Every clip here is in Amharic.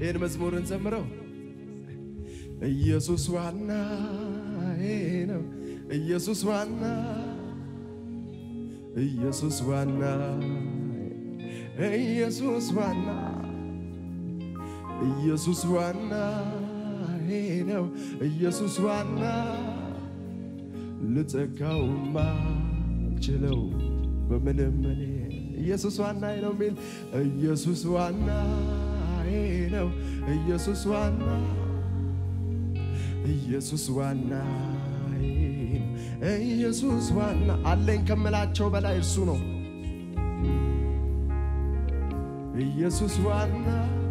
ይህን መዝሙርን ዘምረው ኢየሱስ ዋናዬ ነው ኢየሱስ ዋና ኢየሱስ ዋና ኢየሱስ ዋና ኢየሱስ ዋና ነው ኢየሱስ ዋና ልተካውማ ችለው በምንም እኔ ኢየሱስ ዋና ነው የሚል ኢየሱስ ዋና ነው ኢየሱስ ዋና ኢየሱስ ዋና ኢየሱስ ዋና አለኝ ከምላቸው በላይ እርሱ ነው። ኢየሱስ ዋና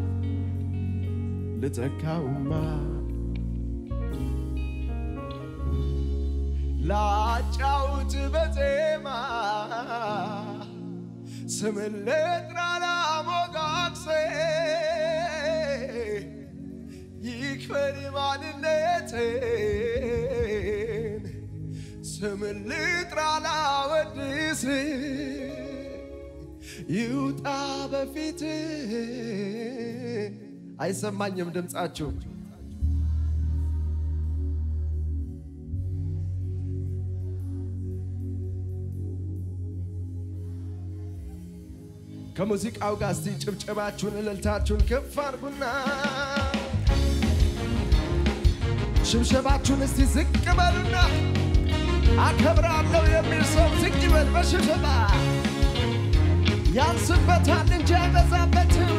ልተካውማ ላጫውት በዜማ ስምን ልጥራ ላሞጋግሴ ይክበር ማንነቴን ስምን ልጥራ ላወድስ ይውጣ በፊት አይሰማኝም ድምፃችሁ ከሙዚቃው ጋር እስቲ ጭብጨባችሁን እልልታችሁን ከፍ አድርጉና ሽብሸባችሁን እስቲ ዝቅ በሉና አከብራለሁ የሚል ሰው ዝቅ ይበል በሽብሸባ ያንስበታል እንጂ አይበዛበትም።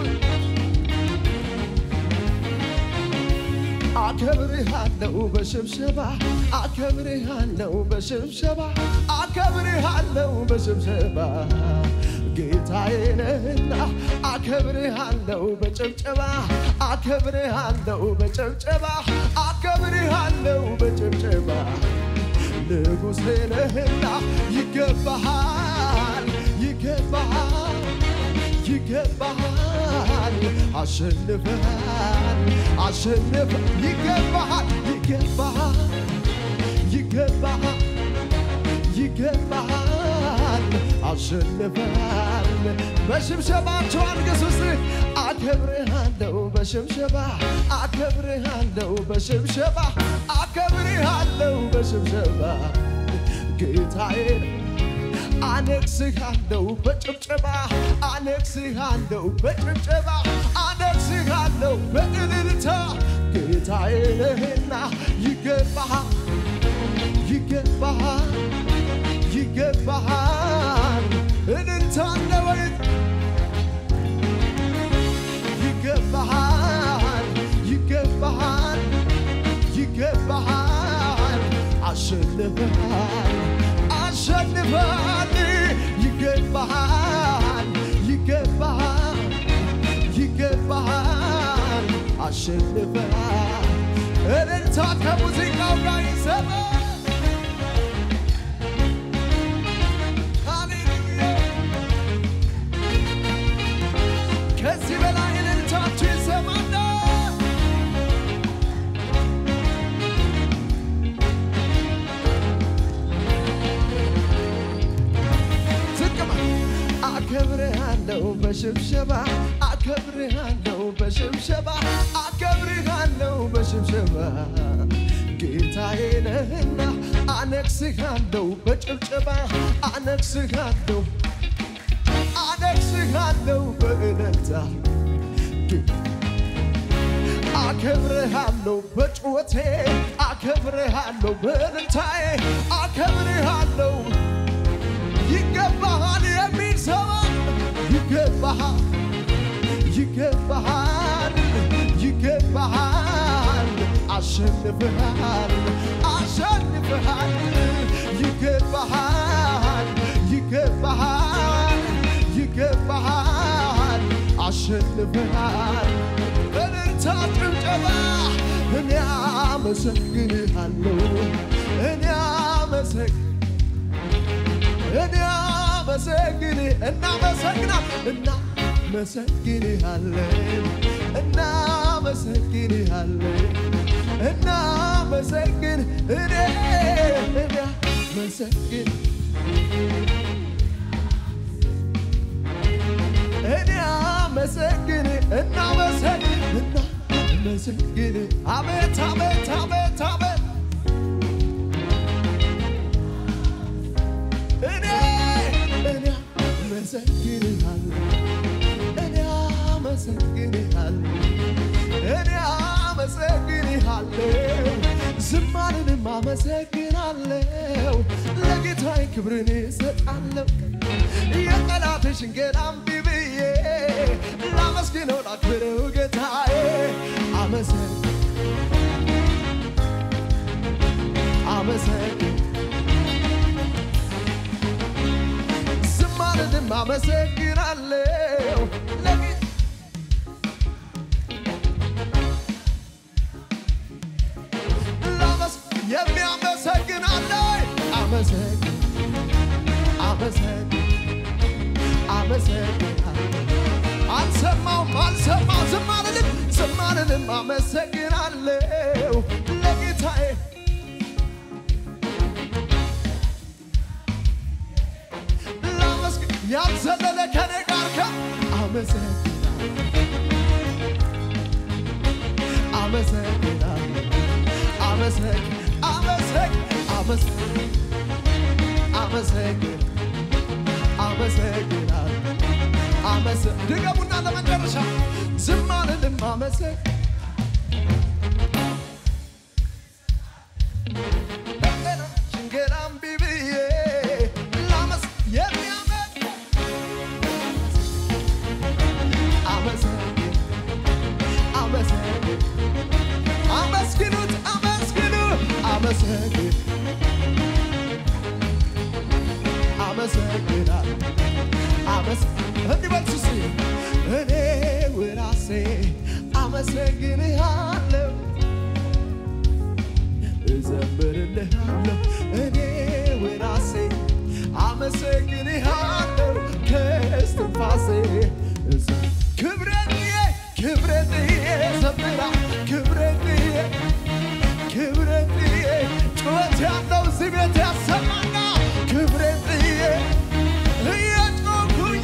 አከብርሃለሁ በሽብሸባ አከብርሃለሁ በሽብሸባ አከብርሃለሁ በሽብሸባ ጌታዬ ነህና አከብርሃለሁ በጭብጨባ አከብርሃለሁ በጭብጨባ አከብርሃለሁ በጭብጨባ ንጉሴ ነህና ይገባሃል ይገባሃል ይገባሃል አሸንፈሃል አሸንፈ ይገባሃል ይገባሃል ይገባሃል ይገባሃል አሸንፈሃል በሽብሸባቸው አንገስ ውስጥ አከብርሃለሁ በሽብሸባ አከብርሃለሁ በሽብሸባ አከብርሃለሁ በሽብሸባ ጌታዬ አነግስሃለሁ በጭብጨባ አነግስሃለሁ በጭብጨባ አነግስሃለሁ በእልልታ ጌታዬ ነህና ይገባሃል ይገባሃል ይገባሃል እልልታ አለ ወይ ይገባሃል ይገባሃል ይገባሃል አሸንፈሃል አሸንፈሃል ይገባሃል ይገባሃል ይገባሃል አሸንፈሃል እልልታ ከሙዚቃው ጋር ይሰማ ሃሌሉያ ከዚህ በላይ እልልታችሁ ይሰማና ዝቅማ አከብርሃለሁ በሽብሸባ አከብርሃለሁ በሽብሸባ አከብርሃለሁ በሽብሸባ ጌታዬ ነህና አነግስሃለሁ በጭብጨባ አነግስሃለሁ አነግስሃለሁ በእልልታ አከብርሃለሁ በጩኸቴ አከብርሃለሁ በእልልታዬ አከብርሃለሁ ይገባሃል የሚል ሰው ይገባሃል ይገባሃል ይገባሃል አሸንፈሃል አሸንፈሃል ይገባሃል ይገባሃል ይገባሃል አሸንፈሃል በእልልታ ጭብጨባ እኔ አመሰግንሃለሁ እኔ አመሰግ እኔ አመሰግን እናመሰግናል እናመሰግንሃለን እናመሰግንሃለን እናመሰግን እኔ እናመሰግን እኔ አመሰግን እናመሰግን እና ላመሰግን አቤት አቤት አቤት አቤት እኔ እኔ አመሰግንሃለሁ እኔ አመሰግንሃለሁ እኔ አመሰግንሃለሁ ዝማሬንም አመሰግናለሁ ለጌታዬ ክብርን እሰጣለሁ የጠላትሽን ገና እምቢ ብዬ ላመስግነው ላክብረው ጌታዬ አመሰግ አመሰግን ዝማሬንም አመሰግናለሁ ለጌታ ላመስ የሚያመሰግን አለ አመሰግን አመሰግን አመሰግን አልሰማውም አልሰማው ዝም አልልም ዝም አልልም አመሰግናለሁ ለጌታዬ ላመስግን ያልዘለለ ከኔ ጋር ከ አመሰግናለሁ አመሰግናለሁ አመሰግ አመሰግ አመሰግ አመሰግን አመሰግናለሁ አመሰ ድገሙና ለመጨረሻ ዝም አልልም አመሰግ ሽንገራ እምቢ ብዬ ላመስ የሚያመጥ አመሰግን አመሰግን አመስግኑት አመስግኑ አመሰግን አመሰግናል አመስ እንዲበልሱ ሲ እኔ ውራሴ አመሰግንሃለሁ እዘምርልሃለሁ እኔ ውራሴ አመሰግንሃለሁ ከስትንፋሴ እዘ- ክብረትዬ ክብረትዬ ዘምራ ክብረትዬ ክብረትዬ ጩኸት ያለው እዚህ ቤት ያሰማና ክብረትዬ እየጮኩኝ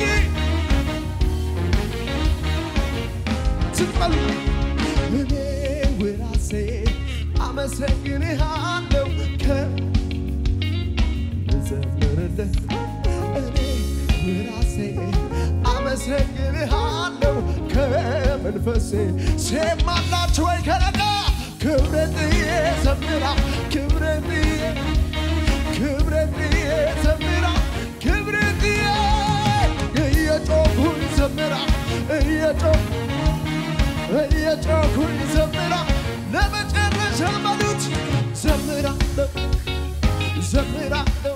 ስትበሉ እኔ ውራሴ አመሰግንሃለሁ ከምዘምርልህ እኔ ውራሴ አመሰግንሃለሁ ከመንፈሴ ሴማላችሁ ወይ ከነጋ ክብረትዬ ዘምራ ክብረትዬ ክብረትዬ ዘምራ ክብረትዬ እየጮኩኝ ዘምራ እየጮኩ እየጮኩኝ ዘምራ ለመጨረሻ በሉት ዘምራለሁ ዘምራለሁ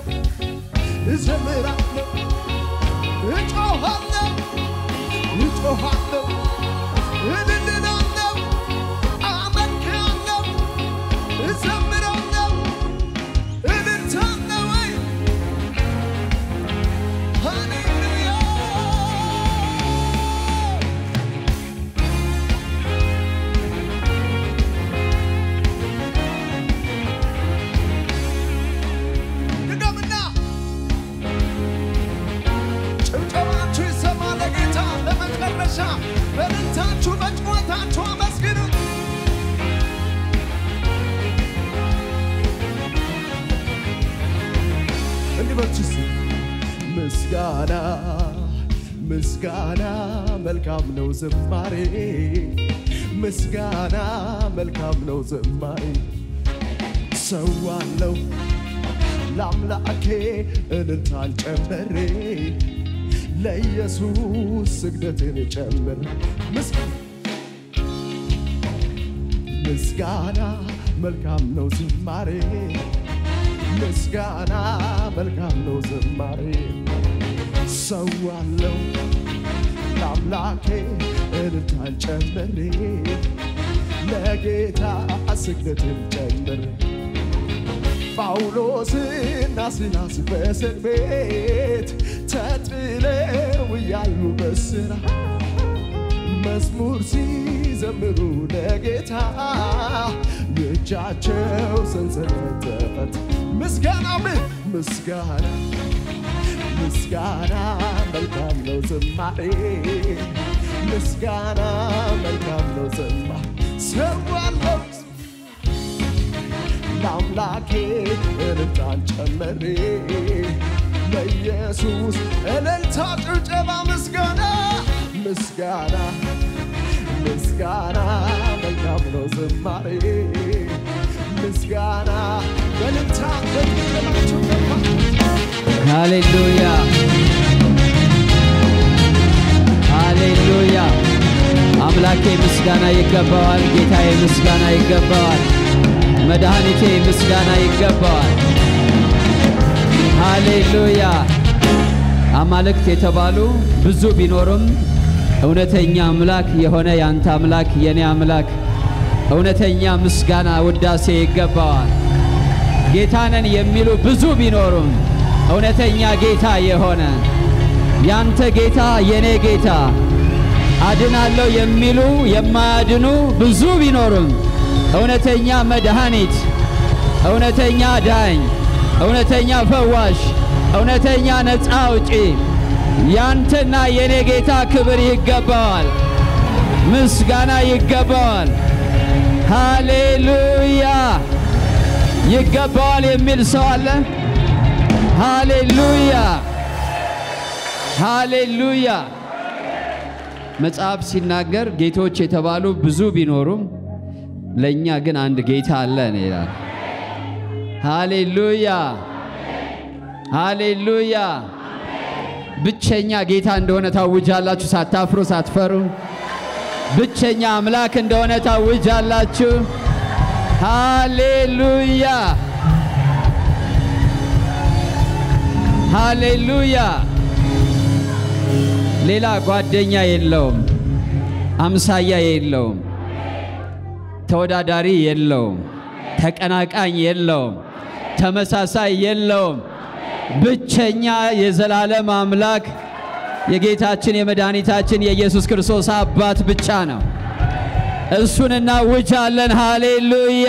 ዘምራለሁ እጮኻለሁ እጮኻለሁ እልልላለሁ አመልካለሁ እዘምራለሁ እልልታለሁ ወይ ሃሌሉያ ድገምና ጭብጨባችሁ ይሰማ ለጌታ ለመጨረሻ በልልታችሁ በጭዋታችሁ አመስግኑት። እንዲህ በሉ እስኪ ምስጋና ምስጋና መልካም ነው ዝማሬ ምስጋና መልካም ነው ዝማሬ ሰዋለው ለአምላኬ እልልታን ጨመሬ ለኢየሱስ ስግደትን ጨምር ምስጋና መልካም ነው ዝማሬ ምስጋና መልካም ነው ዝማሬ ሰዋለው ለአምላኬ እልልታን ጨምሬ ለጌታ ስግደትን ጨምሬ ጳውሎስና ሲላስ በእስር ቤት ተጥለው እያሉ በስራ መዝሙር ሲዘምሩ ለጌታ የእጃቸው ሰንሰለት ተፈታ። ምስጋና ምን ምስጋና ምስጋና መልካም ነው ዝማሬ ምስጋና መልካም ነው ዝማሬ እሰዋለሁ ለአምላኬ እልልታን ጨመሬ ለኢየሱስ እልልታ ጭብጨባ ምስጋና ምስጋና ምስጋና መልካም ነው ዝማሬ ምስጋና በእልልታ በጭብጨባችሁ ገባ ሃሌሉያ ሃሌሉያ። አምላኬ ምስጋና ይገባዋል። ጌታዬ ምስጋና ይገባዋል። መድኃኒቴ ምስጋና ይገባዋል። ሃሌሉያ። አማልክት የተባሉ ብዙ ቢኖሩም እውነተኛ አምላክ የሆነ ያንተ አምላክ የኔ አምላክ እውነተኛ ምስጋና ውዳሴ ይገባዋል። ጌታነን የሚሉ ብዙ ቢኖሩም እውነተኛ ጌታ የሆነ ያንተ ጌታ የኔ ጌታ አድናለሁ የሚሉ የማያድኑ ብዙ ቢኖሩም እውነተኛ መድኃኒት፣ እውነተኛ ዳኝ፣ እውነተኛ ፈዋሽ፣ እውነተኛ ነፃ አውጪ ያንተና የኔ ጌታ ክብር ይገባዋል፣ ምስጋና ይገባዋል። ሃሌሉያ ይገባዋል የሚል ሰው አለ? ሃሌሉያ ሃሌሉያ። መጽሐፍ ሲናገር ጌቶች የተባሉ ብዙ ቢኖሩም ለእኛ ግን አንድ ጌታ አለን ይላል። ሃሌሉያ ሃሌሉያ። ብቸኛ ጌታ እንደሆነ ታውጃላችሁ፣ ሳታፍሩ ሳትፈሩ። ብቸኛ አምላክ እንደሆነ ታውጃላችሁ። ሃሌሉያ ሃሌሉያ። ሌላ ጓደኛ የለውም፣ አምሳያ የለውም፣ ተወዳዳሪ የለውም፣ ተቀናቃኝ የለውም፣ ተመሳሳይ የለውም። ብቸኛ የዘላለም አምላክ የጌታችን የመድኃኒታችን የኢየሱስ ክርስቶስ አባት ብቻ ነው። እሱን እናውጃለን። ሃሌሉያ።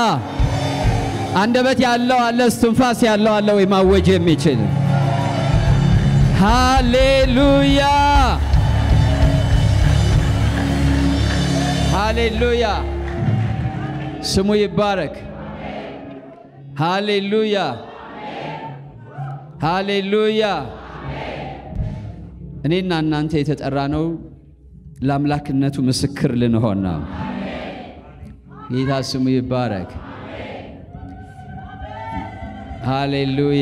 አንደበት ያለው አለ፣ እስትንፋስ ያለው አለ ወይ ማወጅ የሚችል ሃሌሉያ ሃሌሉያ። ስሙ ይባረክ። ሃሌሉያ ሃሌሉያ። እኔና እናንተ የተጠራ ነው ለአምላክነቱ ምስክር ልንሆን ነው። ጌታ ስሙ ይባረክ። ሃሌሉያ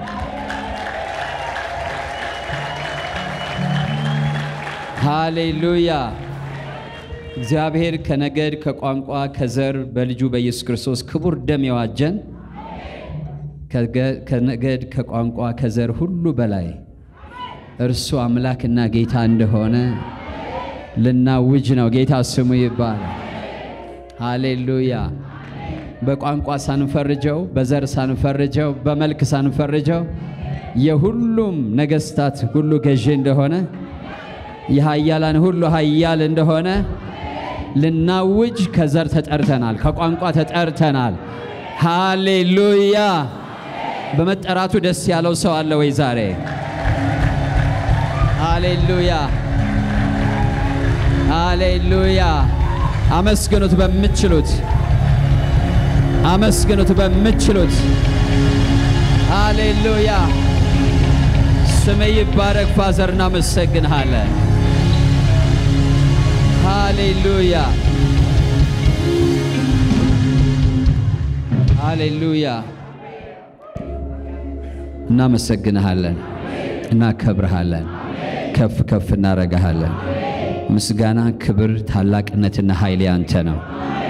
ሃሌሉያ። እግዚአብሔር ከነገድ ከቋንቋ ከዘር በልጁ በኢየሱስ ክርስቶስ ክቡር ደም የዋጀን ከነገድ ከቋንቋ ከዘር ሁሉ በላይ እርሱ አምላክና ጌታ እንደሆነ ልናውጅ ነው። ጌታ ስሙ ይባላል። ሃሌሉያ። በቋንቋ ሳንፈርጀው፣ በዘር ሳንፈርጀው፣ በመልክ ሳንፈርጀው የሁሉም ነገሥታት ሁሉ ገዢ እንደሆነ የኃያላን ሁሉ ኃያል እንደሆነ ልናውጅ ከዘር ተጠርተናል፣ ከቋንቋ ተጠርተናል። ሃሌሉያ። በመጠራቱ ደስ ያለው ሰው አለ ወይ ዛሬ? ሃሌሉያ ሃሌሉያ። አመስግኑት በምትችሉት አመስግኑት በምትችሉት። ሃሌሉያ ስም ይባረክ። ፋዘር እናመሰግንሃለን። ሃሌሉያ ሃሌሉያ። እናመሰግንሃለን፣ እናከብርሃለን፣ ከፍ ከፍ እናረጋሃለን። ምስጋና፣ ክብር፣ ታላቅነትና ኃይል ያንተ ነው።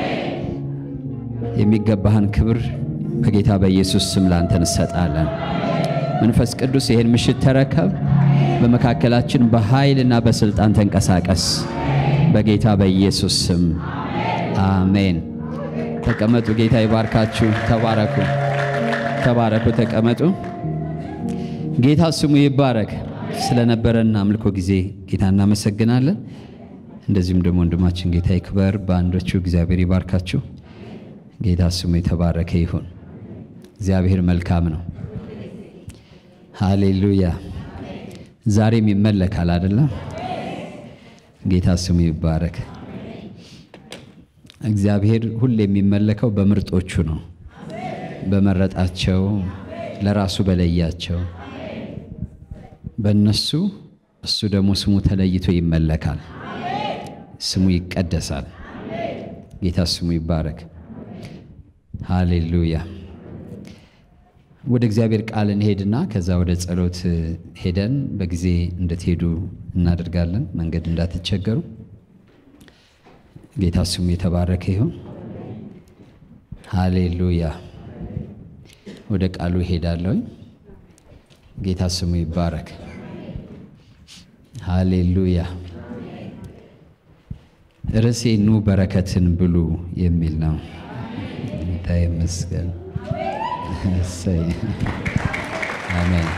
የሚገባህን ክብር በጌታ በኢየሱስ ስም ላንተ እንሰጣለን። መንፈስ ቅዱስ ይህን ምሽት ተረከብ። በመካከላችን በኃይልና በስልጣን ተንቀሳቀስ። በጌታ በኢየሱስ ስም አሜን። ተቀመጡ። ጌታ ይባርካችሁ። ተባረኩ፣ ተባረኩ፣ ተቀመጡ። ጌታ ስሙ ይባረክ። ስለነበረን አምልኮ ጊዜ ጌታ እናመሰግናለን። እንደዚሁም ደግሞ ወንድማችን ጌታ ይክበር። በአንዶቹ እግዚአብሔር ይባርካችሁ። ጌታ ስሙ የተባረከ ይሁን። እግዚአብሔር መልካም ነው። ሃሌሉያ። ዛሬም ይመለካል አይደለም? ጌታ ስሙ ይባረክ። እግዚአብሔር ሁሌ የሚመለከው በምርጦቹ ነው፣ በመረጣቸው ለራሱ በለያቸው በእነሱ እሱ ደግሞ ስሙ ተለይቶ ይመለካል፣ ስሙ ይቀደሳል። ጌታ ስሙ ይባረክ። ሃሌሉያ። ወደ እግዚአብሔር ቃል እንሄድና ከዛ ወደ ጸሎት ሄደን በጊዜ እንድትሄዱ እናደርጋለን፣ መንገድ እንዳትቸገሩ። ጌታ ስሙ የተባረከ ይሁን። ሃሌሉያ። ወደ ቃሉ እሄዳለሁኝ። ጌታ ስሙ ይባረክ። ሃሌሉያ። ርዕሴ ኑ በረከትን ብሉ የሚል ነው። ጌታ ይመስገን። እሰይ አሜን።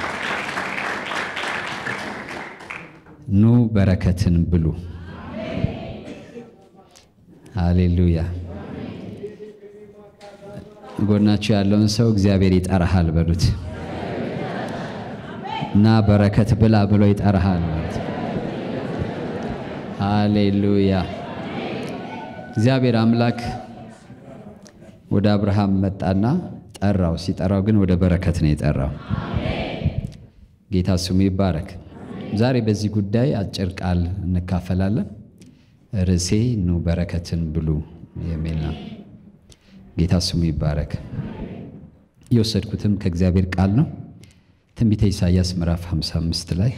ኑ በረከትን ብሉ። ሃሌሉያ። ጎናችሁ ያለውን ሰው እግዚአብሔር ይጠራሃል በሉት እና በረከት ብላ ብሎ ይጠራሃል ማለት ሃሌሉያ። እግዚአብሔር አምላክ ወደ አብርሃም መጣና ጠራው። ሲጠራው ግን ወደ በረከት ነው የጠራው። ጌታ ስሙ ይባረክ። ዛሬ በዚህ ጉዳይ አጭር ቃል እንካፈላለን። ርዕሴ ኑ በረከትን ብሉ የሚል ነው። ጌታ ስሙ ይባረክ። የወሰድኩትም ከእግዚአብሔር ቃል ነው። ትንቢተ ኢሳይያስ ምዕራፍ 55 ላይ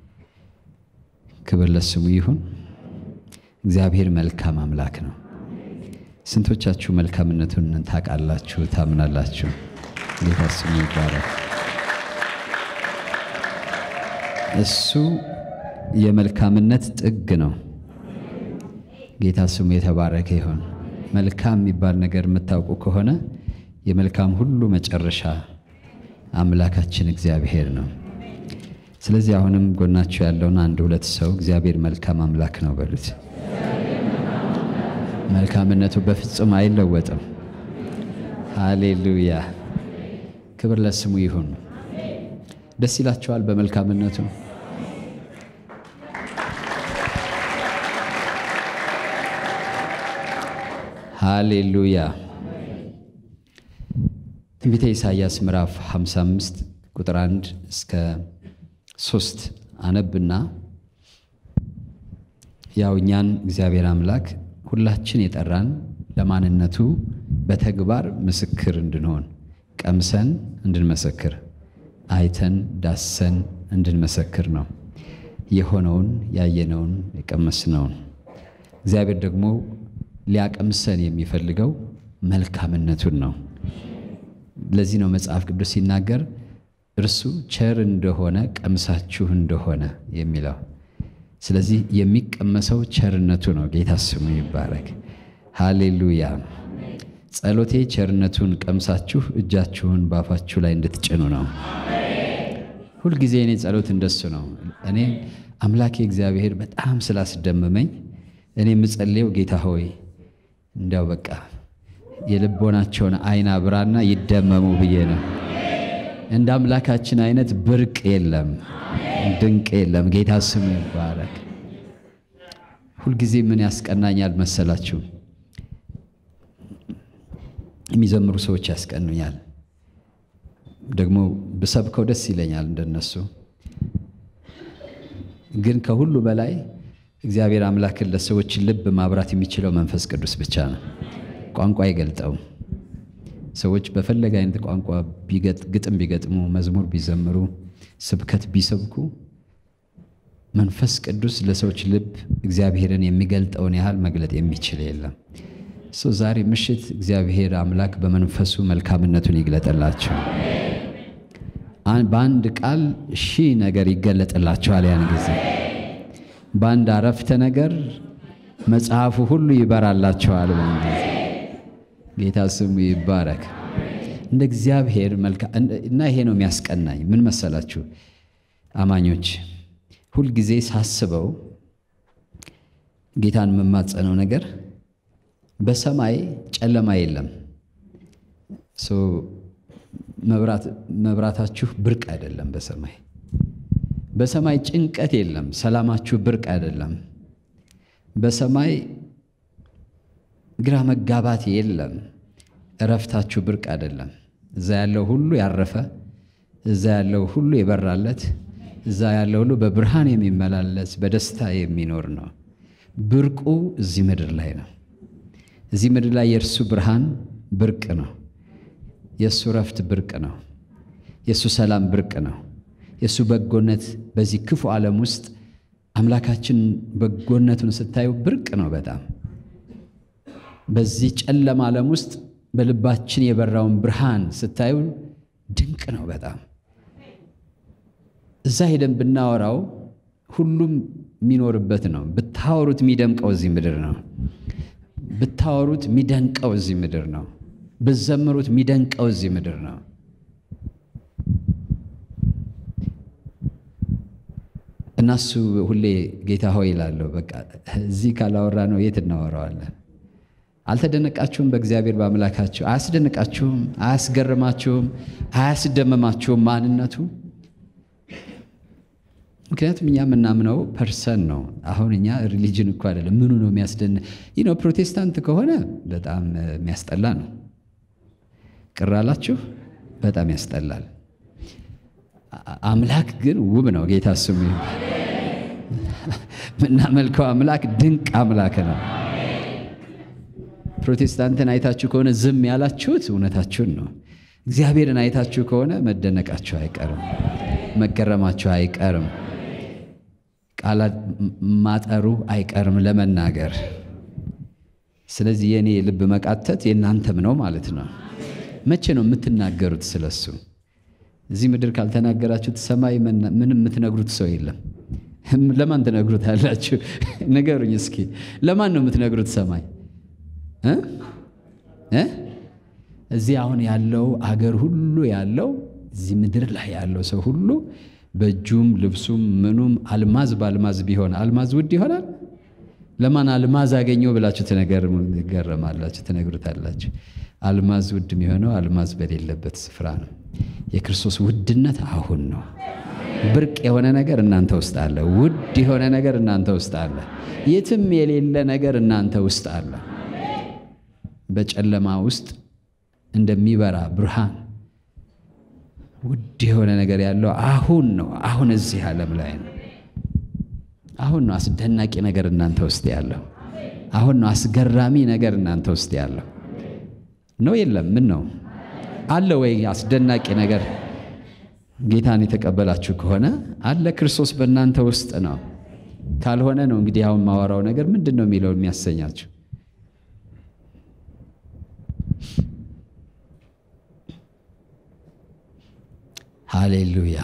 ክብር ለስሙ ይሁን። እግዚአብሔር መልካም አምላክ ነው። ስንቶቻችሁ መልካምነቱን ታውቃላችሁ፣ ታምናላችሁ? ጌታ ስሙ ይባረክ። እሱ የመልካምነት ጥግ ነው። ጌታ ስሙ የተባረከ ይሁን። መልካም የሚባል ነገር የምታውቁ ከሆነ የመልካም ሁሉ መጨረሻ አምላካችን እግዚአብሔር ነው። ስለዚህ አሁንም ጎናችሁ ያለውን አንድ ሁለት ሰው እግዚአብሔር መልካም አምላክ ነው በሉት። መልካምነቱ በፍጹም አይለወጥም። ሃሌሉያ፣ ክብር ለስሙ ይሁን። ደስ ይላችኋል በመልካምነቱ? ሃሌሉያ። ትንቢተ ኢሳይያስ ምዕራፍ 55 ቁጥር 1 እስከ 3 አነብና ያው እኛን እግዚአብሔር አምላክ ሁላችን የጠራን ለማንነቱ በተግባር ምስክር እንድንሆን ቀምሰን እንድንመሰክር አይተን ዳሰን እንድንመሰክር ነው። የሆነውን ያየነውን የቀመስነውን እግዚአብሔር ደግሞ ሊያቀምሰን የሚፈልገው መልካምነቱን ነው። ለዚህ ነው መጽሐፍ ቅዱስ ሲናገር እርሱ ቸር እንደሆነ ቀምሳችሁ እንደሆነ የሚለው። ስለዚህ የሚቀመሰው ቸርነቱ ነው። ጌታ ስሙ ይባረክ። ሃሌሉያ። ጸሎቴ ቸርነቱን ቀምሳችሁ እጃችሁን ባፋችሁ ላይ እንድትጭኑ ነው። ሁልጊዜ እኔ ጸሎት እንደሱ ነው። እኔ አምላኬ እግዚአብሔር በጣም ስላስደመመኝ እኔ የምጸልየው ጌታ ሆይ እንዲያው በቃ የልቦናቸውን አይን አብራና ይደመሙ ብዬ ነው። እንደ አምላካችን አይነት ብርቅ የለም፣ ድንቅ የለም። ጌታ ስሙ ይባረክ። ሁልጊዜ ምን ያስቀናኛል መሰላችሁ? የሚዘምሩ ሰዎች ያስቀኑኛል። ደግሞ ብሰብከው ደስ ይለኛል እንደነሱ። ግን ከሁሉ በላይ እግዚአብሔር አምላክን ለሰዎች ልብ ማብራት የሚችለው መንፈስ ቅዱስ ብቻ ነው። ቋንቋ አይገልጠውም። ሰዎች በፈለገ አይነት ቋንቋ ግጥም ቢገጥሙ፣ መዝሙር ቢዘምሩ፣ ስብከት ቢሰብኩ መንፈስ ቅዱስ ለሰዎች ልብ እግዚአብሔርን የሚገልጠውን ያህል መግለጥ የሚችል የለም። ሶ ዛሬ ምሽት እግዚአብሔር አምላክ በመንፈሱ መልካምነቱን ይግለጥላቸው። በአንድ ቃል ሺህ ነገር ይገለጥላቸዋል። ያን ጊዜ በአንድ አረፍተ ነገር መጽሐፉ ሁሉ ይበራላቸዋል። በአንድ ጊዜ ጌታ ስሙ ይባረክ። እንደ እግዚአብሔር እና ይሄ ነው የሚያስቀናኝ። ምን መሰላችሁ አማኞች፣ ሁልጊዜ ሳስበው ጌታን የምማጸነው ነገር በሰማይ ጨለማ የለም። መብራታችሁ ብርቅ አይደለም። በሰማይ በሰማይ ጭንቀት የለም። ሰላማችሁ ብርቅ አይደለም። በሰማይ ግራ መጋባት የለም። እረፍታችሁ ብርቅ አይደለም። እዛ ያለው ሁሉ ያረፈ፣ እዛ ያለው ሁሉ የበራለት፣ እዛ ያለው ሁሉ በብርሃን የሚመላለስ በደስታ የሚኖር ነው። ብርቁ እዚህ ምድር ላይ ነው። እዚህ ምድር ላይ የእርሱ ብርሃን ብርቅ ነው። የእሱ እረፍት ብርቅ ነው። የእሱ ሰላም ብርቅ ነው። የእሱ በጎነት በዚህ ክፉ ዓለም ውስጥ አምላካችን በጎነቱን ስታዩ ብርቅ ነው በጣም በዚህ ጨለማ ዓለም ውስጥ በልባችን የበራውን ብርሃን ስታዩ ድንቅ ነው በጣም እዛ ሄደን ብናወራው ሁሉም የሚኖርበት ነው። ብታወሩት የሚደምቀው እዚህ ምድር ነው። ብታወሩት የሚደንቀው እዚህ ምድር ነው። ብዘምሩት የሚደንቀው እዚህ ምድር ነው። እና እሱ ሁሌ ጌታ ሆይ ይላለሁ። በቃ እዚህ ካላወራ ነው የት እናወራዋለን? አልተደነቃችሁም? በእግዚአብሔር በአምላካችሁ አያስደንቃችሁም? አያስገርማችሁም? አያስደምማችሁም ማንነቱ? ምክንያቱም እኛ የምናምነው ፐርሰን ነው። አሁን እኛ ሪሊጅን እኮ አይደለም። ምኑ ነው የሚያስደን ይህ ነው። ፕሮቴስታንት ከሆነ በጣም የሚያስጠላ ነው። ቅር አላችሁ? በጣም ያስጠላል። አምላክ ግን ውብ ነው። ጌታ ስሙ የምናመልከው አምላክ ድንቅ አምላክ ነው። ፕሮቴስታንትን አይታችሁ ከሆነ ዝም ያላችሁት እውነታችሁን ነው። እግዚአብሔርን አይታችሁ ከሆነ መደነቃችሁ አይቀርም፣ መገረማችሁ አይቀርም፣ ቃላት ማጠሩ አይቀርም ለመናገር። ስለዚህ የእኔ ልብ መቃተት የእናንተም ነው ማለት ነው። መቼ ነው የምትናገሩት ስለሱ? እዚህ ምድር ካልተናገራችሁት ሰማይ ምንም የምትነግሩት ሰው የለም። ለማን ትነግሩት አላችሁ? ንገሩኝ እስኪ። ለማን ነው የምትነግሩት ሰማይ እ እዚህ አሁን ያለው አገር ሁሉ ያለው እዚህ ምድር ላይ ያለው ሰው ሁሉ በእጁም ልብሱም ምኑም አልማዝ በአልማዝ ቢሆን አልማዝ ውድ ይሆናል። ለማን አልማዝ አገኘው ብላችሁ ትገረማላችሁ፣ ትነግሩታላችሁ። አልማዝ ውድ የሚሆነው አልማዝ በሌለበት ስፍራ ነው። የክርስቶስ ውድነት አሁን ነው። ብርቅ የሆነ ነገር እናንተ ውስጥ አለ። ውድ የሆነ ነገር እናንተ ውስጥ አለ። የትም የሌለ ነገር እናንተ ውስጥ አለ። በጨለማ ውስጥ እንደሚበራ ብርሃን ውድ የሆነ ነገር ያለው አሁን ነው። አሁን እዚህ ዓለም ላይ ነው። አሁን ነው አስደናቂ ነገር እናንተ ውስጥ ያለው። አሁን ነው አስገራሚ ነገር እናንተ ውስጥ ያለው ነው። የለም ምን ነው አለ ወይ? አስደናቂ ነገር ጌታን የተቀበላችሁ ከሆነ አለ። ክርስቶስ በእናንተ ውስጥ ነው። ካልሆነ ነው እንግዲህ አሁን ማወራው ነገር ምንድን ነው የሚለው የሚያሰኛችሁ ሃሌሉያ።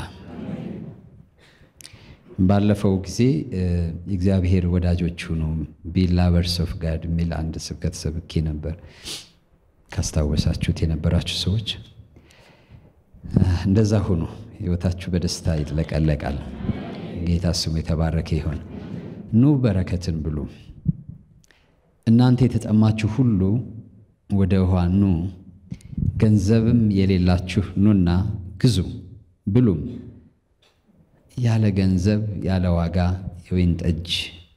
ባለፈው ጊዜ የእግዚአብሔር ወዳጆች ሁኑ ቢ ላቨርስ ኦፍ ጋድ የሚል አንድ ስብከት ሰብኬ ነበር። ካስታወሳችሁት የነበራችሁ ሰዎች እንደዛ ሁኑ። ሕይወታችሁ በደስታ ይጥለቀለቃል። ጌታ ስሙ የተባረከ ይሆን። ኑ በረከትን ብሉ። እናንተ የተጠማችሁ ሁሉ ወደ ውኃ ኑ፣ ገንዘብም የሌላችሁ ኑና ግዙ ብሉም ያለ ገንዘብ ያለ ዋጋ የወይን ጠጅ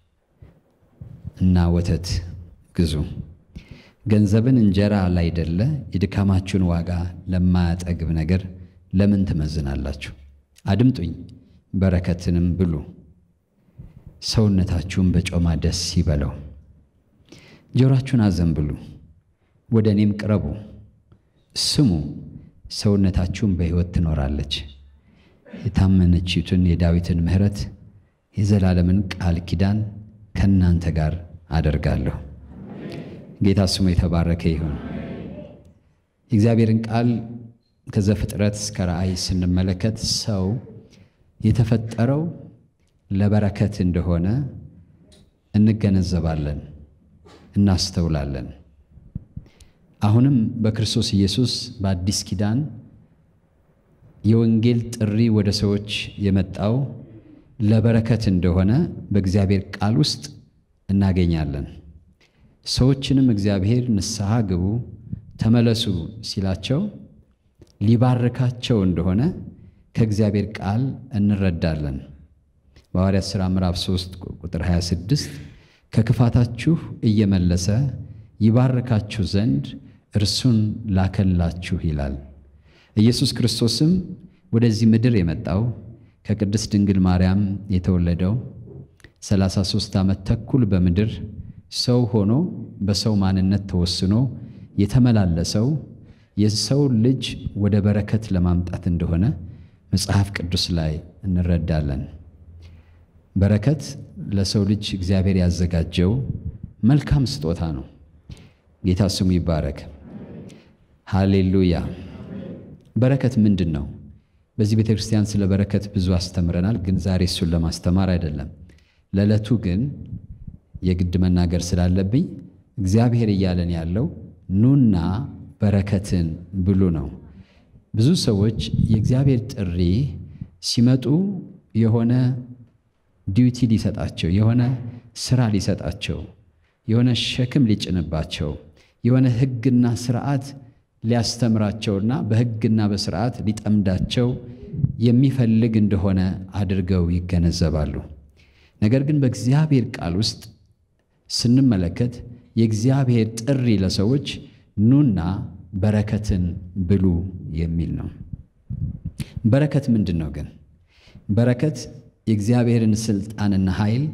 እና ወተት ግዙ። ገንዘብን እንጀራ ላይደለ የድካማችሁን ዋጋ ለማያጠግብ ነገር ለምን ትመዝናላችሁ? አድምጡኝ፣ በረከትንም ብሉ፣ ሰውነታችሁን በጮማ ደስ ይበለው። ጆሮአችሁን አዘንብሉ፣ ወደ እኔም ቅረቡ፣ ስሙ ሰውነታችሁን በሕይወት ትኖራለች። የታመነችቱን የዳዊትን ምሕረት የዘላለምን ቃል ኪዳን ከእናንተ ጋር አደርጋለሁ። ጌታ ስሙ የተባረከ ይሁን። የእግዚአብሔርን ቃል ከዘፍጥረት እስከ ራእይ ስንመለከት ሰው የተፈጠረው ለበረከት እንደሆነ እንገነዘባለን፣ እናስተውላለን። አሁንም በክርስቶስ ኢየሱስ በአዲስ ኪዳን የወንጌል ጥሪ ወደ ሰዎች የመጣው ለበረከት እንደሆነ በእግዚአብሔር ቃል ውስጥ እናገኛለን። ሰዎችንም እግዚአብሔር ንስሐ ግቡ፣ ተመለሱ ሲላቸው ሊባርካቸው እንደሆነ ከእግዚአብሔር ቃል እንረዳለን። በሐዋርያት ሥራ ምዕራፍ 3 ቁጥር 26 ከክፋታችሁ እየመለሰ ይባርካችሁ ዘንድ እርሱን ላከላችሁ ይላል። ኢየሱስ ክርስቶስም ወደዚህ ምድር የመጣው ከቅድስት ድንግል ማርያም የተወለደው 33 ዓመት ተኩል በምድር ሰው ሆኖ በሰው ማንነት ተወስኖ የተመላለሰው የሰው ልጅ ወደ በረከት ለማምጣት እንደሆነ መጽሐፍ ቅዱስ ላይ እንረዳለን። በረከት ለሰው ልጅ እግዚአብሔር ያዘጋጀው መልካም ስጦታ ነው። ጌታ ስሙ ይባረክ። ሃሌሉያ። በረከት ምንድን ነው? በዚህ ቤተ ክርስቲያን ስለ በረከት ብዙ አስተምረናል፣ ግን ዛሬ እሱን ለማስተማር አይደለም። ለዕለቱ ግን የግድ መናገር ስላለብኝ እግዚአብሔር እያለን ያለው ኑና በረከትን ብሉ ነው። ብዙ ሰዎች የእግዚአብሔር ጥሪ ሲመጡ የሆነ ዲዩቲ ሊሰጣቸው፣ የሆነ ስራ ሊሰጣቸው፣ የሆነ ሸክም ሊጭንባቸው፣ የሆነ ሕግና ስርዓት ሊያስተምራቸውና በሕግና በስርዓት ሊጠምዳቸው የሚፈልግ እንደሆነ አድርገው ይገነዘባሉ። ነገር ግን በእግዚአብሔር ቃል ውስጥ ስንመለከት የእግዚአብሔር ጥሪ ለሰዎች ኑና በረከትን ብሉ የሚል ነው። በረከት ምንድን ነው ግን? በረከት የእግዚአብሔርን ስልጣንና ኃይል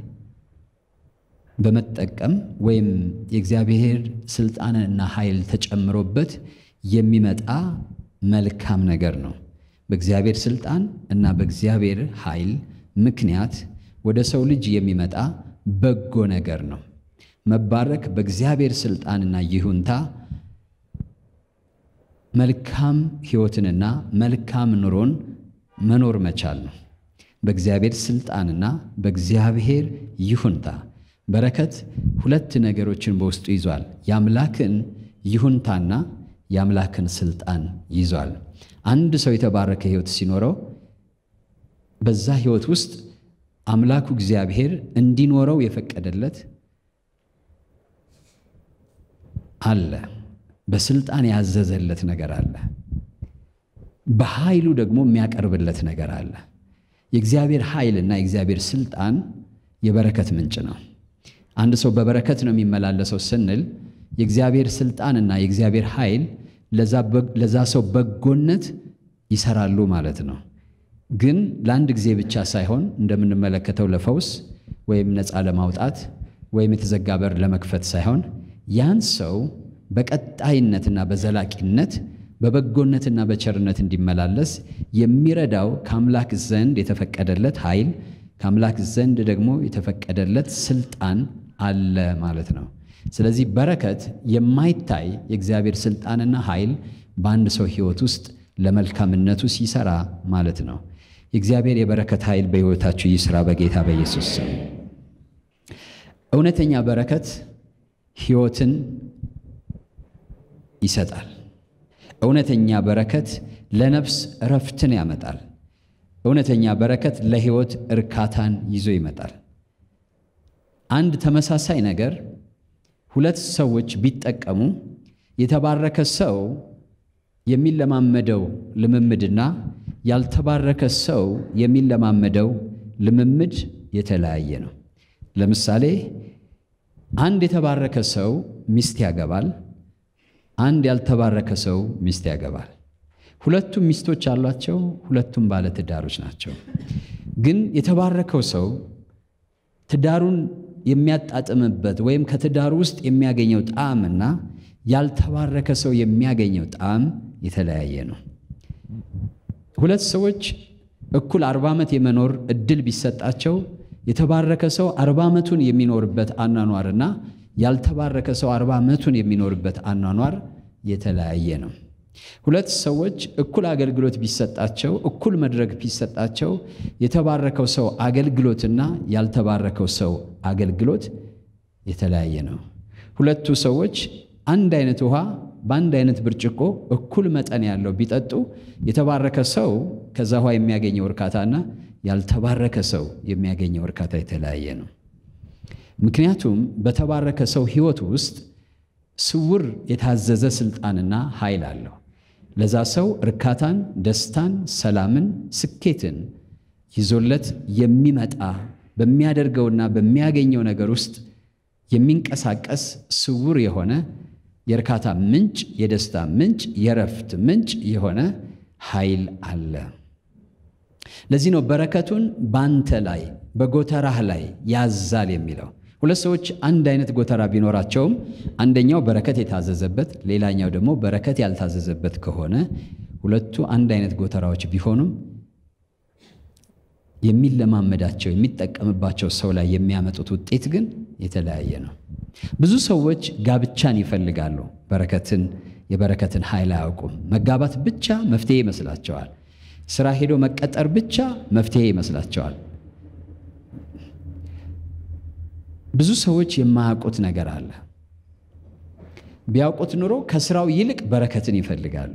በመጠቀም ወይም የእግዚአብሔር ስልጣንና ኃይል ተጨምሮበት የሚመጣ መልካም ነገር ነው። በእግዚአብሔር ስልጣን እና በእግዚአብሔር ኃይል ምክንያት ወደ ሰው ልጅ የሚመጣ በጎ ነገር ነው። መባረክ በእግዚአብሔር ስልጣንና ይሁንታ መልካም ሕይወትንና መልካም ኑሮን መኖር መቻል ነው። በእግዚአብሔር ስልጣንና በእግዚአብሔር ይሁንታ በረከት ሁለት ነገሮችን በውስጡ ይዟል። የአምላክን ይሁንታና የአምላክን ስልጣን ይዟል። አንድ ሰው የተባረከ ሕይወት ሲኖረው በዛ ሕይወት ውስጥ አምላኩ እግዚአብሔር እንዲኖረው የፈቀደለት አለ። በስልጣን ያዘዘለት ነገር አለ። በኃይሉ ደግሞ የሚያቀርብለት ነገር አለ። የእግዚአብሔር ኃይልና የእግዚአብሔር ስልጣን የበረከት ምንጭ ነው። አንድ ሰው በበረከት ነው የሚመላለሰው ስንል የእግዚአብሔር ስልጣንና የእግዚአብሔር ኃይል ለዛ ሰው በጎነት ይሰራሉ ማለት ነው። ግን ለአንድ ጊዜ ብቻ ሳይሆን እንደምንመለከተው ለፈውስ ወይም ነፃ ለማውጣት ወይም የተዘጋ በር ለመክፈት ሳይሆን ያን ሰው በቀጣይነትና በዘላቂነት በበጎነትና በቸርነት እንዲመላለስ የሚረዳው ከአምላክ ዘንድ የተፈቀደለት ኃይል ከአምላክ ዘንድ ደግሞ የተፈቀደለት ስልጣን አለ ማለት ነው። ስለዚህ በረከት የማይታይ የእግዚአብሔር ስልጣንና ኃይል በአንድ ሰው ሕይወት ውስጥ ለመልካምነቱ ሲሰራ ማለት ነው። የእግዚአብሔር የበረከት ኃይል በሕይወታችሁ ይስራ በጌታ በኢየሱስ ስም። እውነተኛ በረከት ሕይወትን ይሰጣል። እውነተኛ በረከት ለነፍስ እረፍትን ያመጣል። እውነተኛ በረከት ለሕይወት እርካታን ይዞ ይመጣል። አንድ ተመሳሳይ ነገር ሁለት ሰዎች ቢጠቀሙ የተባረከ ሰው የሚለማመደው ልምምድና ያልተባረከ ሰው የሚለማመደው ልምምድ የተለያየ ነው። ለምሳሌ አንድ የተባረከ ሰው ሚስት ያገባል። አንድ ያልተባረከ ሰው ሚስት ያገባል። ሁለቱም ሚስቶች አሏቸው። ሁለቱም ባለትዳሮች ናቸው። ግን የተባረከው ሰው ትዳሩን የሚያጣጥምበት ወይም ከትዳሩ ውስጥ የሚያገኘው ጣዕምና ያልተባረከ ሰው የሚያገኘው ጣዕም የተለያየ ነው። ሁለት ሰዎች እኩል አርባ ዓመት የመኖር እድል ቢሰጣቸው የተባረከ ሰው አርባ ዓመቱን የሚኖርበት አኗኗርና ያልተባረከ ሰው አርባ ዓመቱን የሚኖርበት አኗኗር የተለያየ ነው። ሁለት ሰዎች እኩል አገልግሎት ቢሰጣቸው እኩል መድረክ ቢሰጣቸው የተባረከው ሰው አገልግሎትና ያልተባረከው ሰው አገልግሎት የተለያየ ነው። ሁለቱ ሰዎች አንድ አይነት ውሃ በአንድ አይነት ብርጭቆ እኩል መጠን ያለው ቢጠጡ የተባረከ ሰው ከዛ ውሃ የሚያገኘው እርካታና ያልተባረከ ሰው የሚያገኘው እርካታ የተለያየ ነው። ምክንያቱም በተባረከ ሰው ሕይወት ውስጥ ስውር የታዘዘ ስልጣንና ኃይል አለው። ለዛ ሰው እርካታን፣ ደስታን፣ ሰላምን፣ ስኬትን ይዞለት የሚመጣ በሚያደርገውና በሚያገኘው ነገር ውስጥ የሚንቀሳቀስ ስውር የሆነ የእርካታ ምንጭ፣ የደስታ ምንጭ፣ የረፍት ምንጭ የሆነ ኃይል አለ። ለዚህ ነው በረከቱን ባንተ ላይ በጎተራህ ላይ ያዛል የሚለው። ሁለት ሰዎች አንድ አይነት ጎተራ ቢኖራቸውም አንደኛው በረከት የታዘዘበት ሌላኛው ደግሞ በረከት ያልታዘዘበት ከሆነ ሁለቱ አንድ አይነት ጎተራዎች ቢሆኑም የሚለማመዳቸው የሚጠቀምባቸው ሰው ላይ የሚያመጡት ውጤት ግን የተለያየ ነው። ብዙ ሰዎች ጋብቻን ይፈልጋሉ፣ በረከትን የበረከትን ኃይል አያውቁም። መጋባት ብቻ መፍትሄ ይመስላቸዋል። ስራ ሄዶ መቀጠር ብቻ መፍትሄ ይመስላቸዋል። ብዙ ሰዎች የማያውቁት ነገር አለ። ቢያውቁት ኑሮ ከስራው ይልቅ በረከትን ይፈልጋሉ።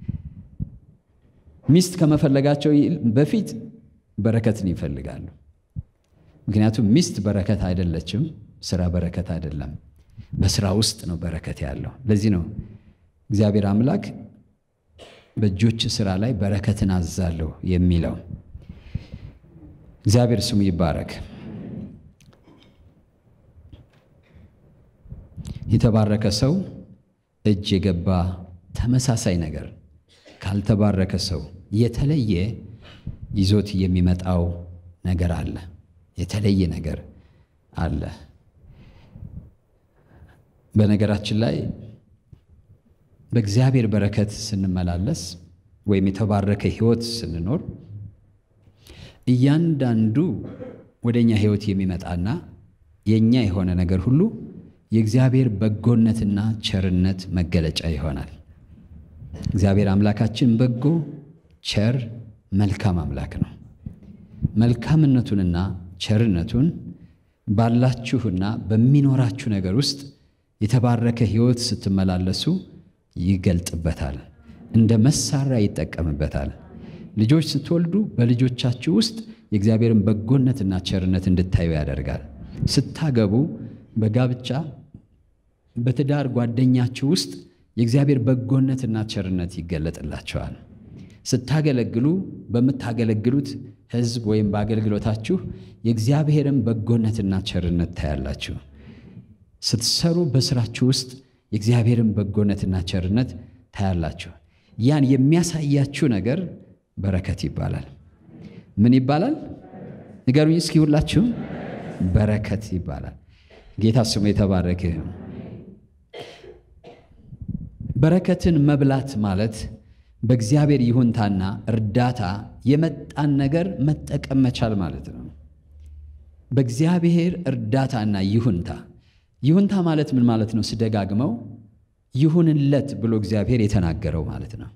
ሚስት ከመፈለጋቸው በፊት በረከትን ይፈልጋሉ። ምክንያቱም ሚስት በረከት አይደለችም፣ ስራ በረከት አይደለም። በስራ ውስጥ ነው በረከት ያለው። ለዚህ ነው እግዚአብሔር አምላክ በእጆች ስራ ላይ በረከትን አዛለሁ የሚለው። እግዚአብሔር ስሙ ይባረክ። የተባረከ ሰው እጅ የገባ ተመሳሳይ ነገር ካልተባረከ ሰው የተለየ ይዞት የሚመጣው ነገር አለ። የተለየ ነገር አለ። በነገራችን ላይ በእግዚአብሔር በረከት ስንመላለስ ወይም የተባረከ ሕይወት ስንኖር እያንዳንዱ ወደ እኛ ሕይወት የሚመጣና የእኛ የሆነ ነገር ሁሉ የእግዚአብሔር በጎነትና ቸርነት መገለጫ ይሆናል። እግዚአብሔር አምላካችን በጎ፣ ቸር፣ መልካም አምላክ ነው። መልካምነቱንና ቸርነቱን ባላችሁና በሚኖራችሁ ነገር ውስጥ የተባረከ ሕይወት ስትመላለሱ ይገልጥበታል። እንደ መሳሪያ ይጠቀምበታል። ልጆች ስትወልዱ በልጆቻችሁ ውስጥ የእግዚአብሔርን በጎነትና ቸርነት እንድታዩ ያደርጋል። ስታገቡ በጋብቻ በትዳር ጓደኛችሁ ውስጥ የእግዚአብሔር በጎነትና ቸርነት ይገለጥላቸዋል። ስታገለግሉ በምታገለግሉት ሕዝብ ወይም በአገልግሎታችሁ የእግዚአብሔርን በጎነትና ቸርነት ታያላችሁ። ስትሰሩ በስራችሁ ውስጥ የእግዚአብሔርን በጎነትና ቸርነት ታያላችሁ። ያን የሚያሳያችሁ ነገር በረከት ይባላል። ምን ይባላል? ንገሩኝ እስኪ ሁላችሁም። በረከት ይባላል። ጌታ ስሙ የተባረከ ይሁን። በረከትን መብላት ማለት በእግዚአብሔር ይሁንታና እርዳታ የመጣን ነገር መጠቀም መቻል ማለት ነው። በእግዚአብሔር እርዳታና ይሁንታ ይሁንታ ማለት ምን ማለት ነው? ስደጋግመው ይሁንለት ብሎ እግዚአብሔር የተናገረው ማለት ነው።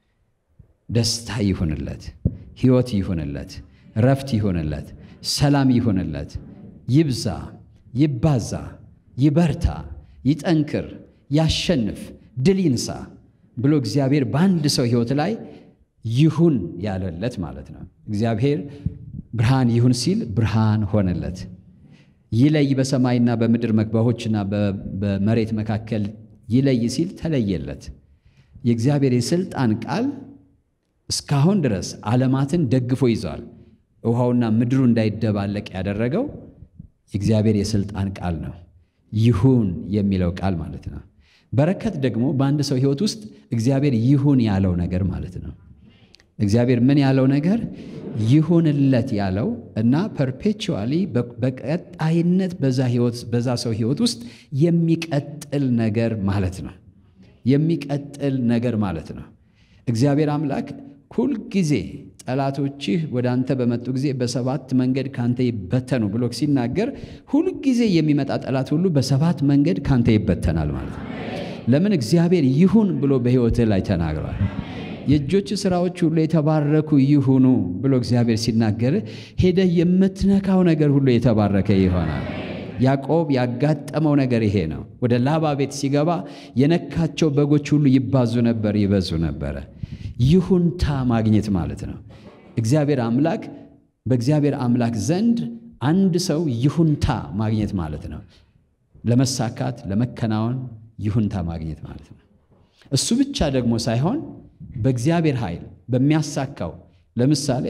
ደስታ ይሁንለት፣ ሕይወት ይሁንለት፣ ረፍት ይሁንለት፣ ሰላም ይሁንለት፣ ይብዛ፣ ይባዛ፣ ይበርታ፣ ይጠንክር፣ ያሸንፍ፣ ድል ይንሳ ብሎ እግዚአብሔር በአንድ ሰው ሕይወት ላይ ይሁን ያለለት ማለት ነው። እግዚአብሔር ብርሃን ይሁን ሲል ብርሃን ሆነለት። ይለይ በሰማይና በምድር መግባሆችና በመሬት መካከል ይለይ ሲል ተለየለት። የእግዚአብሔር የሥልጣን ቃል እስካሁን ድረስ ዓለማትን ደግፎ ይዟል። ውሃውና ምድሩ እንዳይደባለቅ ያደረገው የእግዚአብሔር የሥልጣን ቃል ነው። ይሁን የሚለው ቃል ማለት ነው። በረከት ደግሞ በአንድ ሰው ሕይወት ውስጥ እግዚአብሔር ይሁን ያለው ነገር ማለት ነው። እግዚአብሔር ምን ያለው ነገር ይሁንለት ያለው እና ፐርፔቹዋሊ በቀጣይነት በዛ ሰው ሕይወት ውስጥ የሚቀጥል ነገር ማለት ነው። የሚቀጥል ነገር ማለት ነው። እግዚአብሔር አምላክ ሁልጊዜ ጠላቶችህ ወደ አንተ በመጡ ጊዜ በሰባት መንገድ ካንተ ይበተኑ ብሎ ሲናገር ሁልጊዜ የሚመጣ ጠላት ሁሉ በሰባት መንገድ ካንተ ይበተናል ማለት ነው። ለምን? እግዚአብሔር ይሁን ብሎ በሕይወትህ ላይ ተናግሯል። የእጆች ሥራዎች ሁሉ የተባረኩ ይሁኑ ብሎ እግዚአብሔር ሲናገር ሄደህ የምትነካው ነገር ሁሉ የተባረከ ይሆናል። ያዕቆብ ያጋጠመው ነገር ይሄ ነው። ወደ ላባ ቤት ሲገባ የነካቸው በጎች ሁሉ ይባዙ ነበር፣ ይበዙ ነበረ። ይሁንታ ማግኘት ማለት ነው። እግዚአብሔር አምላክ በእግዚአብሔር አምላክ ዘንድ አንድ ሰው ይሁንታ ማግኘት ማለት ነው። ለመሳካት ለመከናወን ይሁንታ ማግኘት ማለት ነው። እሱ ብቻ ደግሞ ሳይሆን በእግዚአብሔር ኃይል በሚያሳካው ለምሳሌ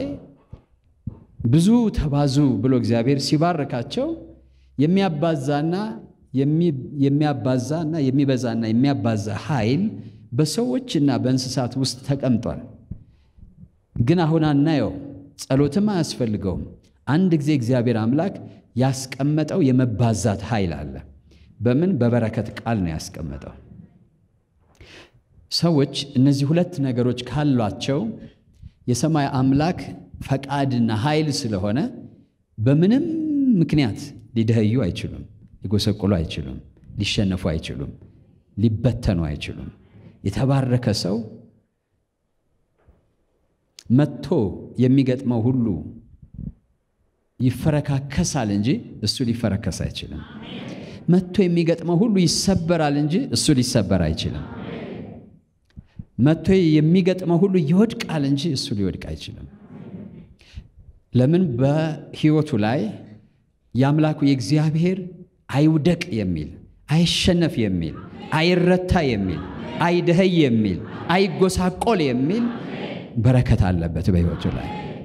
ብዙ ተባዙ ብሎ እግዚአብሔር ሲባርካቸው የሚያባዛና የሚያባዛ እና የሚበዛና የሚያባዛ ኃይል በሰዎችና በእንስሳት ውስጥ ተቀምጧል። ግን አሁን አናየው፣ ጸሎትም አያስፈልገውም። አንድ ጊዜ እግዚአብሔር አምላክ ያስቀመጠው የመባዛት ኃይል አለ። በምን? በበረከት ቃል ነው ያስቀመጠው። ሰዎች እነዚህ ሁለት ነገሮች ካሏቸው የሰማይ አምላክ ፈቃድና ኃይል ስለሆነ በምንም ምክንያት ሊደኸዩ አይችሉም፣ ሊጎሰቁሉ አይችሉም፣ ሊሸነፉ አይችሉም፣ ሊበተኑ አይችሉም። የተባረከ ሰው መጥቶ የሚገጥመው ሁሉ ይፈረካከሳል እንጂ እሱ ሊፈረከስ አይችልም። መጥቶ የሚገጥመው ሁሉ ይሰበራል እንጂ እሱ ሊሰበር አይችልም። መጥቶ የሚገጥመው ሁሉ ይወድቃል እንጂ እሱ ሊወድቅ አይችልም። ለምን? በሕይወቱ ላይ የአምላኩ የእግዚአብሔር አይውደቅ የሚል አይሸነፍ የሚል አይረታ የሚል አይደኸይ የሚል አይጎሳቆል የሚል በረከት አለበት በሕይወቱ ላይ።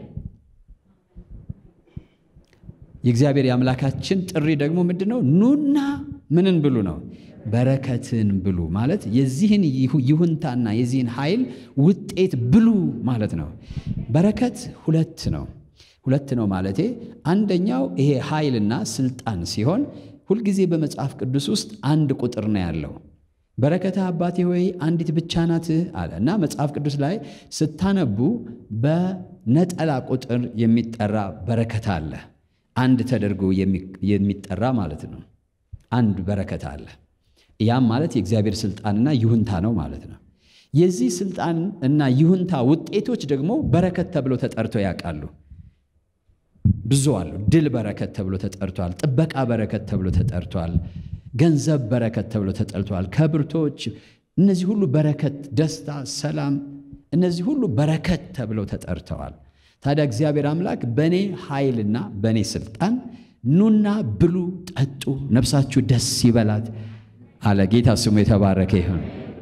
የእግዚአብሔር የአምላካችን ጥሪ ደግሞ ምንድን ነው? ኑና ምንን ብሉ ነው? በረከትን ብሉ ማለት የዚህን ይሁንታና የዚህን ኃይል ውጤት ብሉ ማለት ነው። በረከት ሁለት ነው። ሁለት ነው ማለቴ አንደኛው ይሄ ኃይልና ስልጣን ሲሆን ሁልጊዜ በመጽሐፍ ቅዱስ ውስጥ አንድ ቁጥር ነው ያለው። በረከተ አባቴ ሆይ አንዲት ብቻ ናት አለ እና መጽሐፍ ቅዱስ ላይ ስታነቡ በነጠላ ቁጥር የሚጠራ በረከት አለ። አንድ ተደርጎ የሚጠራ ማለት ነው። አንድ በረከት አለ። ያም ማለት የእግዚአብሔር ስልጣንና ይሁንታ ነው ማለት ነው። የዚህ ስልጣን እና ይሁንታ ውጤቶች ደግሞ በረከት ተብሎ ተጠርተው ያውቃሉ። ብዙ አሉ። ድል በረከት ተብሎ ተጠርቷል። ጥበቃ በረከት ተብሎ ተጠርቷል። ገንዘብ በረከት ተብሎ ተጠርቷል። ከብርቶች እነዚህ ሁሉ በረከት፣ ደስታ፣ ሰላም እነዚህ ሁሉ በረከት ተብለው ተጠርተዋል። ታዲያ እግዚአብሔር አምላክ በእኔ ኃይልና በእኔ ስልጣን ኑና ብሉ፣ ጠጡ፣ ነፍሳችሁ ደስ ይበላት አለ። ጌታ ስሙ የተባረከ ይሁን።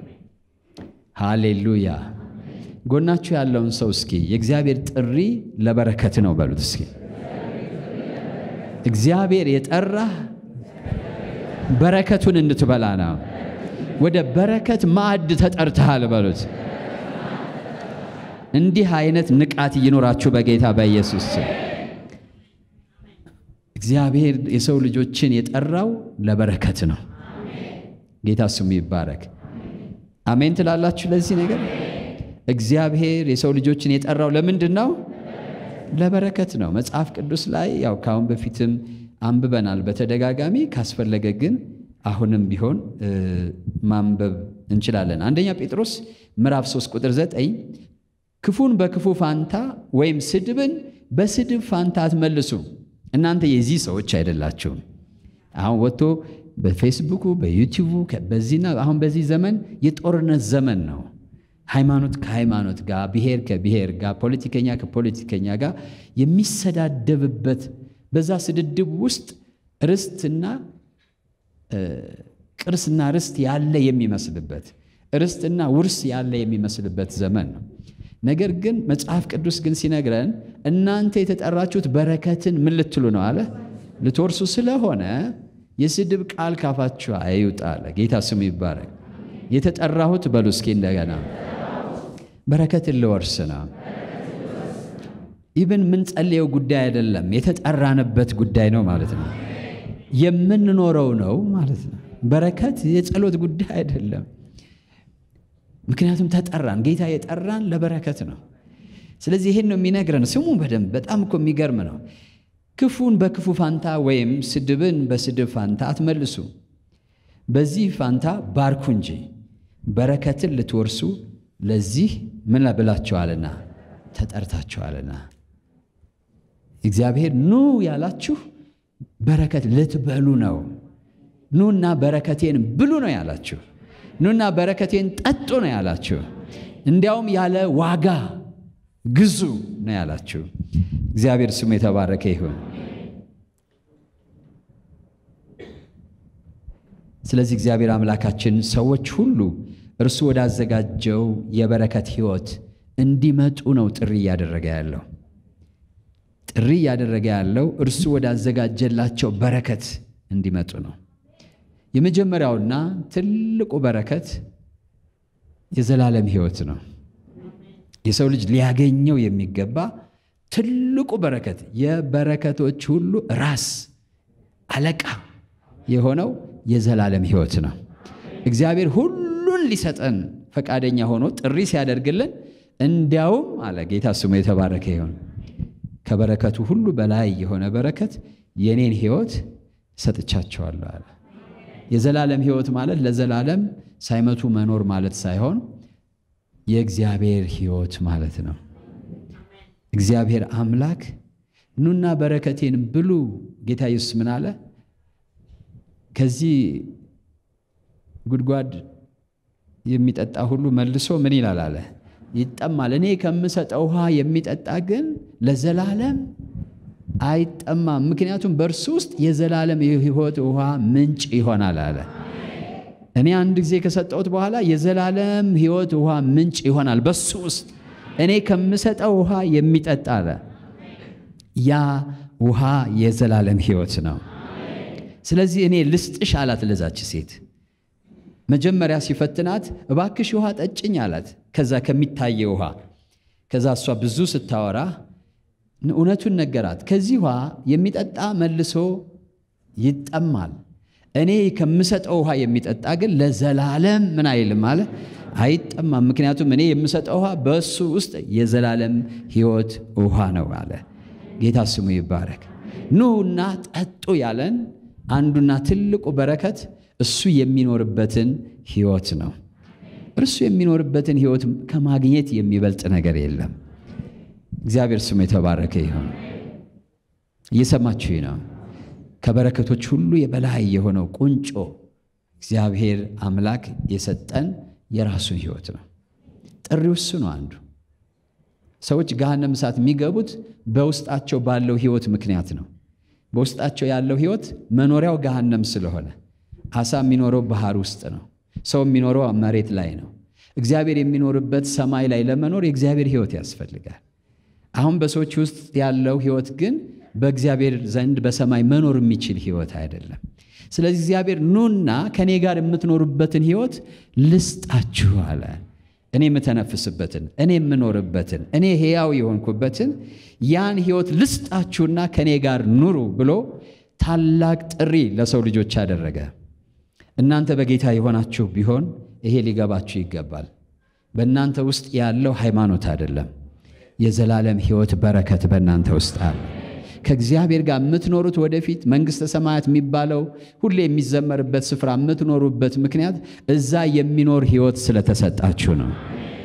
ሃሌሉያ። ጎናችሁ ያለውን ሰው እስኪ የእግዚአብሔር ጥሪ ለበረከት ነው በሉት እስኪ። እግዚአብሔር የጠራህ በረከቱን እንድትበላ ነው። ወደ በረከት ማዕድ ተጠርተሃል በሉት። እንዲህ አይነት ንቃት ይኖራችሁ በጌታ በኢየሱስ ስም። እግዚአብሔር የሰው ልጆችን የጠራው ለበረከት ነው። ጌታ ስሙ ይባረክ። አሜን ትላላችሁ ለዚህ ነገር? እግዚአብሔር የሰው ልጆችን የጠራው ለምንድን ነው? ለበረከት ነው። መጽሐፍ ቅዱስ ላይ ያው ካሁን በፊትም አንብበናል በተደጋጋሚ ካስፈለገ ግን አሁንም ቢሆን ማንበብ እንችላለን። አንደኛ ጴጥሮስ ምዕራፍ 3 ቁጥር 9 ክፉን በክፉ ፋንታ ወይም ስድብን በስድብ ፋንታ አትመልሱ፣ እናንተ የዚህ ሰዎች አይደላችሁም። አሁን ወጥቶ በፌስቡኩ በዩቲዩቡ በዚህና አሁን በዚህ ዘመን የጦርነት ዘመን ነው። ሃይማኖት ከሃይማኖት ጋር፣ ብሔር ከብሔር ጋር፣ ፖለቲከኛ ከፖለቲከኛ ጋር የሚሰዳደብበት በዛ ስድድብ ውስጥ ርስትና ቅርስና ርስት ያለ የሚመስልበት ርስትና ውርስ ያለ የሚመስልበት ዘመን ነው። ነገር ግን መጽሐፍ ቅዱስ ግን ሲነግረን እናንተ የተጠራችሁት በረከትን ምን ልትሉ ነው አለ ልትወርሱ ስለሆነ የስድብ ቃል ካፋችሁ አይውጣ አለ። ጌታ ስሙ ይባረክ። የተጠራሁት በሉ እስኪ እንደገና በረከትን ልወርስ ነው። ኢብን የምንጸልየው ጉዳይ አይደለም፣ የተጠራንበት ጉዳይ ነው ማለት ነው። የምንኖረው ነው ማለት ነው። በረከት የጸሎት ጉዳይ አይደለም። ምክንያቱም ተጠራን። ጌታ የጠራን ለበረከት ነው። ስለዚህ ይሄን ነው የሚነግረን። ስሙ በደንብ በጣም እኮ የሚገርም ነው። ክፉን በክፉ ፋንታ ወይም ስድብን በስድብ ፋንታ አትመልሱ፣ በዚህ ፋንታ ባርኩ እንጂ በረከትን ልትወርሱ ለዚህ ምን ብላችኋልና ተጠርታችኋልና። እግዚአብሔር ኑ ያላችሁ በረከት ልትበሉ ነው። ኑና በረከቴን ብሉ ነው ያላችሁ። ኑና በረከቴን ጠጡ ነው ያላችሁ። እንዲያውም ያለ ዋጋ ግዙ ነው ያላችሁ። እግዚአብሔር ስሙ የተባረከ ይሁን። ስለዚህ እግዚአብሔር አምላካችን ሰዎች ሁሉ እርሱ ወዳዘጋጀው የበረከት ሕይወት እንዲመጡ ነው ጥሪ እያደረገ ያለው። ጥሪ እያደረገ ያለው እርሱ ወዳዘጋጀላቸው በረከት እንዲመጡ ነው። የመጀመሪያውና ትልቁ በረከት የዘላለም ሕይወት ነው። የሰው ልጅ ሊያገኘው የሚገባ ትልቁ በረከት የበረከቶች ሁሉ ራስ አለቃ የሆነው የዘላለም ሕይወት ነው። እግዚአብሔር ሁሉን ሊሰጠን ፈቃደኛ ሆኖ ጥሪ ሲያደርግልን እንዲያውም አለ ጌታ ስሙ የተባረከ ይሁን ከበረከቱ ሁሉ በላይ የሆነ በረከት የኔን ሕይወት ሰጥቻቸዋለሁ አለ። የዘላለም ሕይወት ማለት ለዘላለም ሳይመቱ መኖር ማለት ሳይሆን የእግዚአብሔር ሕይወት ማለት ነው። እግዚአብሔር አምላክ ኑና በረከቴን ብሉ። ጌታ ኢየሱስ ምን አለ? ከዚህ ጉድጓድ የሚጠጣ ሁሉ መልሶ ምን ይላል አለ ይጠማል። እኔ ከምሰጠው ውሃ የሚጠጣ ግን ለዘላለም አይጠማም፣ ምክንያቱም በእርሱ ውስጥ የዘላለም የሕይወት ውሃ ምንጭ ይሆናል አለ። እኔ አንድ ጊዜ ከሰጠሁት በኋላ የዘላለም ሕይወት ውሃ ምንጭ ይሆናል በሱ ውስጥ እኔ ከምሰጠው ውሃ የሚጠጣ አለ። ያ ውሃ የዘላለም ሕይወት ነው። ስለዚህ እኔ ልስጥሽ አላት ለዛች ሴት መጀመሪያ ሲፈትናት እባክሽ ውሃ ጠጭኝ አላት። ከዛ ከሚታየ ውሃ ከዛ እሷ ብዙ ስታወራ እውነቱን ነገራት። ከዚህ ውሃ የሚጠጣ መልሶ ይጠማል፣ እኔ ከምሰጠው ውሃ የሚጠጣ ግን ለዘላለም ምን አይልም አለ አይጠማም። ምክንያቱም እኔ የምሰጠው ውሃ በእሱ ውስጥ የዘላለም ሕይወት ውሃ ነው አለ። ጌታ ስሙ ይባረክ። ኑና ጠጡ ያለን አንዱና ትልቁ በረከት እሱ የሚኖርበትን ሕይወት ነው። እርሱ የሚኖርበትን ሕይወት ከማግኘት የሚበልጥ ነገር የለም። እግዚአብሔር ስሙ የተባረከ ይሁን። እየሰማችሁ ነው። ከበረከቶች ሁሉ የበላይ የሆነው ቁንጮ እግዚአብሔር አምላክ የሰጠን የራሱን ሕይወት ነው። ጥሪው እሱ ነው። አንዱ ሰዎች ገሃነም እሳት የሚገቡት በውስጣቸው ባለው ሕይወት ምክንያት ነው። በውስጣቸው ያለው ሕይወት መኖሪያው ገሃነም ስለሆነ አሳ የሚኖረው ባህር ውስጥ ነው። ሰው የሚኖረው መሬት ላይ ነው። እግዚአብሔር የሚኖርበት ሰማይ ላይ ለመኖር የእግዚአብሔር ሕይወት ያስፈልጋል። አሁን በሰዎች ውስጥ ያለው ሕይወት ግን በእግዚአብሔር ዘንድ በሰማይ መኖር የሚችል ሕይወት አይደለም። ስለዚህ እግዚአብሔር ኑና ከእኔ ጋር የምትኖሩበትን ሕይወት ልስጣችሁ አለ። እኔ የምተነፍስበትን፣ እኔ የምኖርበትን፣ እኔ ሕያው የሆንኩበትን ያን ሕይወት ልስጣችሁና ከእኔ ጋር ኑሩ ብሎ ታላቅ ጥሪ ለሰው ልጆች አደረገ። እናንተ በጌታ የሆናችሁ ቢሆን ይሄ ሊገባችሁ ይገባል። በእናንተ ውስጥ ያለው ሃይማኖት አይደለም፣ የዘላለም ሕይወት በረከት በእናንተ ውስጥ አለ። ከእግዚአብሔር ጋር የምትኖሩት ወደፊት መንግሥተ ሰማያት የሚባለው ሁሌ የሚዘመርበት ስፍራ የምትኖሩበት ምክንያት እዛ የሚኖር ሕይወት ስለተሰጣችሁ ነው።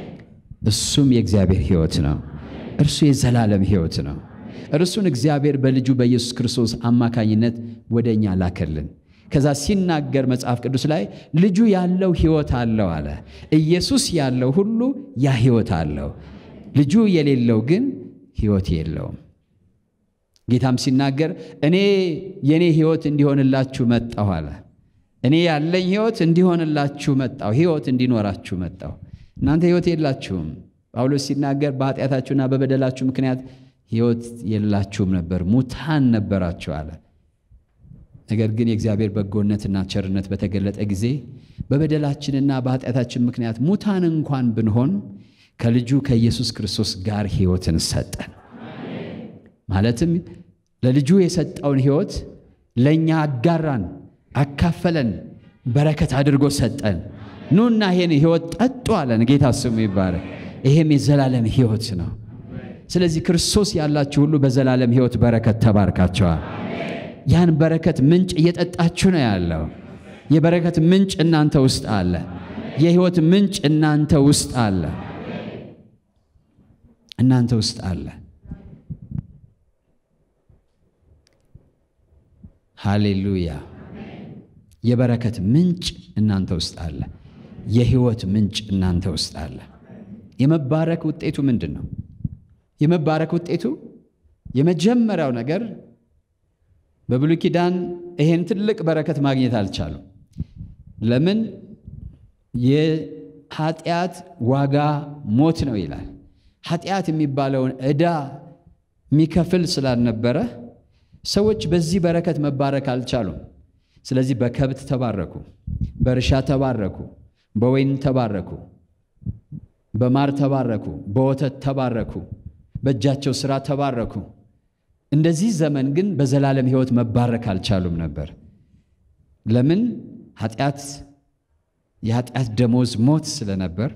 እሱም የእግዚአብሔር ሕይወት ነው። እርሱ የዘላለም ሕይወት ነው። እርሱን እግዚአብሔር በልጁ በኢየሱስ ክርስቶስ አማካኝነት ወደ እኛ ላከልን። ከዛ ሲናገር መጽሐፍ ቅዱስ ላይ ልጁ ያለው ሕይወት አለው አለ። ኢየሱስ ያለው ሁሉ ያ ሕይወት አለው። ልጁ የሌለው ግን ሕይወት የለውም። ጌታም ሲናገር እኔ የእኔ ሕይወት እንዲሆንላችሁ መጣሁ አለ። እኔ ያለኝ ሕይወት እንዲሆንላችሁ መጣሁ፣ ሕይወት እንዲኖራችሁ መጣሁ። እናንተ ሕይወት የላችሁም። ጳውሎስ ሲናገር በኃጢአታችሁና በበደላችሁ ምክንያት ሕይወት የላችሁም ነበር፣ ሙታን ነበራችሁ አለ። ነገር ግን የእግዚአብሔር በጎነትና ቸርነት በተገለጠ ጊዜ በበደላችንና በኃጢአታችን ምክንያት ሙታን እንኳን ብንሆን ከልጁ ከኢየሱስ ክርስቶስ ጋር ሕይወትን ሰጠን። ማለትም ለልጁ የሰጠውን ሕይወት ለእኛ አጋራን፣ አካፈለን፣ በረከት አድርጎ ሰጠን። ኑና ይሄን ሕይወት ጠጡ አለን። ጌታ ስሙ ይባረክ። ይሄም የዘላለም ሕይወት ነው። ስለዚህ ክርስቶስ ያላችሁ ሁሉ በዘላለም ሕይወት በረከት ተባርካቸዋል። ያን በረከት ምንጭ እየጠጣችሁ ነው ያለው። የበረከት ምንጭ እናንተ ውስጥ አለ። የሕይወት ምንጭ እናንተ ውስጥ አለ። እናንተ ውስጥ አለ። ሃሌሉያ! የበረከት ምንጭ እናንተ ውስጥ አለ። የሕይወት ምንጭ እናንተ ውስጥ አለ። የመባረክ ውጤቱ ምንድን ነው? የመባረክ ውጤቱ የመጀመሪያው ነገር በብሉይ ኪዳን ይሄን ትልቅ በረከት ማግኘት አልቻሉም። ለምን? የኃጢአት ዋጋ ሞት ነው ይላል። ኃጢአት የሚባለውን ዕዳ የሚከፍል ስላልነበረ ሰዎች በዚህ በረከት መባረክ አልቻሉም። ስለዚህ በከብት ተባረኩ፣ በእርሻ ተባረኩ፣ በወይን ተባረኩ፣ በማር ተባረኩ፣ በወተት ተባረኩ፣ በእጃቸው ሥራ ተባረኩ። እንደዚህ ዘመን ግን በዘላለም ሕይወት መባረክ አልቻሉም ነበር። ለምን? ኃጢአት የኃጢአት ደሞዝ ሞት ስለነበር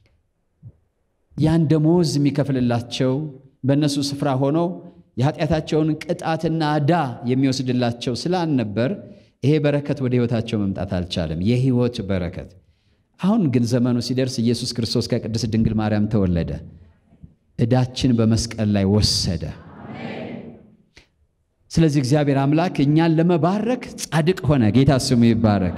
ያን ደሞዝ የሚከፍልላቸው በእነሱ ስፍራ ሆኖ የኃጢአታቸውን ቅጣትና ዕዳ የሚወስድላቸው ስላልነበር ይሄ በረከት ወደ ሕይወታቸው መምጣት አልቻለም። የሕይወት በረከት። አሁን ግን ዘመኑ ሲደርስ ኢየሱስ ክርስቶስ ከቅድስት ድንግል ማርያም ተወለደ። ዕዳችን በመስቀል ላይ ወሰደ። ስለዚህ እግዚአብሔር አምላክ እኛን ለመባረክ ጻድቅ ሆነ። ጌታ ስሙ ይባረክ።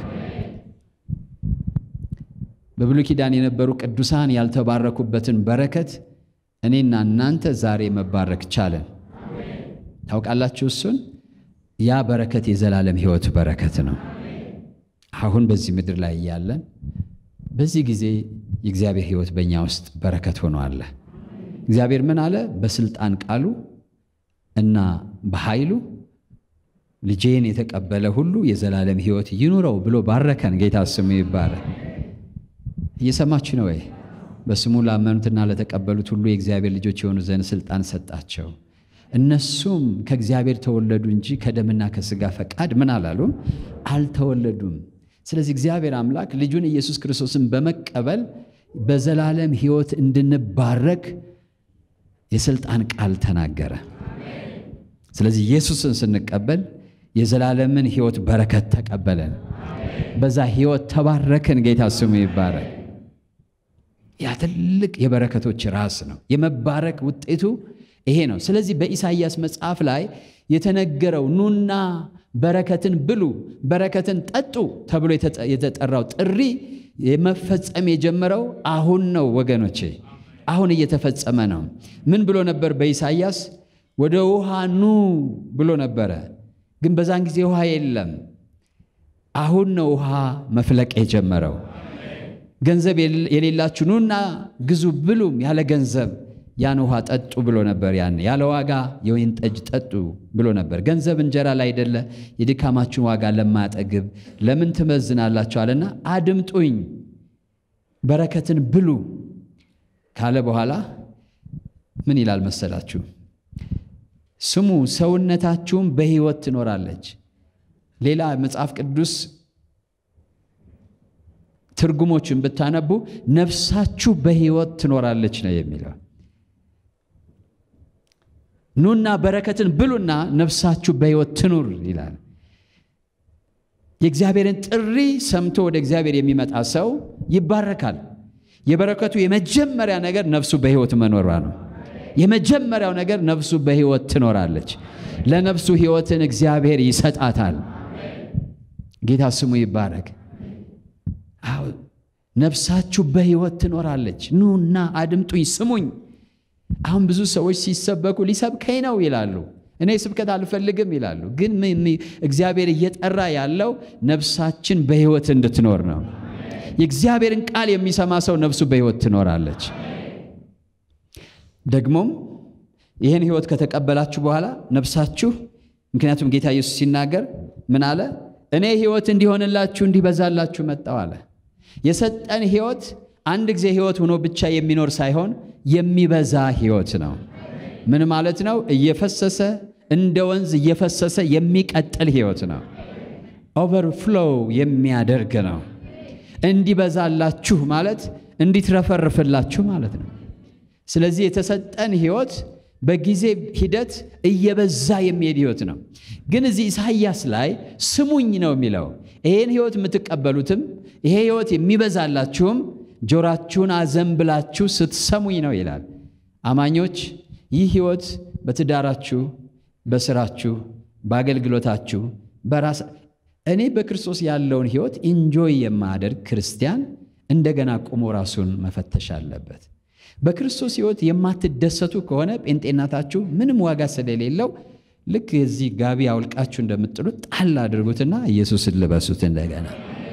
በብሉይ ኪዳን የነበሩ ቅዱሳን ያልተባረኩበትን በረከት እኔና እናንተ ዛሬ መባረክ ቻለን። ታውቃላችሁ፣ እሱን ያ በረከት የዘላለም ሕይወት በረከት ነው። አሁን በዚህ ምድር ላይ እያለን በዚህ ጊዜ የእግዚአብሔር ሕይወት በእኛ ውስጥ በረከት ሆኖ አለ። እግዚአብሔር ምን አለ? በስልጣን ቃሉ እና በኃይሉ ልጄን የተቀበለ ሁሉ የዘላለም ሕይወት ይኑረው ብሎ ባረከን። ጌታ ስሙ ይባረክ። እየሰማችሁ ነው ወይ? በስሙ ላመኑትና ለተቀበሉት ሁሉ የእግዚአብሔር ልጆች የሆኑ ዘንድ ስልጣን ሰጣቸው። እነሱም ከእግዚአብሔር ተወለዱ እንጂ ከደምና ከሥጋ ፈቃድ ምን አላሉም አልተወለዱም። ስለዚህ እግዚአብሔር አምላክ ልጁን ኢየሱስ ክርስቶስን በመቀበል በዘላለም ሕይወት እንድንባረክ የስልጣን ቃል ተናገረ። ስለዚህ ኢየሱስን ስንቀበል የዘላለምን ሕይወት በረከት ተቀበለን። በዛ ሕይወት ተባረክን። ጌታ ስሙ ይባረክ። ያ ትልቅ የበረከቶች ራስ ነው። የመባረክ ውጤቱ ይሄ ነው። ስለዚህ በኢሳይያስ መጽሐፍ ላይ የተነገረው ኑና በረከትን ብሉ፣ በረከትን ጠጡ ተብሎ የተጠራው ጥሪ የመፈጸም የጀመረው አሁን ነው ወገኖቼ፣ አሁን እየተፈጸመ ነው። ምን ብሎ ነበር በኢሳይያስ? ወደ ውሃ ኑ ብሎ ነበረ። ግን በዛን ጊዜ ውሃ የለም። አሁን ነው ውሃ መፍለቅ የጀመረው። ገንዘብ የሌላችሁ ኑና ግዙ ብሉም ያለ ገንዘብ ያን ውሃ ጠጡ ብሎ ነበር። ያን ያለ ዋጋ የወይን ጠጅ ጠጡ ብሎ ነበር። ገንዘብ እንጀራ ላይ አይደለ የድካማችሁን ዋጋ ለማጠግብ ለምን ትመዝናላችሁ አለና አድምጡኝ፣ በረከትን ብሉ ካለ በኋላ ምን ይላል መሰላችሁ? ስሙ ሰውነታችሁም በሕይወት ትኖራለች። ሌላ መጽሐፍ ቅዱስ ትርጉሞችን ብታነቡ ነፍሳችሁ በሕይወት ትኖራለች ነው የሚለው። ኑና በረከትን ብሉና ነፍሳችሁ በሕይወት ትኑር ይላል። የእግዚአብሔርን ጥሪ ሰምቶ ወደ እግዚአብሔር የሚመጣ ሰው ይባረካል። የበረከቱ የመጀመሪያ ነገር ነፍሱ በሕይወት መኖሯ ነው። የመጀመሪያው ነገር ነፍሱ በሕይወት ትኖራለች። ለነፍሱ ሕይወትን እግዚአብሔር ይሰጣታል። ጌታ ስሙ ይባረክ። አዎ ነፍሳችሁ በሕይወት ትኖራለች። ኑና አድምጡኝ፣ ስሙኝ። አሁን ብዙ ሰዎች ሲሰበኩ ሊሰብከኝ ነው ይላሉ። እኔ ስብከት አልፈልግም ይላሉ። ግን እግዚአብሔር እየጠራ ያለው ነፍሳችን በሕይወት እንድትኖር ነው። የእግዚአብሔርን ቃል የሚሰማ ሰው ነፍሱ በሕይወት ትኖራለች። ደግሞም ይህን ሕይወት ከተቀበላችሁ በኋላ ነፍሳችሁ ምክንያቱም ጌታ ኢየሱስ ሲናገር ምን አለ? እኔ ሕይወት እንዲሆንላችሁ እንዲበዛላችሁ መጣው አለ። የሰጠን ሕይወት አንድ ጊዜ ሕይወት ሆኖ ብቻ የሚኖር ሳይሆን የሚበዛ ሕይወት ነው። ምን ማለት ነው? እየፈሰሰ እንደ ወንዝ እየፈሰሰ የሚቀጥል ሕይወት ነው። ኦቨርፍሎው የሚያደርግ ነው። እንዲበዛላችሁ ማለት እንዲትረፈርፍላችሁ ማለት ነው። ስለዚህ የተሰጠን ሕይወት በጊዜ ሂደት እየበዛ የሚሄድ ሕይወት ነው። ግን እዚህ ኢሳይያስ ላይ ስሙኝ ነው የሚለው። ይሄን ሕይወት የምትቀበሉትም ይሄ ሕይወት የሚበዛላችሁም ጆራችሁን አዘንብላችሁ ስትሰሙኝ ነው ይላል። አማኞች ይህ ሕይወት በትዳራችሁ፣ በስራችሁ፣ በአገልግሎታችሁ በራስ እኔ በክርስቶስ ያለውን ሕይወት ኢንጆይ የማያደርግ ክርስቲያን እንደገና ቆሞ ራሱን መፈተሽ አለበት። በክርስቶስ ሕይወት የማትደሰቱ ከሆነ ጴንጤናታችሁ ምንም ዋጋ ስለሌለው ልክ የዚህ ጋቢ አውልቃችሁ እንደምጥሉት ጣል አድርጉትና ኢየሱስን ልበሱት። እንደገና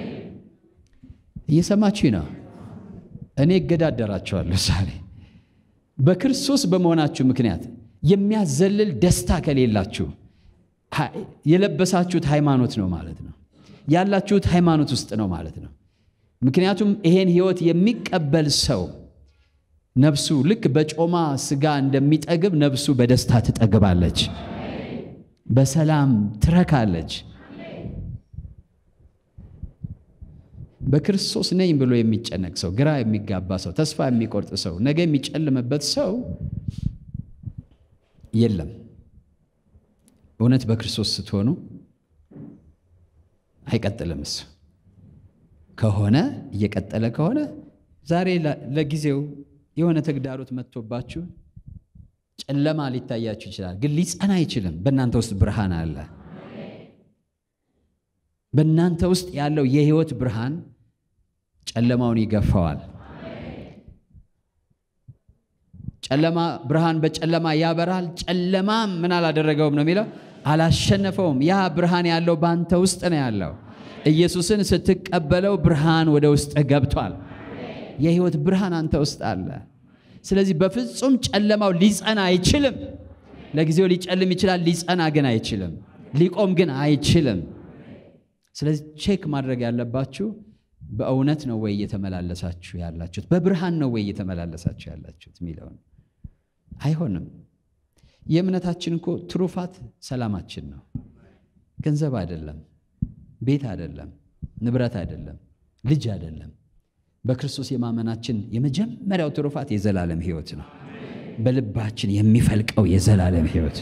እየሰማችሁ ነው። እኔ እገዳደራቸዋለሁ ዛሬ በክርስቶስ በመሆናችሁ ምክንያት የሚያዘልል ደስታ ከሌላችሁ የለበሳችሁት ሃይማኖት ነው ማለት ነው። ያላችሁት ሃይማኖት ውስጥ ነው ማለት ነው። ምክንያቱም ይሄን ህይወት የሚቀበል ሰው ነፍሱ ልክ በጮማ ስጋ እንደሚጠግብ ነፍሱ በደስታ ትጠግባለች፣ በሰላም ትረካለች። በክርስቶስ ነኝ ብሎ የሚጨነቅ ሰው፣ ግራ የሚጋባ ሰው፣ ተስፋ የሚቆርጥ ሰው፣ ነገ የሚጨልምበት ሰው የለም። እውነት በክርስቶስ ስትሆኑ አይቀጥልም። እሱ ከሆነ እየቀጠለ ከሆነ ዛሬ ለጊዜው የሆነ ተግዳሮት መጥቶባችሁ ጨለማ ሊታያችሁ ይችላል፣ ግን ሊጸና አይችልም። በእናንተ ውስጥ ብርሃን አለ። በእናንተ ውስጥ ያለው የህይወት ብርሃን ጨለማውን ይገፋዋል። ጨለማ ብርሃን በጨለማ ያበራል፣ ጨለማም ምን አላደረገውም ነው የሚለው አላሸነፈውም። ያ ብርሃን ያለው በአንተ ውስጥ ነው ያለው። ኢየሱስን ስትቀበለው ብርሃን ወደ ውስጥ ገብቷል። የህይወት ብርሃን አንተ ውስጥ አለ። ስለዚህ በፍጹም ጨለማው ሊጸና አይችልም። ለጊዜው ሊጨልም ይችላል፣ ሊጸና ግን አይችልም። ሊቆም ግን አይችልም። ስለዚህ ቼክ ማድረግ ያለባችሁ በእውነት ነው ወይ እየተመላለሳችሁ ያላችሁት? በብርሃን ነው ወይ እየተመላለሳችሁ ያላችሁት የሚለውን አይሆንም። የእምነታችን እኮ ትሩፋት ሰላማችን ነው። ገንዘብ አይደለም፣ ቤት አይደለም፣ ንብረት አይደለም፣ ልጅ አይደለም። በክርስቶስ የማመናችን የመጀመሪያው ትሩፋት የዘላለም ሕይወት ነው። በልባችን የሚፈልቀው የዘላለም ሕይወት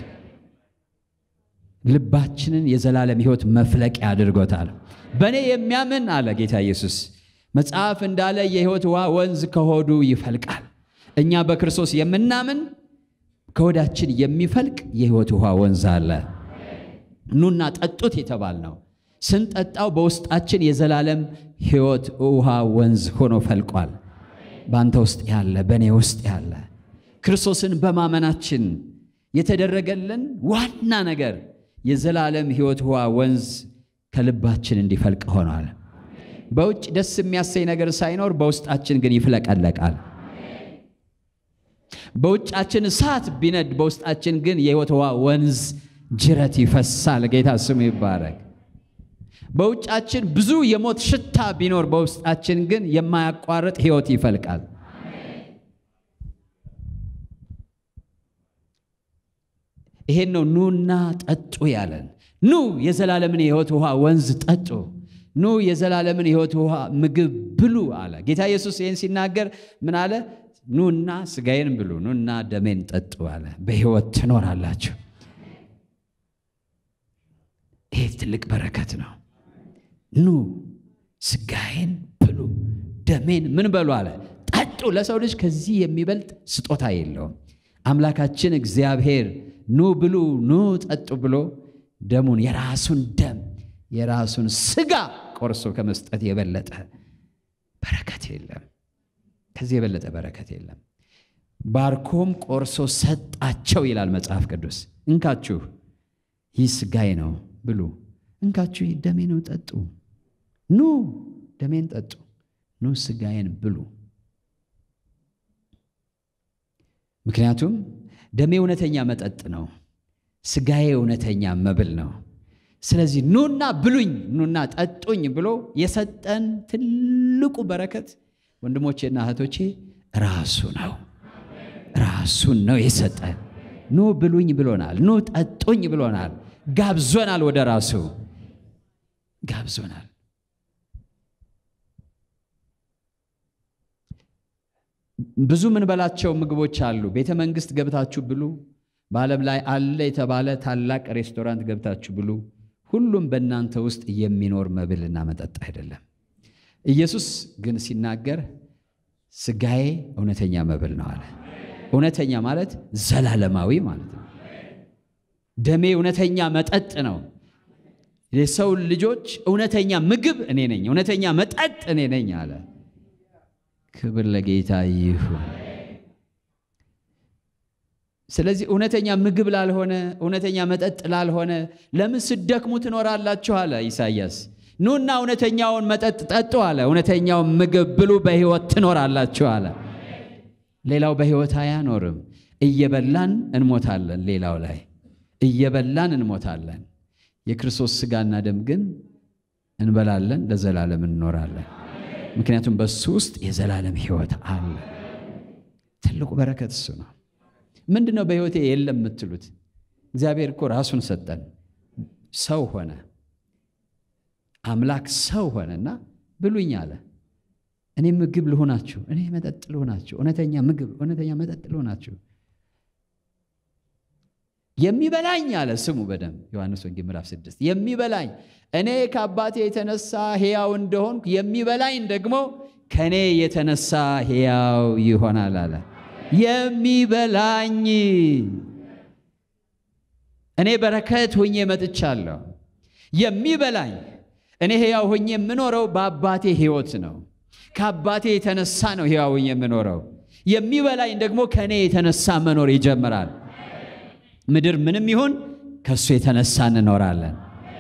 ልባችንን የዘላለም ሕይወት መፍለቂያ አድርጎታል። በእኔ የሚያምን አለ ጌታ ኢየሱስ መጽሐፍ እንዳለ የሕይወት ውሃ ወንዝ ከሆዱ ይፈልቃል። እኛ በክርስቶስ የምናምን ከሆዳችን የሚፈልቅ የሕይወት ውሃ ወንዝ አለ። ኑና ጠጡት የተባል ነው። ስንጠጣው በውስጣችን የዘላለም ሕይወት ውሃ ወንዝ ሆኖ ፈልቋል። በአንተ ውስጥ ያለ፣ በእኔ ውስጥ ያለ ክርስቶስን በማመናችን የተደረገልን ዋና ነገር የዘላለም ሕይወት ውሃ ወንዝ ከልባችን እንዲፈልቅ ሆኗል። በውጭ ደስ የሚያሰኝ ነገር ሳይኖር በውስጣችን ግን ይፍለቀለቃል። በውጫችን እሳት ቢነድ በውስጣችን ግን የሕይወት ውሃ ወንዝ ጅረት ይፈሳል። ጌታ ስሙ ይባረክ። በውጫችን ብዙ የሞት ሽታ ቢኖር በውስጣችን ግን የማያቋርጥ ሕይወት ይፈልቃል። ይሄን ነው ኑና ጠጡ ያለን። ኑ የዘላለምን የሕይወት ውሃ ወንዝ ጠጡ፣ ኑ የዘላለምን የሕይወት ውሃ ምግብ ብሉ አለ ጌታ ኢየሱስ። ይህን ሲናገር ምን አለ? ኑና ስጋዬን ብሉ፣ ኑና ደሜን ጠጡ አለ። በሕይወት ትኖራላችሁ። ይሄ ትልቅ በረከት ነው። ኑ ስጋዬን ብሉ፣ ደሜን ምን በሉ አለ ጠጡ። ለሰው ልጅ ከዚህ የሚበልጥ ስጦታ የለውም። አምላካችን እግዚአብሔር ኑ ብሉ፣ ኑ ጠጡ ብሎ ደሙን የራሱን ደም የራሱን ስጋ ቆርሶ ከመስጠት የበለጠ በረከት የለም። ከዚህ የበለጠ በረከት የለም። ባርኮም ቆርሶ ሰጣቸው ይላል መጽሐፍ ቅዱስ። እንካችሁ ይህ ስጋዬ ነው ብሉ፣ እንካችሁ ይህ ደሜ ነው ጠጡ። ኑ ደሜን ጠጡ፣ ኑ ስጋዬን ብሉ። ምክንያቱም ደሜ እውነተኛ መጠጥ ነው፣ ስጋዬ እውነተኛ መብል ነው። ስለዚህ ኑና ብሉኝ፣ ኑና ጠጡኝ ብሎ የሰጠን ትልቁ በረከት ወንድሞቼና እህቶቼ ራሱ ነው። ራሱን ነው የሰጠን። ኑ ብሉኝ ብሎናል። ኑ ጠጡኝ ብሎናል። ጋብዞናል፣ ወደ ራሱ ጋብዞናል። ብዙ ምንበላቸው ምግቦች አሉ። ቤተ መንግስት ገብታችሁ ብሉ። በዓለም ላይ አለ የተባለ ታላቅ ሬስቶራንት ገብታችሁ ብሉ። ሁሉም በእናንተ ውስጥ የሚኖር መብልና መጠጥ አይደለም። ኢየሱስ ግን ሲናገር ስጋዬ እውነተኛ መብል ነው አለ። እውነተኛ ማለት ዘላለማዊ ማለት ነው። ደሜ እውነተኛ መጠጥ ነው። የሰው ልጆች እውነተኛ ምግብ እኔ ነኝ፣ እውነተኛ መጠጥ እኔ ነኝ አለ። ክብር ለጌታ ይሁን። ስለዚህ እውነተኛ ምግብ ላልሆነ እውነተኛ መጠጥ ላልሆነ ለምን ስደክሙ ትኖራላችሁ አለ ኢሳይያስ። ኑና እውነተኛውን መጠጥ ጠጡ አለ። እውነተኛውን ምግብ ብሉ፣ በሕይወት ትኖራላችሁ አለ። ሌላው በሕይወት አያኖርም። እየበላን እንሞታለን። ሌላው ላይ እየበላን እንሞታለን። የክርስቶስ ሥጋና ደም ግን እንበላለን፣ ለዘላለም እንኖራለን። ምክንያቱም በሱ ውስጥ የዘላለም ሕይወት አለ። ትልቁ በረከት እሱ ነው። ምንድን ነው በሕይወቴ የለም የምትሉት? እግዚአብሔር እኮ ራሱን ሰጠን፣ ሰው ሆነ፣ አምላክ ሰው ሆነና ብሉኝ አለ። እኔ ምግብ ልሆናችሁ፣ እኔ መጠጥ ልሆናችሁ፣ እውነተኛ ምግብ፣ እውነተኛ መጠጥ ልሆናችሁ። የሚበላኝ አለ ስሙ በደንብ ዮሐንስ ወንጌል ምዕራፍ ስድስት የሚበላኝ እኔ ከአባቴ የተነሳ ሕያው እንደሆንኩ የሚበላኝ ደግሞ ከእኔ የተነሳ ሕያው ይሆናል አለ። የሚበላኝ እኔ በረከት ሆኜ መጥቻለሁ። የሚበላኝ እኔ ሕያው ሆኜ የምኖረው በአባቴ ሕይወት ነው። ከአባቴ የተነሳ ነው ሕያው ሆኜ የምኖረው። የሚበላኝ ደግሞ ከእኔ የተነሳ መኖር ይጀምራል። ምድር ምንም ይሁን ከእሱ የተነሳ እንኖራለን።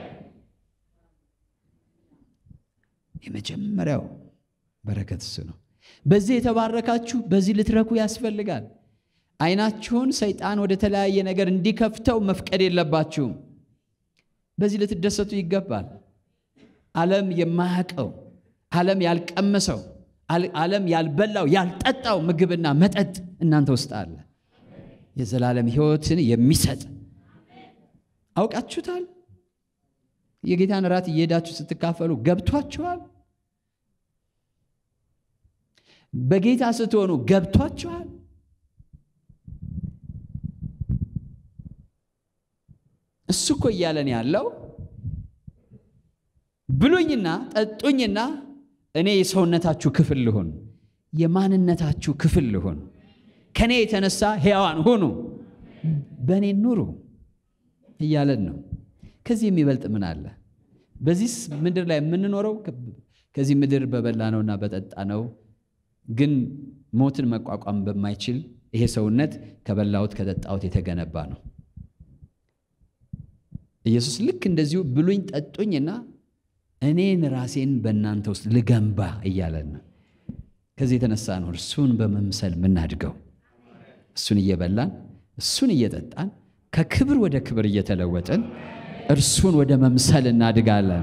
የመጀመሪያው በረከት እሱ ነው። በዚህ የተባረካችሁ በዚህ ልትረኩ ያስፈልጋል። ዓይናችሁን ሰይጣን ወደ ተለያየ ነገር እንዲከፍተው መፍቀድ የለባችሁም። በዚህ ልትደሰቱ ይገባል። ዓለም የማያውቀው ዓለም ያልቀመሰው ዓለም ያልበላው ያልጠጣው ምግብና መጠጥ እናንተ ውስጥ አለ። የዘላለም ሕይወትን የሚሰጥ አውቃችሁታል። የጌታን እራት እየሄዳችሁ ስትካፈሉ ገብቷችኋል። በጌታ ስትሆኑ ገብቷችኋል። እሱ እኮ እያለን ያለው ብሉኝና ጠጡኝና እኔ የሰውነታችሁ ክፍል ልሁን፣ የማንነታችሁ ክፍል ልሁን፣ ከእኔ የተነሳ ሕያዋን ሁኑ፣ በእኔ ኑሩ እያለን ነው። ከዚህ የሚበልጥ ምን አለ? በዚህ ምድር ላይ የምንኖረው ከዚህ ምድር በበላነውና በጠጣነው ግን ሞትን መቋቋም በማይችል ይሄ ሰውነት ከበላሁት ከጠጣሁት የተገነባ ነው። ኢየሱስ ልክ እንደዚሁ ብሉኝ ጠጡኝና እኔን ራሴን በእናንተ ውስጥ ልገንባ እያለን ነው። ከዚህ የተነሳ ነው እርሱን በመምሰል የምናድገው። እሱን እየበላን እሱን እየጠጣን ከክብር ወደ ክብር እየተለወጥን እርሱን ወደ መምሰል እናድጋለን።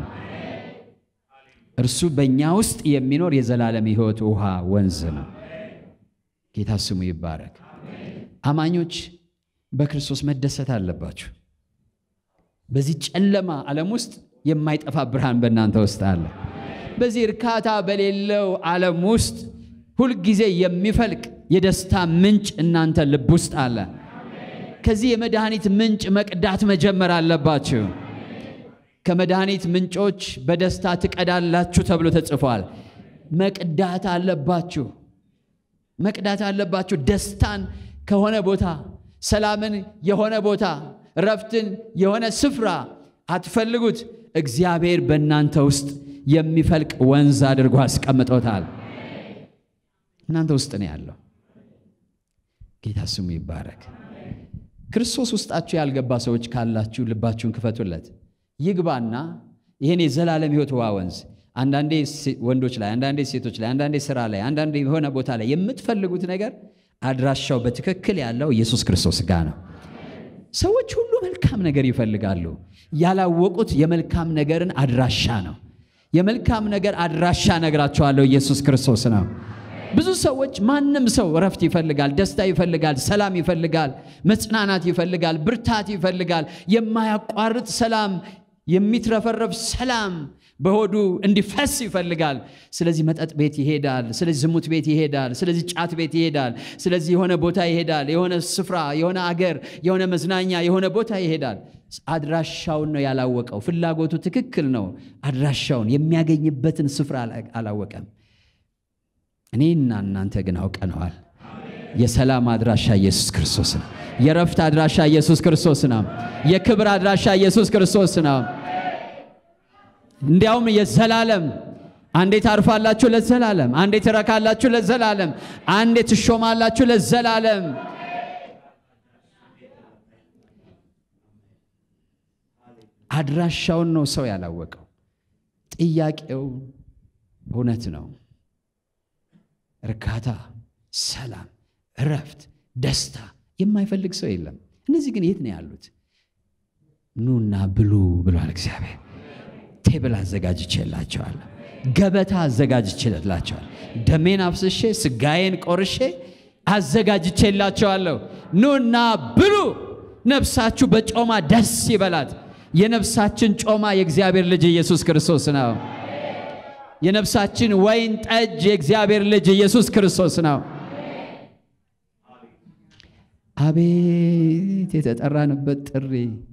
እርሱ በእኛ ውስጥ የሚኖር የዘላለም ሕይወት ውሃ ወንዝ ነው። ጌታ ስሙ ይባረክ። አማኞች በክርስቶስ መደሰት አለባችሁ። በዚህ ጨለማ ዓለም ውስጥ የማይጠፋ ብርሃን በእናንተ ውስጥ አለ። በዚህ እርካታ በሌለው ዓለም ውስጥ ሁልጊዜ የሚፈልቅ የደስታ ምንጭ እናንተ ልብ ውስጥ አለ። ከዚህ የመድኃኒት ምንጭ መቅዳት መጀመር አለባችሁ። ከመድኃኒት ምንጮች በደስታ ትቀዳላችሁ ተብሎ ተጽፏል። መቅዳት አለባችሁ፣ መቅዳት አለባችሁ። ደስታን ከሆነ ቦታ፣ ሰላምን የሆነ ቦታ፣ ረፍትን የሆነ ስፍራ አትፈልጉት። እግዚአብሔር በእናንተ ውስጥ የሚፈልቅ ወንዝ አድርጎ አስቀምጦታል። እናንተ ውስጥ ነው ያለው። ጌታ ስሙ ይባረክ። ክርስቶስ ውስጣችሁ ያልገባ ሰዎች ካላችሁ ልባችሁን ክፈቱለት። ይግባና ይህን የዘላለም ሕይወት ውሃ ወንዝ አንዳንዴ ወንዶች ላይ፣ አንዳንዴ ሴቶች ላይ፣ አንዳንዴ ስራ ላይ፣ አንዳንዴ የሆነ ቦታ ላይ የምትፈልጉት ነገር አድራሻው በትክክል ያለው ኢየሱስ ክርስቶስ ጋር ነው። ሰዎች ሁሉ መልካም ነገር ይፈልጋሉ። ያላወቁት የመልካም ነገርን አድራሻ ነው። የመልካም ነገር አድራሻ ነግራቸዋለሁ፣ ኢየሱስ ክርስቶስ ነው። ብዙ ሰዎች ማንም ሰው እረፍት ይፈልጋል፣ ደስታ ይፈልጋል፣ ሰላም ይፈልጋል፣ መጽናናት ይፈልጋል፣ ብርታት ይፈልጋል፣ የማያቋርጥ ሰላም፣ የሚትረፈረፍ ሰላም በሆዱ እንዲፈስ ይፈልጋል። ስለዚህ መጠጥ ቤት ይሄዳል፣ ስለዚህ ዝሙት ቤት ይሄዳል፣ ስለዚህ ጫት ቤት ይሄዳል፣ ስለዚህ የሆነ ቦታ ይሄዳል፣ የሆነ ስፍራ፣ የሆነ አገር፣ የሆነ መዝናኛ፣ የሆነ ቦታ ይሄዳል። አድራሻውን ነው ያላወቀው። ፍላጎቱ ትክክል ነው፣ አድራሻውን የሚያገኝበትን ስፍራ አላወቀም። እኔና እናንተ ግን አውቀነዋል። የሰላም አድራሻ ኢየሱስ ክርስቶስ ነው። የረፍት አድራሻ ኢየሱስ ክርስቶስ ነው። የክብር አድራሻ ኢየሱስ ክርስቶስ ነው። እንዲያውም የዘላለም አንዴ ታርፋላችሁ ለዘላለም፣ አንዴ ትረካላችሁ ለዘላለም፣ አንዴ ትሾማላችሁ ለዘላለም። አድራሻውን ነው ሰው ያላወቀው። ጥያቄው እውነት ነው። እርካታ፣ ሰላም፣ እረፍት፣ ደስታ የማይፈልግ ሰው የለም። እነዚህ ግን የት ነው ያሉት? ኑና ብሉ ብሏል እግዚአብሔር። ቴብል አዘጋጅቼላቸዋለሁ፣ ገበታ አዘጋጅቼላቸዋለሁ። ደሜን አፍስሼ ስጋዬን ቆርሼ አዘጋጅቼላቸዋለሁ። ኑና ብሉ፣ ነፍሳችሁ በጮማ ደስ ይበላት። የነፍሳችን ጮማ የእግዚአብሔር ልጅ ኢየሱስ ክርስቶስ ነው። የነፍሳችን ወይን ጠጅ የእግዚአብሔር ልጅ ኢየሱስ ክርስቶስ ነው። አቤት የተጠራንበት ጥሪ!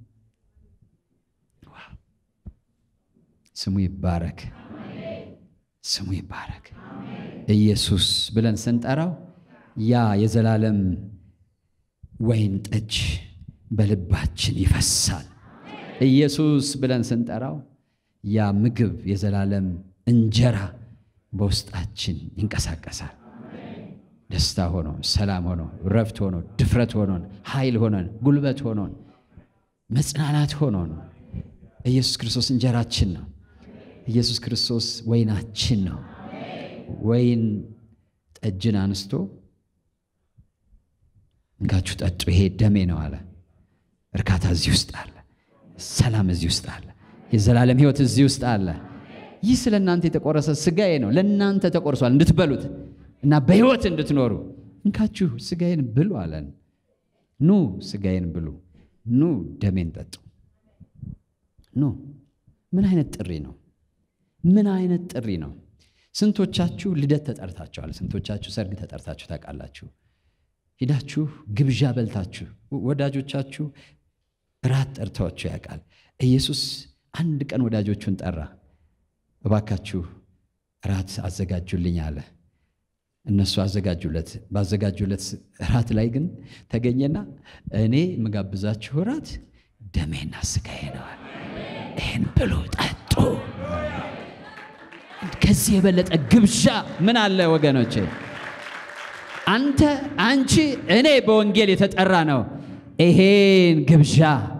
ስሙ ይባረክ፣ ስሙ ይባረክ። ኢየሱስ ብለን ስንጠራው ያ የዘላለም ወይን ጠጅ በልባችን ይፈሳል። ኢየሱስ ብለን ስንጠራው ያ ምግብ የዘላለም እንጀራ በውስጣችን ይንቀሳቀሳል። ደስታ ሆኖ፣ ሰላም ሆኖ፣ ረፍት ሆኖ፣ ድፍረት ሆኖን፣ ኃይል ሆኖን፣ ጉልበት ሆኖን፣ መጽናናት ሆኖን ኢየሱስ ክርስቶስ እንጀራችን ነው። ኢየሱስ ክርስቶስ ወይናችን ነው። ወይን ጠጅን አንስቶ እንካችሁ ጠጡ፣ ይሄ ደሜ ነው አለ። እርካታ እዚህ ውስጥ አለ። ሰላም እዚህ ውስጥ አለ። የዘላለም ሕይወት እዚህ ውስጥ አለ። ይህ ስለ እናንተ የተቆረሰ ሥጋዬ ነው፣ ለእናንተ ተቆርሷል እንድትበሉት እና በሕይወት እንድትኖሩ። እንካችሁ ሥጋዬን ብሉ አለን። ኑ ሥጋዬን ብሉ፣ ኑ ደሜን ጠጡ። ኑ ምን አይነት ጥሪ ነው? ምን አይነት ጥሪ ነው? ስንቶቻችሁ ልደት ተጠርታችኋል? ስንቶቻችሁ ሰርግ ተጠርታችሁ ታውቃላችሁ? ሂዳችሁ ግብዣ በልታችሁ ወዳጆቻችሁ ራት ጠርተዋችሁ ያውቃል? ኢየሱስ አንድ ቀን ወዳጆቹን ጠራ። እባካችሁ ራት አዘጋጁልኝ አለ። እነሱ አዘጋጁለት። ባዘጋጁለት ራት ላይ ግን ተገኘና እኔ የምጋብዛችሁ ራት ደሜና ሥጋዬ ነዋል። ይህን ብሉ ጠጡ። ከዚህ የበለጠ ግብዣ ምን አለ ወገኖቼ? አንተ አንቺ እኔ በወንጌል የተጠራ ነው። ይሄን ግብዣ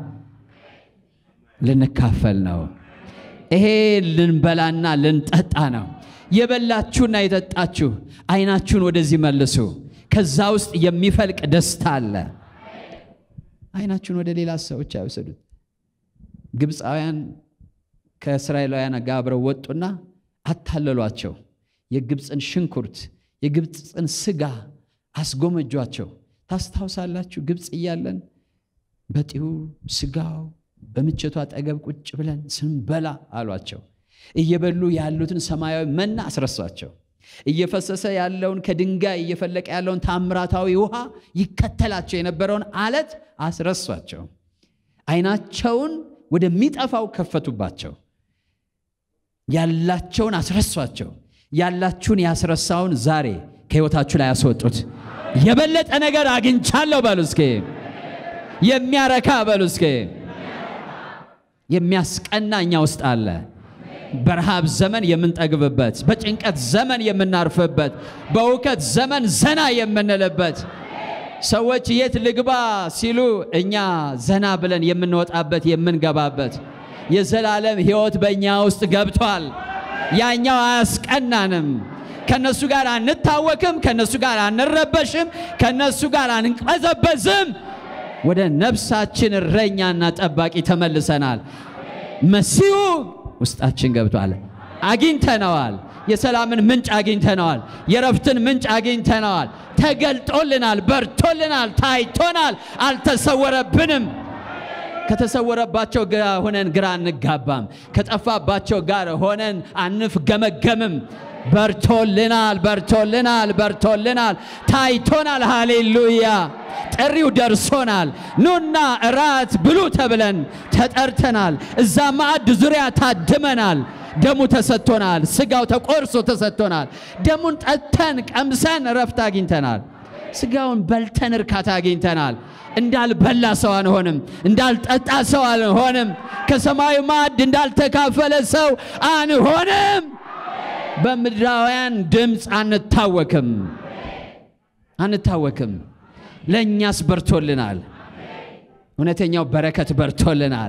ልንካፈል ነው። ይሄ ልንበላና ልንጠጣ ነው። የበላችሁና የጠጣችሁ አይናችሁን ወደዚህ መልሱ። ከዛ ውስጥ የሚፈልቅ ደስታ አለ። አይናችሁን ወደ ሌላ ሰዎች አይወሰዱት። ግብፃውያን ከእስራኤላውያን ጋር አብረው ወጡና አታለሏቸው። የግብፅን ሽንኩርት የግብፅን ስጋ አስጎመጇቸው። ታስታውሳላችሁ? ግብፅ እያለን በጢሁ ስጋው በምቸቱ አጠገብ ቁጭ ብለን ስንበላ አሏቸው። እየበሉ ያሉትን ሰማያዊ መና አስረሷቸው። እየፈሰሰ ያለውን ከድንጋይ እየፈለቀ ያለውን ታምራታዊ ውሃ ይከተላቸው የነበረውን አለት አስረሷቸው። አይናቸውን ወደሚጠፋው ከፈቱባቸው። ያላቸውን አስረሷቸው። ያላችሁን ያስረሳውን ዛሬ ከሕይወታችሁ ላይ ያስወጡት። የበለጠ ነገር አግኝቻለሁ በሉ እስኪ። የሚያረካ በሉ እስኪ። የሚያስቀና እኛ ውስጥ አለ። በረሃብ ዘመን የምንጠግብበት፣ በጭንቀት ዘመን የምናርፍበት፣ በእውከት ዘመን ዘና የምንልበት፣ ሰዎች የት ልግባ ሲሉ እኛ ዘና ብለን የምንወጣበት የምንገባበት የዘላለም ሕይወት በእኛ ውስጥ ገብቷል። ያኛው አያስቀናንም። ከነሱ ጋር አንታወክም፣ ከነሱ ጋር አንረበሽም፣ ከነሱ ጋር አንቀዘበዝም። ወደ ነፍሳችን እረኛና ጠባቂ ተመልሰናል። መሲሁ ውስጣችን ገብቷል። አግኝተነዋል። የሰላምን ምንጭ አግኝተነዋል። የረፍትን ምንጭ አግኝተነዋል። ተገልጦልናል፣ በርቶልናል፣ ታይቶናል፣ አልተሰወረብንም። ከተሰወረባቸው ጋር ሆነን ግራ አንጋባም። ከጠፋባቸው ጋር ሆነን አንፍገመገምም። በርቶልናል፣ በርቶልናል፣ በርቶልናል፣ ታይቶናል። ሃሌሉያ! ጥሪው ደርሶናል። ኑና እራት ብሉ ተብለን ተጠርተናል። እዛ ማዕድ ዙሪያ ታድመናል። ደሙ ተሰጥቶናል። ስጋው ተቆርሶ ተሰጥቶናል። ደሙን ጠጥተን ቀምሰን እረፍት አግኝተናል። ስጋውን በልተን እርካታ አግኝተናል። እንዳልበላ ሰው አንሆንም። እንዳልጠጣ ሰው አንሆንም። ከሰማዩ ማዕድ እንዳልተካፈለ ሰው አንሆንም። በምድራውያን ድምፅ አንታወክም አንታወክም። ለእኛስ በርቶልናል። እውነተኛው በረከት በርቶልናል።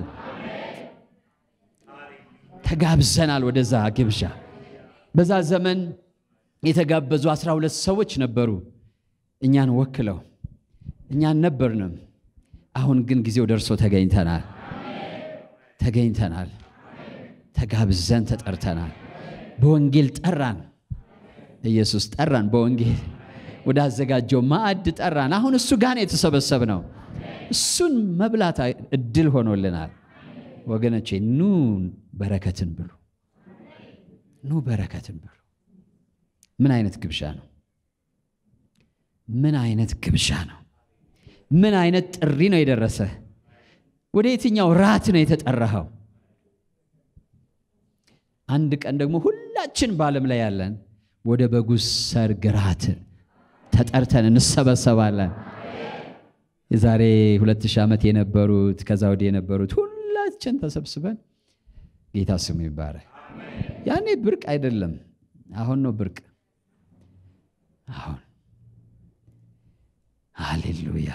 ተጋብዘናል ወደዛ ግብዣ። በዛ ዘመን የተጋበዙ አስራ ሁለት ሰዎች ነበሩ እኛን ወክለው እኛን ነበርንም። አሁን ግን ጊዜው ደርሶ ተገኝተናል ተገኝተናል ተጋብዘን ተጠርተናል። በወንጌል ጠራን። ኢየሱስ ጠራን። በወንጌል ወደ አዘጋጀው ማዕድ ጠራን። አሁን እሱ ጋር ነው የተሰበሰብነው። እሱን መብላት እድል ሆኖልናል። ወገኖቼ ኑ በረከትን ብሉ፣ ኑ በረከትን ብሉ። ምን አይነት ግብዣ ነው? ምን አይነት ግብዣ ነው? ምን አይነት ጥሪ ነው የደረሰ? ወደ የትኛው ራት ነው የተጠራኸው? አንድ ቀን ደግሞ ሁላችን በዓለም ላይ ያለን ወደ በጉ ሰርግ ራት ተጠርተን እንሰበሰባለን። የዛሬ ሁለት ሺህ ዓመት የነበሩት ከዛ ወዲህ የነበሩት ሁላችን ተሰብስበን ጌታ ስሙ ይባረክ። ያኔ ብርቅ አይደለም፣ አሁን ነው ብርቅ። አሁን ሃሌሉያ፣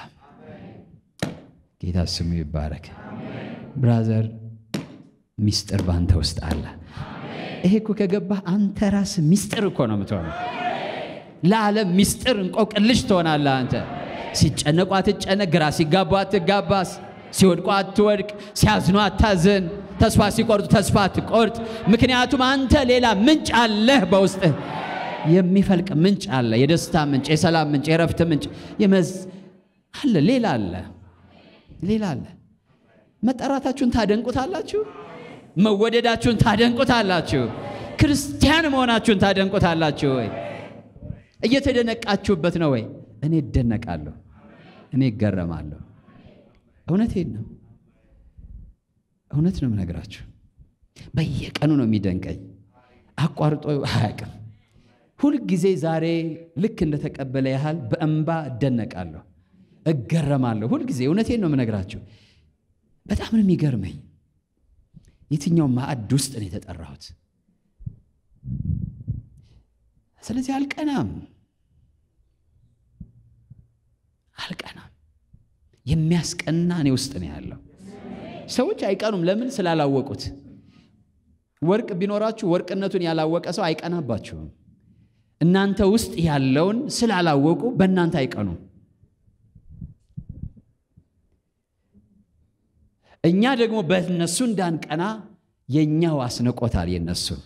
ጌታ ስሙ ይባረክ። ብራዘር ሚስጥር ባንተ ውስጥ አለ። ይሄ እኮ ከገባህ አንተ ራስህ ሚስጥር እኮ ነው የምትሆነው። ለዓለም ሚስጥር እንቆቅልሽ ትሆናለህ አንተ። ሲጨነቁ አትጨነቅ፣ ግራ ሲጋቡ አትጋባስ፣ ሲወድቁ አትወድቅ፣ ሲያዝኑ አታዝን፣ ተስፋ ሲቆርጡ ተስፋ አትቆርጥ። ምክንያቱም አንተ ሌላ ምንጭ አለህ በውስጥህ የሚፈልቅ ምንጭ አለ። የደስታ ምንጭ፣ የሰላም ምንጭ፣ የረፍት ምንጭ የመዝ አለ። ሌላ አለ፣ ሌላ አለ። መጠራታችሁን ታደንቁታላችሁ። መወደዳችሁን ታደንቁታላችሁ። ክርስቲያን መሆናችሁን ታደንቁታላችሁ ወይ? እየተደነቃችሁበት ነው ወይ? እኔ እደነቃለሁ፣ እኔ እገረማለሁ። እውነቴን ነው፣ እውነት ነው የምነግራችሁ። በየቀኑ ነው የሚደንቀኝ፣ አቋርጦ አያውቅም። ሁልጊዜ ዛሬ ልክ እንደተቀበለ ያህል በእንባ እደነቃለሁ፣ እገረማለሁ። ሁልጊዜ እውነቴን ነው የምነግራችሁ። በጣም ነው የሚገርመኝ። የትኛው ማዕድ ውስጥ ነው የተጠራሁት? ስለዚህ አልቀናም አልቀናም። የሚያስቀና እኔ ውስጥ ነው ያለው። ሰዎች አይቀኑም። ለምን? ስላላወቁት። ወርቅ ቢኖራችሁ ወርቅነቱን ያላወቀ ሰው አይቀናባችሁም። እናንተ ውስጥ ያለውን ስላላወቁ በእናንተ አይቀኑም። እኛ ደግሞ በእነሱ እንዳንቀና የእኛው አስንቆታል። የነሱን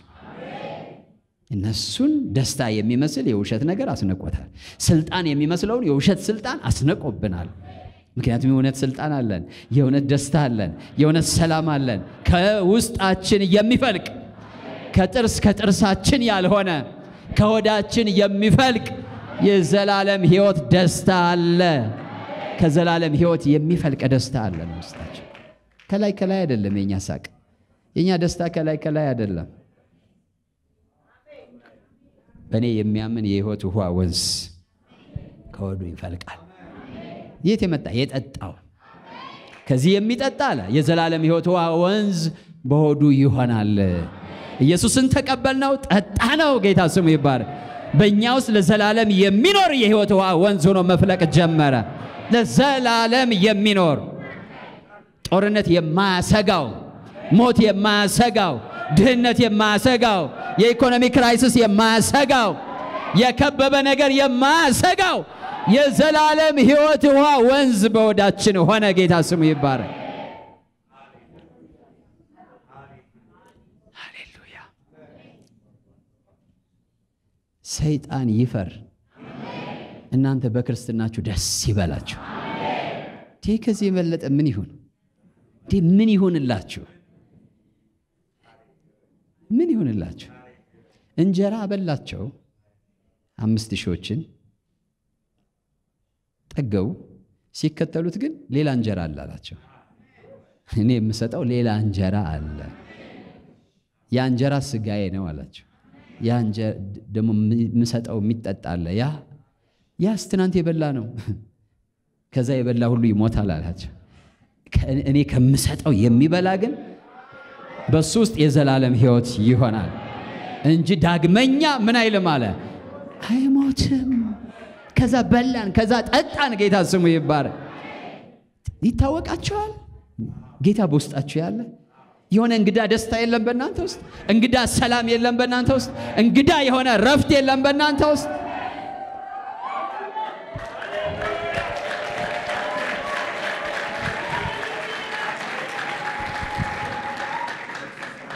እነሱን ደስታ የሚመስል የውሸት ነገር አስነቆታል። ስልጣን የሚመስለውን የውሸት ስልጣን አስነቆብናል። ምክንያቱም የእውነት ስልጣን አለን፣ የእውነት ደስታ አለን፣ የእውነት ሰላም አለን። ከውስጣችን የሚፈልቅ ከጥርስ ከጥርሳችን ያልሆነ ከሆዳችን የሚፈልቅ የዘላለም ሕይወት ደስታ አለ። ከዘላለም ሕይወት የሚፈልቅ ደስታ አለን ውስጣችን። ከላይ ከላይ አይደለም የኛ ሳቅ፣ የኛ ደስታ ከላይ ከላይ አይደለም። በእኔ የሚያምን የሕይወት ውሃ ወንዝ ከሆዱ ይፈልቃል። የት የመጣ የጠጣው ከዚህ የሚጠጣ አለ የዘላለም ሕይወት ውሃ ወንዝ በሆዱ ይሆናል። ኢየሱስን ተቀበልነው፣ ጠጣ ነው። ጌታ ስሙ ይባረክ። በእኛ ውስጥ ለዘላለም የሚኖር የሕይወት ውሃ ወንዝ ሆኖ መፍለቅ ጀመረ። ለዘላለም የሚኖር ጦርነት የማያሰጋው፣ ሞት የማያሰጋው፣ ድህነት የማያሰጋው፣ የኢኮኖሚ ክራይሲስ የማያሰጋው፣ የከበበ ነገር የማያሰጋው የዘላለም ሕይወት ውሃ ወንዝ በሆዳችን ሆነ። ጌታ ስሙ ይባረክ። ሃሌሉያ። ሰይጣን ይፈር፣ እናንተ በክርስትናችሁ ደስ ይበላችሁ። ይህ ከዚህ የበለጠ ምን ይሁን? እንዲህ ምን ይሁንላችሁ? ምን ይሁንላችሁ? እንጀራ አበላቸው አምስት ሺዎችን ጠገቡ። ሲከተሉት ግን ሌላ እንጀራ አለ አላቸው። እኔ የምሰጠው ሌላ እንጀራ አለ፣ ያ እንጀራ ስጋዬ ነው አላቸው። ያ ደግሞ የምሰጠው የሚጠጣ አለ፣ ያ ያስ ትናንት የበላ ነው፣ ከዛ የበላ ሁሉ ይሞታል አላቸው። እኔ ከምሰጠው የሚበላ ግን በሱ ውስጥ የዘላለም ሕይወት ይሆናል እንጂ ዳግመኛ ምን አይልም አለ አይሞትም። ከዛ በላን፣ ከዛ ጠጣን። ጌታ ስሙ ይባረክ። ይታወቃቸዋል። ጌታ በውስጣችሁ ያለ የሆነ እንግዳ ደስታ የለም በእናንተ ውስጥ፣ እንግዳ ሰላም የለም በእናንተ ውስጥ፣ እንግዳ የሆነ ረፍት የለም በእናንተ ውስጥ።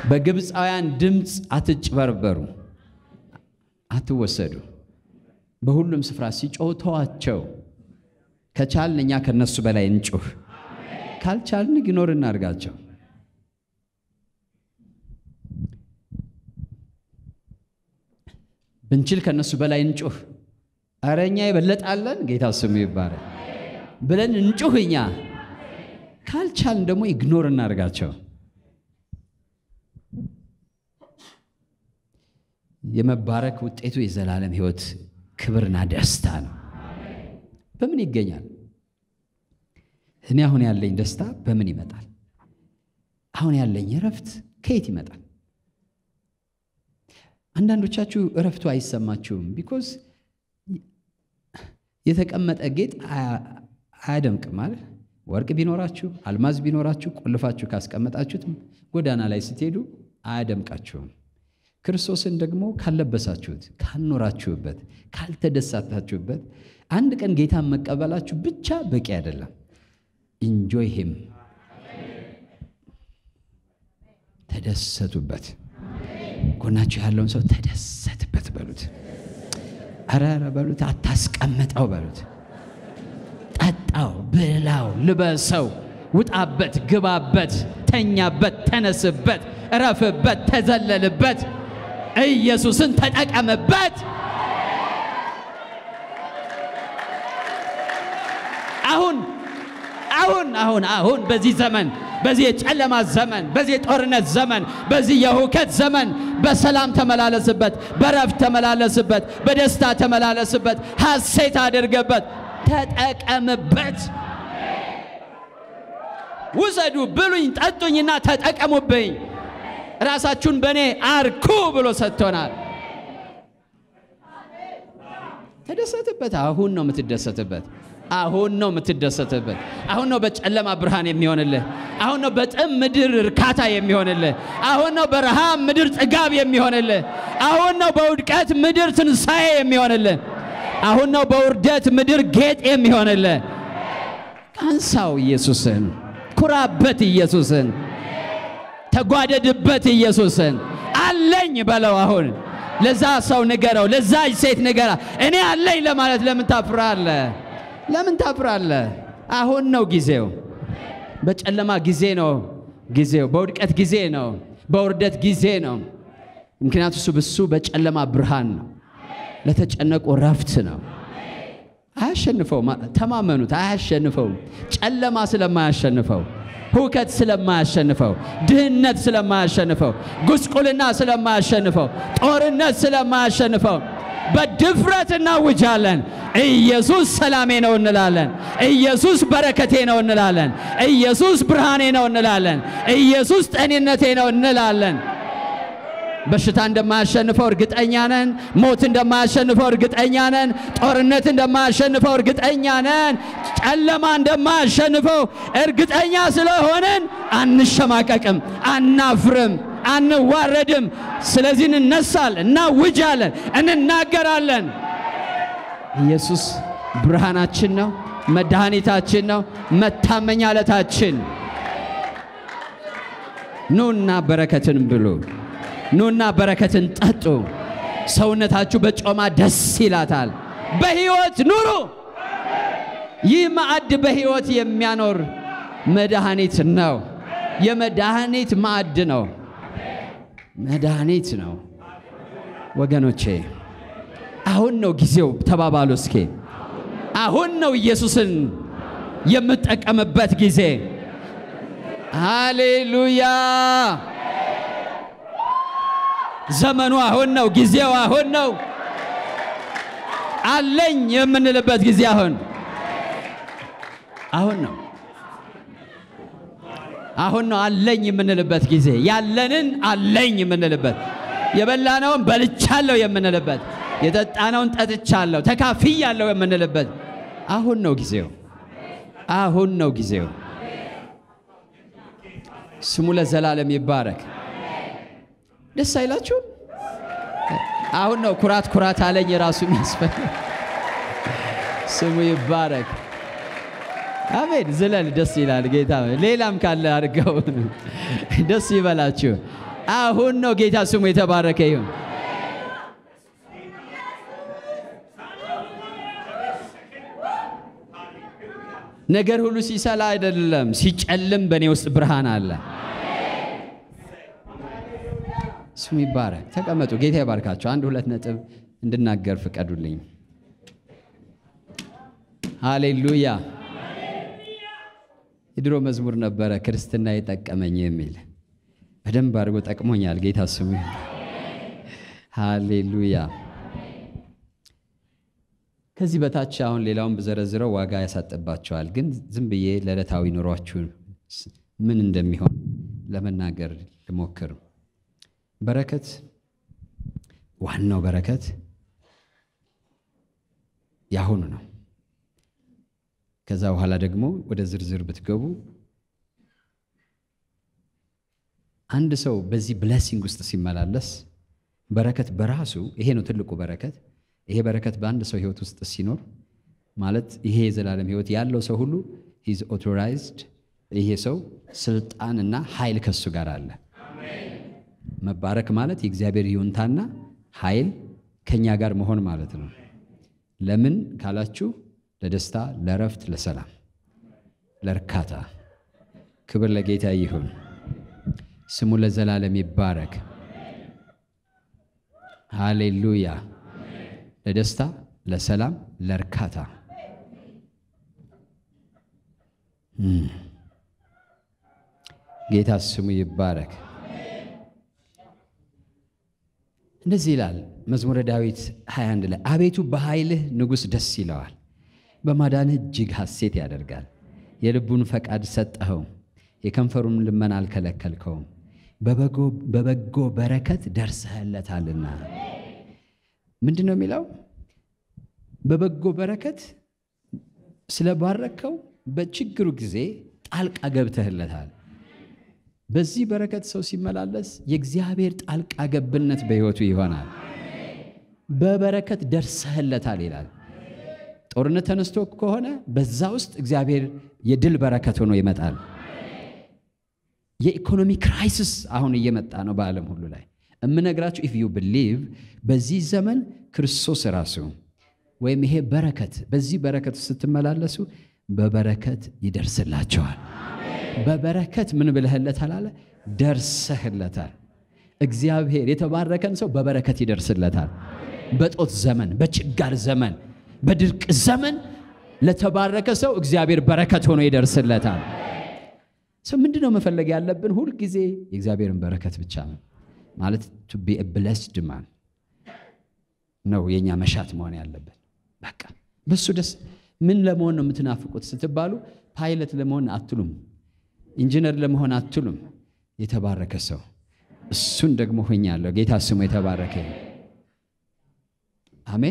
በግብፃውያን ድምፅ አትጭበርበሩ፣ አትወሰዱ። በሁሉም ስፍራ ሲጮሁ ተዋቸው። ከቻልን እኛ ከነሱ በላይ እንጩህ፣ ካልቻልን ኢግኖር እናድርጋቸው። ብንችል ከነሱ በላይ እንጩህ። ኧረ እኛ ይበለጣለን፣ ጌታ ስሙ ይባላል ብለን እንጩህ እኛ። ካልቻልን ደግሞ ኢግኖር እናድርጋቸው። የመባረክ ውጤቱ የዘላለም ሕይወት ክብርና ደስታ ነው። በምን ይገኛል? እኔ አሁን ያለኝ ደስታ በምን ይመጣል? አሁን ያለኝ እረፍት ከየት ይመጣል? አንዳንዶቻችሁ እረፍቱ አይሰማችሁም። ቢኮዝ የተቀመጠ ጌጥ አያደምቅም ማለት ወርቅ ቢኖራችሁ አልማዝ ቢኖራችሁ ቆልፋችሁ ካስቀመጣችሁት ጎዳና ላይ ስትሄዱ አያደምቃችሁም። ክርስቶስን ደግሞ ካልለበሳችሁት፣ ካልኖራችሁበት፣ ካልተደሳታችሁበት አንድ ቀን ጌታን መቀበላችሁ ብቻ በቂ አይደለም። ኢንጆይ ሂም ተደሰቱበት። ጎናችሁ ያለውን ሰው ተደሰትበት በሉት። ኧረ ኧረ በሉት። አታስቀምጠው በሉት። ጠጣው፣ ብላው፣ ልበሰው፣ ውጣበት፣ ግባበት፣ ተኛበት፣ ተነስበት፣ እረፍበት፣ ተዘለልበት፣ ኢየሱስን ተጠቀምበት። አሁን አሁን አሁን አሁን በዚህ ዘመን በዚህ የጨለማ ዘመን በዚህ የጦርነት ዘመን በዚህ የሁከት ዘመን በሰላም ተመላለስበት፣ በረፍት ተመላለስበት፣ በደስታ ተመላለስበት፣ ሐሴት አድርገበት፣ ተጠቀምበት። ውሰዱ፣ ብሉኝ፣ ጠጡኝና ተጠቀሙብኝ፣ ራሳችሁን በእኔ አርኩ ብሎ ሰጥቶናል። ተደሰትበት። አሁን ነው የምትደሰትበት። አሁን ነው የምትደሰትበት። አሁን ነው በጨለማ ብርሃን የሚሆንልህ። አሁን ነው በጥም ምድር እርካታ የሚሆንልህ። አሁን ነው በረሃብ ምድር ጥጋብ የሚሆንልህ። አሁን ነው በውድቀት ምድር ትንሣኤ የሚሆንልህ። አሁን ነው በውርደት ምድር ጌጥ የሚሆንልህ። አንሳው ኢየሱስን፣ ኩራበት ኢየሱስን፣ ተጓደድበት ኢየሱስን። አለኝ በለው አሁን ለዛ ሰው ንገረው፣ ለዛ ሴት ንገራ። እኔ አለኝ ለማለት ለምን ታፍራለህ? ለምን ታፍራለህ? አሁን ነው ጊዜው። በጨለማ ጊዜ ነው ጊዜው። በውድቀት ጊዜ ነው። በውርደት ጊዜ ነው። ምክንያቱ እሱ ብሱ በጨለማ ብርሃን ነው። ለተጨነቁ ረፍት ነው። አያሸንፈው። ተማመኑት። አያሸንፈው። ጨለማ ስለማያሸንፈው ሁከት ስለማያሸንፈው፣ ድህነት ስለማያሸንፈው፣ ጉስቁልና ስለማያሸንፈው፣ ጦርነት ስለማያሸንፈው በድፍረት እናውጃለን። ኢየሱስ ሰላሜ ነው እንላለን። ኢየሱስ በረከቴ ነው እንላለን። ኢየሱስ ብርሃኔ ነው እንላለን። ኢየሱስ ጤንነቴ ነው እንላለን። በሽታ እንደማያሸንፈው እርግጠኛ ነን። ሞት እንደማያሸንፈው እርግጠኛ ነን። ጦርነት እንደማያሸንፈው እርግጠኛ ነን። ጨለማ እንደማያሸንፈው እርግጠኛ ስለሆነን አንሸማቀቅም፣ አናፍርም፣ አንዋረድም። ስለዚህ እንነሳለን፣ እናውጃለን፣ እንናገራለን። ኢየሱስ ብርሃናችን ነው፣ መድኃኒታችን ነው፣ መታመኛ ዕለታችን። ኑና በረከትን ብሉ። ኑና በረከትን ጠጡ። ሰውነታችሁ በጮማ ደስ ይላታል። በሕይወት ኑሩ። ይህ ማዕድ በሕይወት የሚያኖር መድኃኒት ነው። የመድኃኒት ማዕድ ነው። መድኃኒት ነው ወገኖቼ። አሁን ነው ጊዜው። ተባባሉ እስኪ። አሁን ነው ኢየሱስን የምጠቀምበት ጊዜ። ሃሌሉያ! ዘመኑ አሁን ነው። ጊዜው አሁን ነው። አለኝ የምንልበት ጊዜ አሁን አሁን ነው። አሁን ነው አለኝ የምንልበት ጊዜ። ያለንን አለኝ የምንልበት፣ የበላነውን በልቻለሁ የምንልበት፣ የጠጣነውን ጠጥቻለሁ ተካፍያለሁ የምንልበት አሁን ነው ጊዜው። አሁን ነው ጊዜው። ስሙ ለዘላለም ይባረክ። ደስ አይላችሁም? አሁን ነው ኩራት ኩራት አለኝ ራሱ የሚያስፈልግ ስሙ ይባረክ። አሜን። ዝለል ደስ ይላል ጌታ። ሌላም ካለ አድርገው ደስ ይበላችሁ። አሁን ነው። ጌታ ስሙ የተባረከ ይሁን። ነገር ሁሉ ሲሰላ አይደለም፣ ሲጨልም በእኔ ውስጥ ብርሃን አለ። ስሙ ይባረክ። ተቀመጡ። ጌታ ይባርካቸው። አንድ ሁለት ነጥብ እንድናገር ፍቀዱልኝ። ሃሌሉያ። የድሮ መዝሙር ነበረ ክርስትና የጠቀመኝ የሚል በደንብ አድርጎ ጠቅሞኛል። ጌታ ስሙ ይሁን። ሃሌሉያ። ከዚህ በታች አሁን ሌላውን ብዘረዝረው ዋጋ ያሳጥባቸዋል። ግን ዝም ብዬ ለዕለታዊ ኑሯችሁ ምን እንደሚሆን ለመናገር ልሞክር። በረከት ዋናው በረከት ያሁኑ ነው። ከዛ በኋላ ደግሞ ወደ ዝርዝር ብትገቡ አንድ ሰው በዚህ ብለሲንግ ውስጥ ሲመላለስ በረከት በራሱ ይሄ ነው ትልቁ በረከት። ይሄ በረከት በአንድ ሰው ህይወት ውስጥ ሲኖር ማለት ይሄ የዘላለም ህይወት ያለው ሰው ሁሉ ሂዝ ኦቶራይዝድ። ይሄ ሰው ስልጣንና ኃይል ከሱ ጋር አለ። መባረክ ማለት የእግዚአብሔር ይሁንታና ኃይል ከኛ ጋር መሆን ማለት ነው። ለምን ካላችሁ ለደስታ፣ ለእረፍት፣ ለሰላም፣ ለእርካታ። ክብር ለጌታ ይሁን። ስሙ ለዘላለም ይባረክ። ሃሌሉያ። ለደስታ፣ ለሰላም፣ ለእርካታ ጌታ ስሙ ይባረክ። እንደዚህ ይላል መዝሙረ ዳዊት 21 ላይ አቤቱ በኃይልህ ንጉሥ ደስ ይለዋል፣ በማዳንህ እጅግ ሐሴት ያደርጋል። የልቡን ፈቃድ ሰጠኸው፣ የከንፈሩን ልመና አልከለከልከውም። በበጎ በረከት ደርሰህለታልና። ምንድን ነው የሚለው? በበጎ በረከት ስለባረከው በችግሩ ጊዜ ጣልቃ ገብተህለታል። በዚህ በረከት ሰው ሲመላለስ የእግዚአብሔር ጣልቃ ገብነት በሕይወቱ ይሆናል። በበረከት ደርሰህለታል ይላል። ጦርነት ተነስቶ ከሆነ በዛ ውስጥ እግዚአብሔር የድል በረከት ሆኖ ይመጣል። የኢኮኖሚ ክራይሲስ አሁን እየመጣ ነው በዓለም ሁሉ ላይ እምነግራችሁ ኢፍ ዩ ብሊቭ በዚህ ዘመን ክርስቶስ ራሱ ወይም ይሄ በረከት በዚህ በረከት ስትመላለሱ በበረከት ይደርስላቸዋል። በበረከት ምን ብለህለታል አለ ደርሰህለታል። እግዚአብሔር የተባረከን ሰው በበረከት ይደርስለታል። በጦት ዘመን፣ በችጋር ዘመን፣ በድርቅ ዘመን ለተባረከ ሰው እግዚአብሔር በረከት ሆኖ ይደርስለታል። ሰው ምንድን ነው መፈለግ ያለብን? ሁልጊዜ የእግዚአብሔርን በረከት ብቻ ነው ማለት ቱ ቢ ብለስድ ማን ነው የእኛ መሻት መሆን ያለብን። በቃ በሱ ደስ ምን ለመሆን ነው የምትናፍቁት ስትባሉ ፓይለት ለመሆን አትሉም፣ ኢንጂነር ለመሆን አትሉም። የተባረከ ሰው እሱን ደግሞ ሆኛለሁ። ጌታ ስሙ የተባረከ አሜን።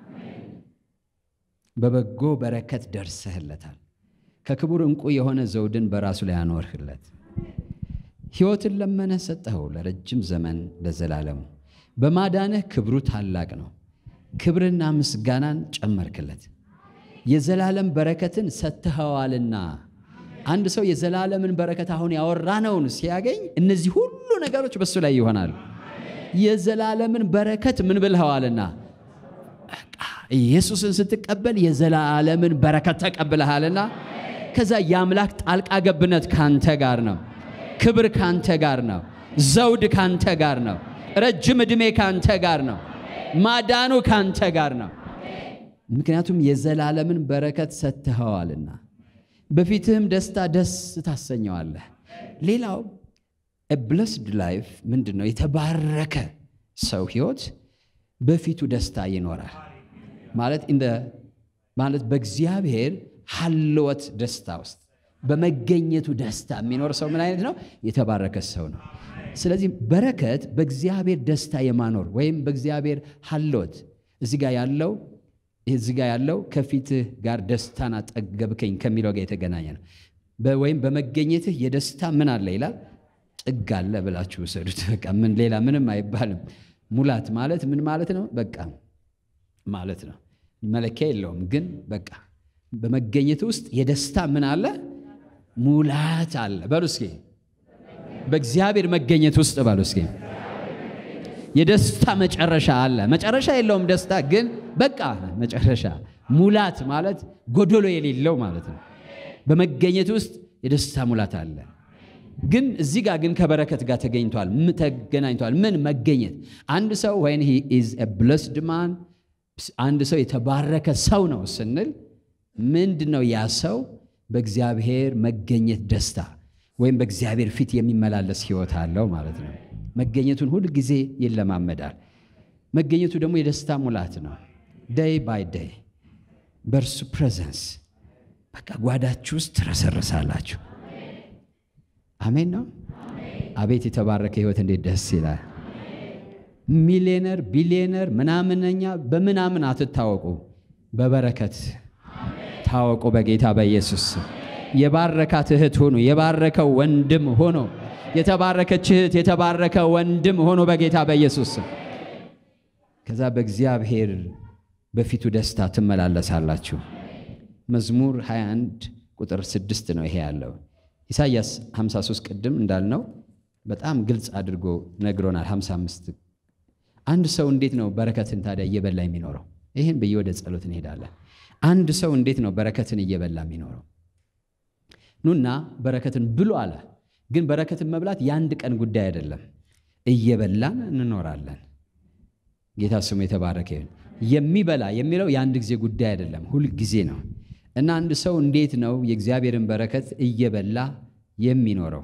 በበጎ በረከት ደርሰህለታል። ከክቡር ዕንቁ የሆነ ዘውድን በራሱ ላይ አኖርህለት። ሕይወትን ለመነህ ሰጠኸው ለረጅም ዘመን ለዘላለሙ። በማዳንህ ክብሩ ታላቅ ነው። ክብርና ምስጋናን ጨመርክለት። የዘላለም በረከትን ሰጥተኸዋልና። አንድ ሰው የዘላለምን በረከት አሁን ያወራነውን ሲያገኝ እነዚህ ሁሉ ነገሮች በሱ ላይ ይሆናሉ። የዘላለምን በረከት ምን ብልኸዋልና ኢየሱስን ስትቀበል የዘላለምን በረከት ተቀብለሃልና ከዛ የአምላክ ጣልቃ ገብነት ካንተ ጋር ነው። ክብር ካንተ ጋር ነው። ዘውድ ካንተ ጋር ነው። ረጅም ዕድሜ ካንተ ጋር ነው። ማዳኑ ካንተ ጋር ነው። ምክንያቱም የዘላለምን በረከት ሰጥተኸዋልና በፊትህም ደስታ ደስ ታሰኘዋለህ። ሌላው ብለስድ ላይፍ ምንድን ነው? የተባረከ ሰው ህይወት በፊቱ ደስታ ይኖራል ማለት እንደ ማለት በእግዚአብሔር ሀልወት ደስታ ውስጥ በመገኘቱ ደስታ የሚኖር ሰው ምን አይነት ነው? የተባረከ ሰው ነው። ስለዚህ በረከት በእግዚአብሔር ደስታ የማኖር ወይም በእግዚአብሔር ሀልወት እዚህ ጋር ያለው እዚህ ጋር ያለው ከፊትህ ጋር ደስታን አጠገብከኝ ከሚለው ጋር የተገናኘ ነው። ወይም በመገኘትህ የደስታ ምን አለ ይላል ጥግ አለ ብላችሁ ውሰዱት። በቃ ምን ሌላ ምንም አይባልም። ሙላት ማለት ምን ማለት ነው? በቃ ማለት ነው። መለኪያ የለውም። ግን በቃ በመገኘት ውስጥ የደስታ ምን አለ? ሙላት አለ። በሉ እስኪ በእግዚአብሔር መገኘት ውስጥ ባሉ እስኪ የደስታ መጨረሻ አለ። መጨረሻ የለውም ደስታ ግን በቃ መጨረሻ ሙላት ማለት ጎዶሎ የሌለው ማለት ነው። በመገኘት ውስጥ የደስታ ሙላት አለ። ግን እዚህ ጋር ግን ከበረከት ጋር ተገኝቷል ተገናኝቷል። ምን መገኘት? አንድ ሰው ወይን ሂ ኢዝ ኤ ብለስድ ማን አንድ ሰው የተባረከ ሰው ነው ስንል ምንድን ነው ያ ሰው በእግዚአብሔር መገኘት ደስታ ወይም በእግዚአብሔር ፊት የሚመላለስ ህይወት አለው ማለት ነው። መገኘቱን ሁል ጊዜ ይለማመዳል። መገኘቱ ደግሞ የደስታ ሙላት ነው። ደይ ባይ ደይ በእርሱ ፕሬዘንስ በቃ ጓዳችሁ ውስጥ ትረሰርሳላችሁ። አሜን ነው። አቤት የተባረከ ህይወት እንዴት ደስ ይላል። ሚሊዮነር ቢሊዮነር ምናምነኛ በምናምን አትታወቁ፣ በበረከት ታወቁ። በጌታ በኢየሱስ የባረካት እህት ሆኑ፣ የባረከው ወንድም ሆኖ የተባረከች እህት የተባረከ ወንድም ሆኖ በጌታ በኢየሱስ ከዛ በእግዚአብሔር በፊቱ ደስታ ትመላለሳላችሁ። መዝሙር 21 ቁጥር 6 ነው ይሄ ያለው። ኢሳይያስ 53 ቅድም እንዳልነው በጣም ግልጽ አድርጎ ነግሮናል። 55 አንድ ሰው እንዴት ነው በረከትን ታዲያ እየበላ የሚኖረው? ይህን ብዬ ወደ ጸሎት እንሄዳለን። አንድ ሰው እንዴት ነው በረከትን እየበላ የሚኖረው? ኑና በረከትን ብሉ አለ። ግን በረከትን መብላት የአንድ ቀን ጉዳይ አይደለም። እየበላን እንኖራለን። ጌታ ስሙ የተባረከ ይሁን። የሚበላ የሚለው የአንድ ጊዜ ጉዳይ አይደለም፣ ሁል ጊዜ ነው። እና አንድ ሰው እንዴት ነው የእግዚአብሔርን በረከት እየበላ የሚኖረው?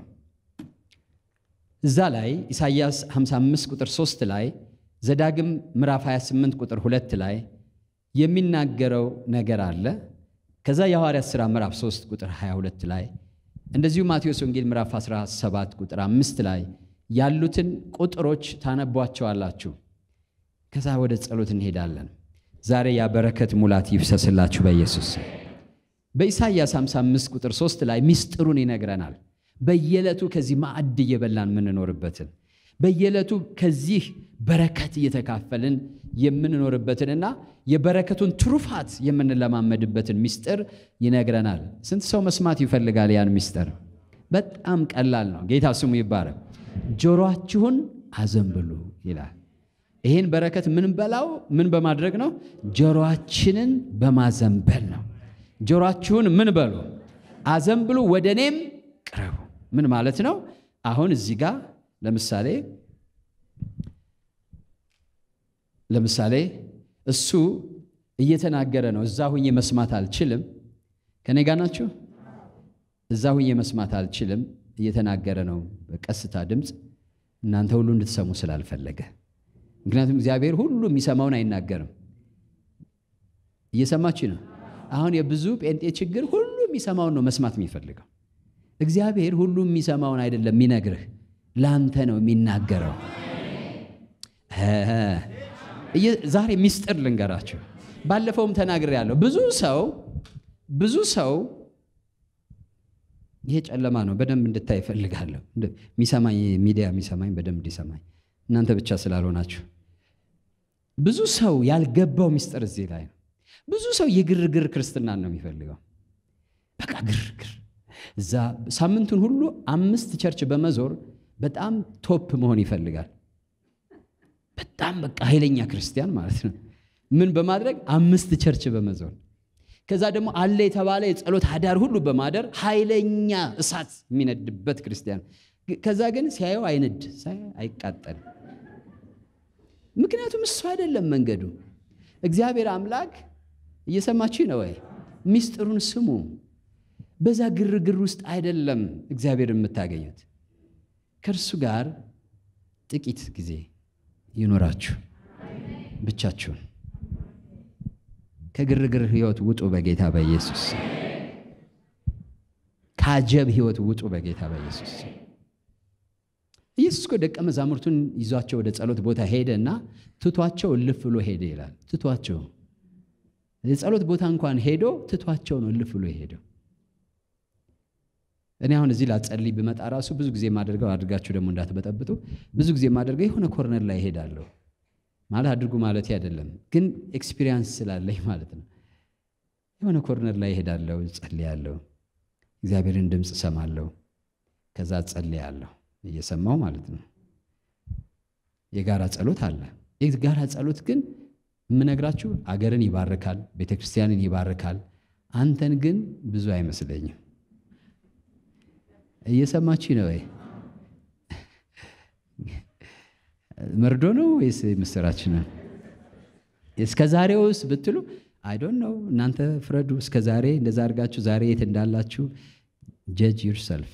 እዛ ላይ ኢሳይያስ 55 ቁጥር 3 ላይ ዘዳግም ምዕራፍ 28 ቁጥር 2 ላይ የሚናገረው ነገር አለ። ከዛ የሐዋርያት ሥራ ምዕራፍ 3 ቁጥር 22 ላይ እንደዚሁ ማቴዎስ ወንጌል ምዕራፍ 17 ቁጥር 5 ላይ ያሉትን ቁጥሮች ታነቧቸዋላችሁ። ከዛ ወደ ጸሎት እንሄዳለን። ዛሬ ያ በረከት ሙላት ይፍሰስላችሁ በኢየሱስ በኢሳይያስ 55 ቁጥር 3 ላይ ሚስጥሩን ይነግረናል። በየዕለቱ ከዚህ ማዕድ እየበላን የምንኖርበትን በየዕለቱ ከዚህ በረከት እየተካፈልን የምንኖርበትንና የበረከቱን ትሩፋት የምንለማመድበትን ሚስጥር ይነግረናል። ስንት ሰው መስማት ይፈልጋል ያን ሚስጥር? በጣም ቀላል ነው። ጌታ ስሙ ይባረክ። ጆሮአችሁን አዘንብሉ ይላል። ይህን በረከት ምን በላው ምን በማድረግ ነው? ጆሮአችንን በማዘንበል ነው። ጆሮአችሁን ምን በሉ አዘንብሉ፣ ወደ እኔም ቅረቡ። ምን ማለት ነው? አሁን እዚህ ጋር ለምሳሌ ለምሳሌ እሱ እየተናገረ ነው። እዛ ሁኜ መስማት አልችልም። ከኔ ጋር ናችሁ? እዛ ሁኜ መስማት አልችልም። እየተናገረ ነው በቀስታ ድምፅ፣ እናንተ ሁሉ እንድትሰሙ ስላልፈለገ። ምክንያቱም እግዚአብሔር ሁሉ የሚሰማውን አይናገርም። እየሰማችሁ ነው። አሁን የብዙ ጴንጤ ችግር ሁሉ የሚሰማውን ነው መስማት የሚፈልገው። እግዚአብሔር ሁሉ የሚሰማውን አይደለም የሚነግርህ፣ ለአንተ ነው የሚናገረው። ዛሬ ሚስጥር ልንገራችሁ። ባለፈውም ተናግሬያለሁ። ብዙ ሰው ብዙ ሰው ይሄ ጨለማ ነው፣ በደንብ እንድታይ እፈልጋለሁ። የሚሰማኝ ሚዲያ የሚሰማኝ በደንብ እንዲሰማኝ እናንተ ብቻ ስላልሆናችሁ። ብዙ ሰው ያልገባው ሚስጥር እዚህ ላይ ነው። ብዙ ሰው የግርግር ክርስትናን ነው የሚፈልገው። በቃ ግርግር እዛ ሳምንቱን ሁሉ አምስት ቸርች በመዞር በጣም ቶፕ መሆን ይፈልጋል። በጣም በቃ ኃይለኛ ክርስቲያን ማለት ነው። ምን በማድረግ አምስት ቸርች በመዞር ከዛ ደግሞ አለ የተባለ የጸሎት አዳር ሁሉ በማደር ኃይለኛ እሳት የሚነድበት ክርስቲያን። ከዛ ግን ሲያየው አይነድ አይቃጠል። ምክንያቱም እሱ አይደለም መንገዱ። እግዚአብሔር አምላክ እየሰማችሁ ነው ወይ? ሚስጥሩን ስሙ። በዛ ግርግር ውስጥ አይደለም እግዚአብሔር የምታገኙት። ከእርሱ ጋር ጥቂት ጊዜ ይኖራችሁ ብቻችሁን። ከግርግር ህይወት ውጡ በጌታ በኢየሱስ ከአጀብ ህይወት ውጡ በጌታ በኢየሱስ ኢየሱስ እኮ ደቀ መዛሙርቱን ይዟቸው ወደ ጸሎት ቦታ ሄደ እና ትቷቸው እልፍ ብሎ ሄደ ይላል። ትቷቸው የጸሎት ቦታ እንኳን ሄዶ ትቷቸው ነው እልፍ ብሎ ሄደው። እኔ አሁን እዚህ ላጸልይ ብመጣ ራሱ ብዙ ጊዜ የማደርገው አድርጋችሁ ደግሞ እንዳትበጠብጡ፣ ብዙ ጊዜ የማደርገው የሆነ ኮርነር ላይ እሄዳለሁ። ማለት አድርጉ ማለት አይደለም፣ ግን ኤክስፒሪያንስ ስላለኝ ማለት ነው። የሆነ ኮርነር ላይ እሄዳለሁ፣ ጸልያለሁ፣ እግዚአብሔርን ድምፅ እሰማለሁ፣ ከዛ ጸልያለሁ። እየሰማው ማለት ነው። የጋራ ጸሎት አለ። የጋራ ጸሎት ግን የምነግራችሁ አገርን ይባርካል፣ ቤተ ክርስቲያንን ይባርካል። አንተን ግን ብዙ አይመስለኝም። እየሰማችሁ ነው ወይ? መርዶ ነው ወይስ ምስራች ነው? እስከ ዛሬውስ ብትሉ አይ ዶንት ኖው እናንተ ፍረዱ። እስከ ዛሬ እንደዛ አድርጋችሁ ዛሬ የት እንዳላችሁ ጀጅ ዩርሰልፍ።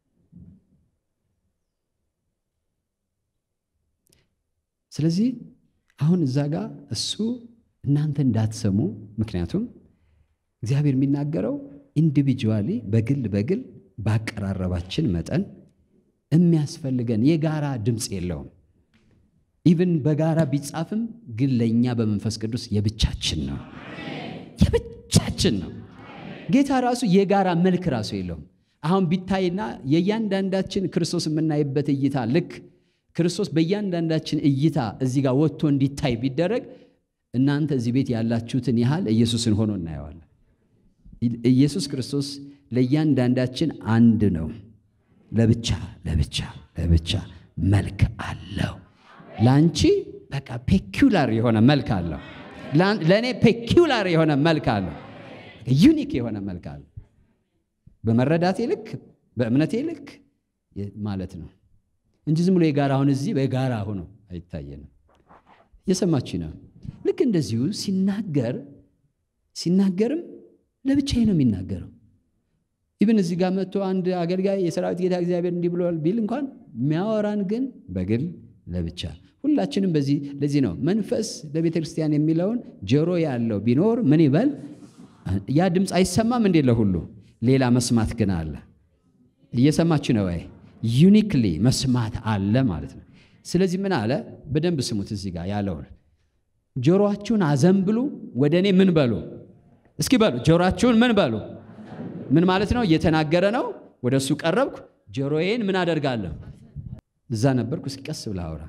ስለዚህ አሁን እዛ ጋር እሱ እናንተ እንዳትሰሙ፣ ምክንያቱም እግዚአብሔር የሚናገረው ኢንዲቪጁዋሊ በግል በግል ባቀራረባችን መጠን የሚያስፈልገን የጋራ ድምፅ የለውም። ኢቭን በጋራ ቢጻፍም ግን ለእኛ በመንፈስ ቅዱስ የብቻችን ነው፣ የብቻችን ነው። ጌታ ራሱ የጋራ መልክ ራሱ የለውም። አሁን ቢታይና የእያንዳንዳችን ክርስቶስ የምናይበት እይታ ልክ ክርስቶስ በእያንዳንዳችን እይታ እዚህ ጋር ወጥቶ እንዲታይ ቢደረግ እናንተ እዚህ ቤት ያላችሁትን ያህል ኢየሱስን ሆኖ እናየዋለን። ኢየሱስ ክርስቶስ ለእያንዳንዳችን አንድ ነው። ለብቻ ለብቻ ለብቻ መልክ አለው። ለአንቺ በቃ ፔኪውላር የሆነ መልክ አለው። ለእኔ ፔኪውላር የሆነ መልክ አለው። ዩኒክ የሆነ መልክ አለው። በመረዳቴ ልክ በእምነቴ ልክ ማለት ነው እንጂ ዝም ብሎ የጋራ አሁን እዚህ በጋራ ሆኖ አይታየንም። እየሰማች ነው። ልክ እንደዚሁ ሲናገር ሲናገርም ለብቻዬ ነው የሚናገረው። ኢብን እዚህ ጋር መጥቶ አንድ አገልጋይ የሰራዊት ጌታ እግዚአብሔር እንዲህ ብሏል ቢል እንኳን የሚያወራን ግን በግል ለብቻ ሁላችንም በዚህ ለዚህ ነው መንፈስ ለቤተ ክርስቲያን የሚለውን ጆሮ ያለው ቢኖር ምን ይበል። ያ ድምፅ አይሰማም እንዴ? ለሁሉ ሌላ መስማት ግን አለ። እየሰማችሁ ነው ወይ? ዩኒክሊ መስማት አለ ማለት ነው። ስለዚህ ምን አለ? በደንብ ስሙት። እዚህ ጋር ያለውን ጆሮአችሁን አዘንብሉ፣ ወደ እኔ ምን በሉ እስኪ በሉ። ጆሮአችሁን ምን በሉ። ምን ማለት ነው? እየተናገረ ነው። ወደ እሱ ቀረብኩ፣ ጆሮዬን ምን አደርጋለሁ? እዛ ነበርኩ። እስኪ ቀስ ብለህ አውራ።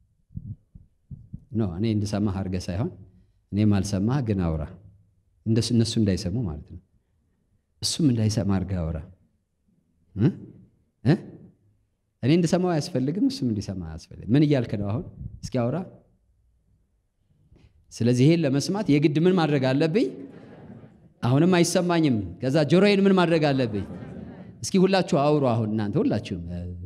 ኖ እኔ እንድሰማህ አድርገህ ሳይሆን እኔም አልሰማህ ግን አውራ፣ እነሱ እንዳይሰሙ ማለት ነው። እሱም እንዳይሰማ አድርገህ አውራ። እኔ እንድሰማው አያስፈልግም፣ እሱም እንዲሰማ አያስፈልግም። ምን እያልክ ነው አሁን? እስኪ አውራ። ስለዚህ ይሄን ለመስማት የግድ ምን ማድረግ አለብኝ? አሁንም አይሰማኝም። ከዛ ጆሮዬን ምን ማድረግ አለብኝ? እስኪ ሁላችሁ አውሩ። አሁን እናንተ ሁላችሁም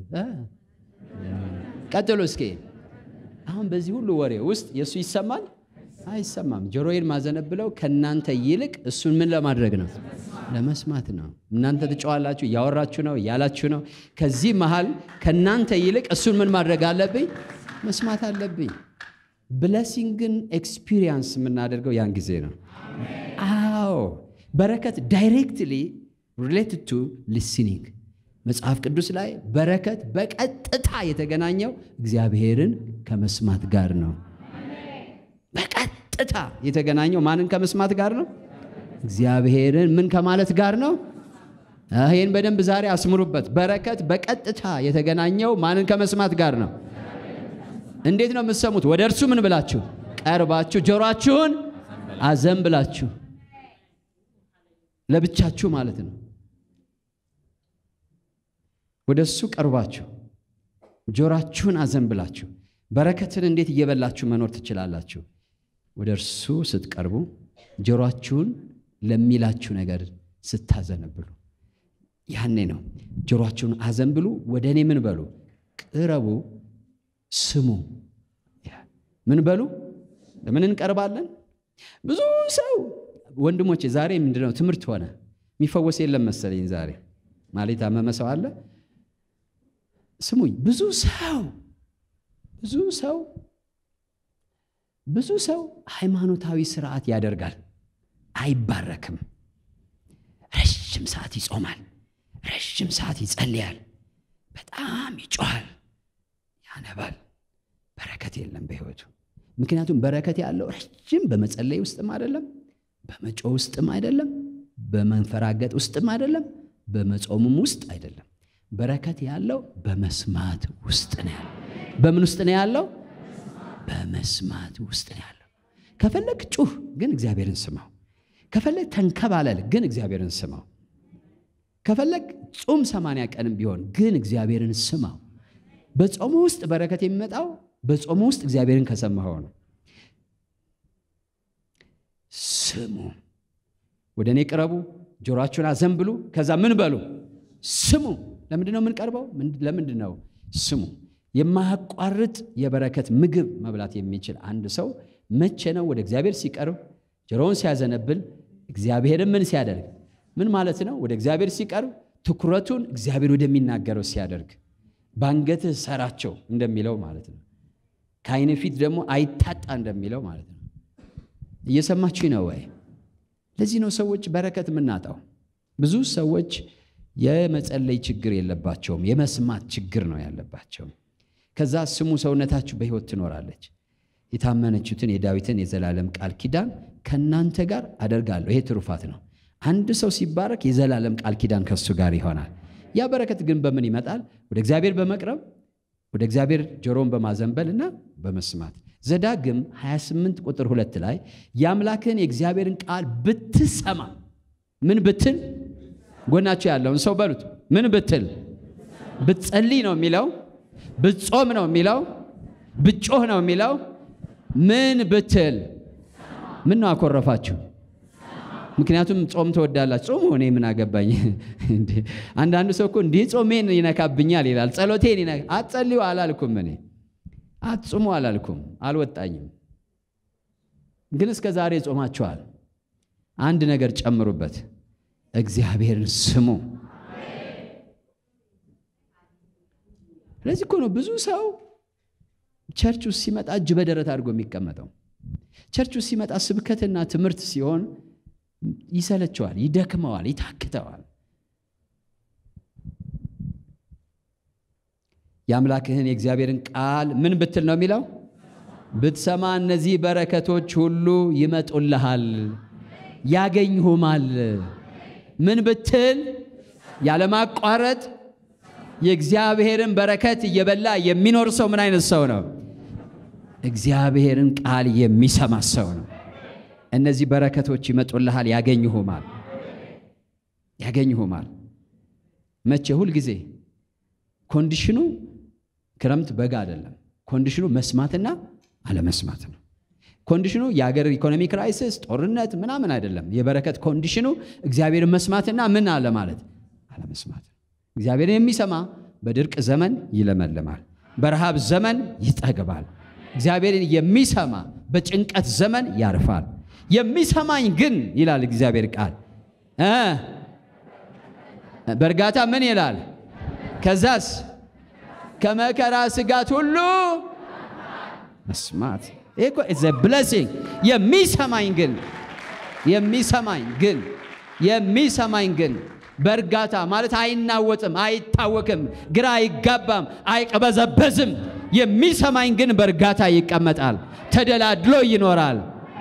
ቀጥሉ እስኪ። አሁን በዚህ ሁሉ ወሬ ውስጥ የእሱ ይሰማል አይሰማም? ጆሮዬን ማዘነብለው ከእናንተ ይልቅ እሱን ምን ለማድረግ ነው? ለመስማት ነው። እናንተ ትጨዋላችሁ፣ እያወራችሁ ነው፣ እያላችሁ ነው። ከዚህ መሃል ከእናንተ ይልቅ እሱን ምን ማድረግ አለብኝ? መስማት አለብኝ። ብለሲንግን ኤክስፒሪየንስ የምናደርገው ያን ጊዜ ነው። አዎ በረከት ዳይሬክትሊ ሪሌትድ ቱ ሊስኒንግ መጽሐፍ ቅዱስ ላይ በረከት በቀጥታ የተገናኘው እግዚአብሔርን ከመስማት ጋር ነው። በቀጥታ የተገናኘው ማንን ከመስማት ጋር ነው? እግዚአብሔርን ምን ከማለት ጋር ነው? ይህን በደንብ ዛሬ አስምሩበት። በረከት በቀጥታ የተገናኘው ማንን ከመስማት ጋር ነው? እንዴት ነው የምትሰሙት? ወደ እርሱ ምን ብላችሁ ቀርባችሁ ጆሮአችሁን አዘን ብላችሁ ለብቻችሁ ማለት ነው። ወደ እሱ ቀርባችሁ ጆሮአችሁን አዘን ብላችሁ በረከትን እንዴት እየበላችሁ መኖር ትችላላችሁ? ወደ እርሱ ስትቀርቡ ጆሮአችሁን ለሚላችሁ ነገር ስታዘነብሉ ያኔ ነው። ጆሮአችሁን አዘንብሉ፣ ወደ እኔ ምን በሉ ቅረቡ፣ ስሙ። ምን በሉ ለምን እንቀርባለን? ብዙ ሰው ወንድሞቼ፣ ዛሬ ምንድነው ትምህርት ሆነ። የሚፈወስ የለም መሰለኝ ዛሬ ማለት የታመመ ሰው አለ። ስሙኝ፣ ብዙ ሰው ብዙ ሰው ብዙ ሰው ሃይማኖታዊ ስርዓት ያደርጋል፣ አይባረክም። ረዥም ሰዓት ይጾማል፣ ረዥም ሰዓት ይጸልያል፣ በጣም ይጮሃል፣ ያነባል። በረከት የለም በሕይወቱ። ምክንያቱም በረከት ያለው ረዥም በመጸለይ ውስጥም አይደለም፣ በመጮ ውስጥም አይደለም፣ በመንፈራገጥ ውስጥም አይደለም፣ በመጾምም ውስጥ አይደለም። በረከት ያለው በመስማት ውስጥ ነው ያለው። በምን ውስጥ ነው ያለው? በመስማት ውስጥ ነው ያለው። ከፈለግ ጩህ፣ ግን እግዚአብሔርን ስማው። ከፈለግ ተንከባለል፣ ግን እግዚአብሔርን ስማው። ከፈለግ ጹም ሰማንያ ቀንም ቢሆን ግን እግዚአብሔርን ስማው። በጾሙ ውስጥ በረከት የሚመጣው በጾሙ ውስጥ እግዚአብሔርን ከሰማኸው ነው። ስሙ፣ ወደ እኔ ቅረቡ፣ ጆሮአችሁን አዘንብሉ፣ ከዛ ምን በሉ ስሙ። ለምንድን ነው የምንቀርበው? ለምንድን ነው ስሙ? የማያቋርጥ የበረከት ምግብ መብላት የሚችል አንድ ሰው መቼ ነው ወደ እግዚአብሔር ሲቀርብ ጆሮውን ሲያዘነብል እግዚአብሔርን ምን ሲያደርግ ምን ማለት ነው? ወደ እግዚአብሔር ሲቀርብ ትኩረቱን እግዚአብሔር ወደሚናገረው ሲያደርግ በአንገትህ ሰራቸው እንደሚለው ማለት ነው። ከዓይን ፊት ደግሞ አይታጣ እንደሚለው ማለት ነው። እየሰማችሁ ነው ወይ? ለዚህ ነው ሰዎች በረከት የምናጣው። ብዙ ሰዎች የመጸለይ ችግር የለባቸውም፣ የመስማት ችግር ነው ያለባቸው። ከዛ ስሙ ሰውነታችሁ በሕይወት ትኖራለች። የታመነችሁትን የዳዊትን የዘላለም ቃል ኪዳን ከእናንተ ጋር አደርጋለሁ። ይሄ ትሩፋት ነው። አንድ ሰው ሲባረክ የዘላለም ቃል ኪዳን ከሱ ጋር ይሆናል። ያ በረከት ግን በምን ይመጣል? ወደ እግዚአብሔር በመቅረብ ወደ እግዚአብሔር ጆሮን በማዘንበል እና በመስማት ዘዳግም 28 ቁጥር ሁለት ላይ የአምላክህን የእግዚአብሔርን ቃል ብትሰማ ምን ብትል ጎናቸው ያለውን ሰው በሉት ምን ብትል ብትጸልይ ነው የሚለው ብትጾም ነው የሚለው ብጮህ ነው የሚለው ምን ብትል ምን ነው አኮረፋችሁ ምክንያቱም ጾም ትወዳላችሁ ጾሙ እኔ ምን አገባኝ አንዳንዱ ሰው እኮ እንዲህ ጾሜን ይነካብኛል ይላል ጸሎቴን ይነካ አትጸልዩ አላልኩም እኔ አትጹሙ አላልኩም አልወጣኝም ግን እስከ ዛሬ ጾማችኋል አንድ ነገር ጨምሩበት እግዚአብሔርን ስሙ ስለዚህ እኮ ነው ብዙ ሰው ቸርች ውስጥ ሲመጣ እጅ በደረት አድርጎ የሚቀመጠው ቸርች ውስጥ ሲመጣ ስብከትና ትምህርት ሲሆን ይሰለቸዋል ይደክመዋል ይታክተዋል የአምላክህን የእግዚአብሔርን ቃል ምን ብትል ነው የሚለው ብትሰማ እነዚህ በረከቶች ሁሉ ይመጡልሃል ያገኝሁማል ምን ብትል ያለማቋረጥ የእግዚአብሔርን በረከት እየበላ የሚኖር ሰው ምን አይነት ሰው ነው እግዚአብሔርን ቃል የሚሰማ ሰው ነው እነዚህ በረከቶች ይመጡልሃል ያገኝሁማል ያገኝሁማል መቼ ሁል ጊዜ ኮንዲሽኑ ክረምት በጋ አይደለም ኮንዲሽኑ መስማትና አለመስማት ነው ኮንዲሽኑ የሀገር ኢኮኖሚ ክራይሲስ ጦርነት ምናምን አይደለም የበረከት ኮንዲሽኑ እግዚአብሔርን መስማትና ምን አለ ማለት አለመስማት እግዚአብሔርን የሚሰማ በድርቅ ዘመን ይለመልማል በረሃብ ዘመን ይጠግባል እግዚአብሔርን የሚሰማ በጭንቀት ዘመን ያርፋል የሚሰማኝ ግን ይላል እግዚአብሔር ቃል እ በእርጋታ ምን ይላል ከዛስ ከመከራ ስጋት ሁሉ መስማት ይሄ እኮ ኢዝ ብለሲንግ የሚሰማኝ ግን የሚሰማኝ ግን የሚሰማኝ ግን በእርጋታ ማለት አይናወጥም፣ አይታወክም፣ ግራ አይጋባም፣ አይቀበዘበዝም። የሚሰማኝ ግን በእርጋታ ይቀመጣል፣ ተደላድሎ ይኖራል።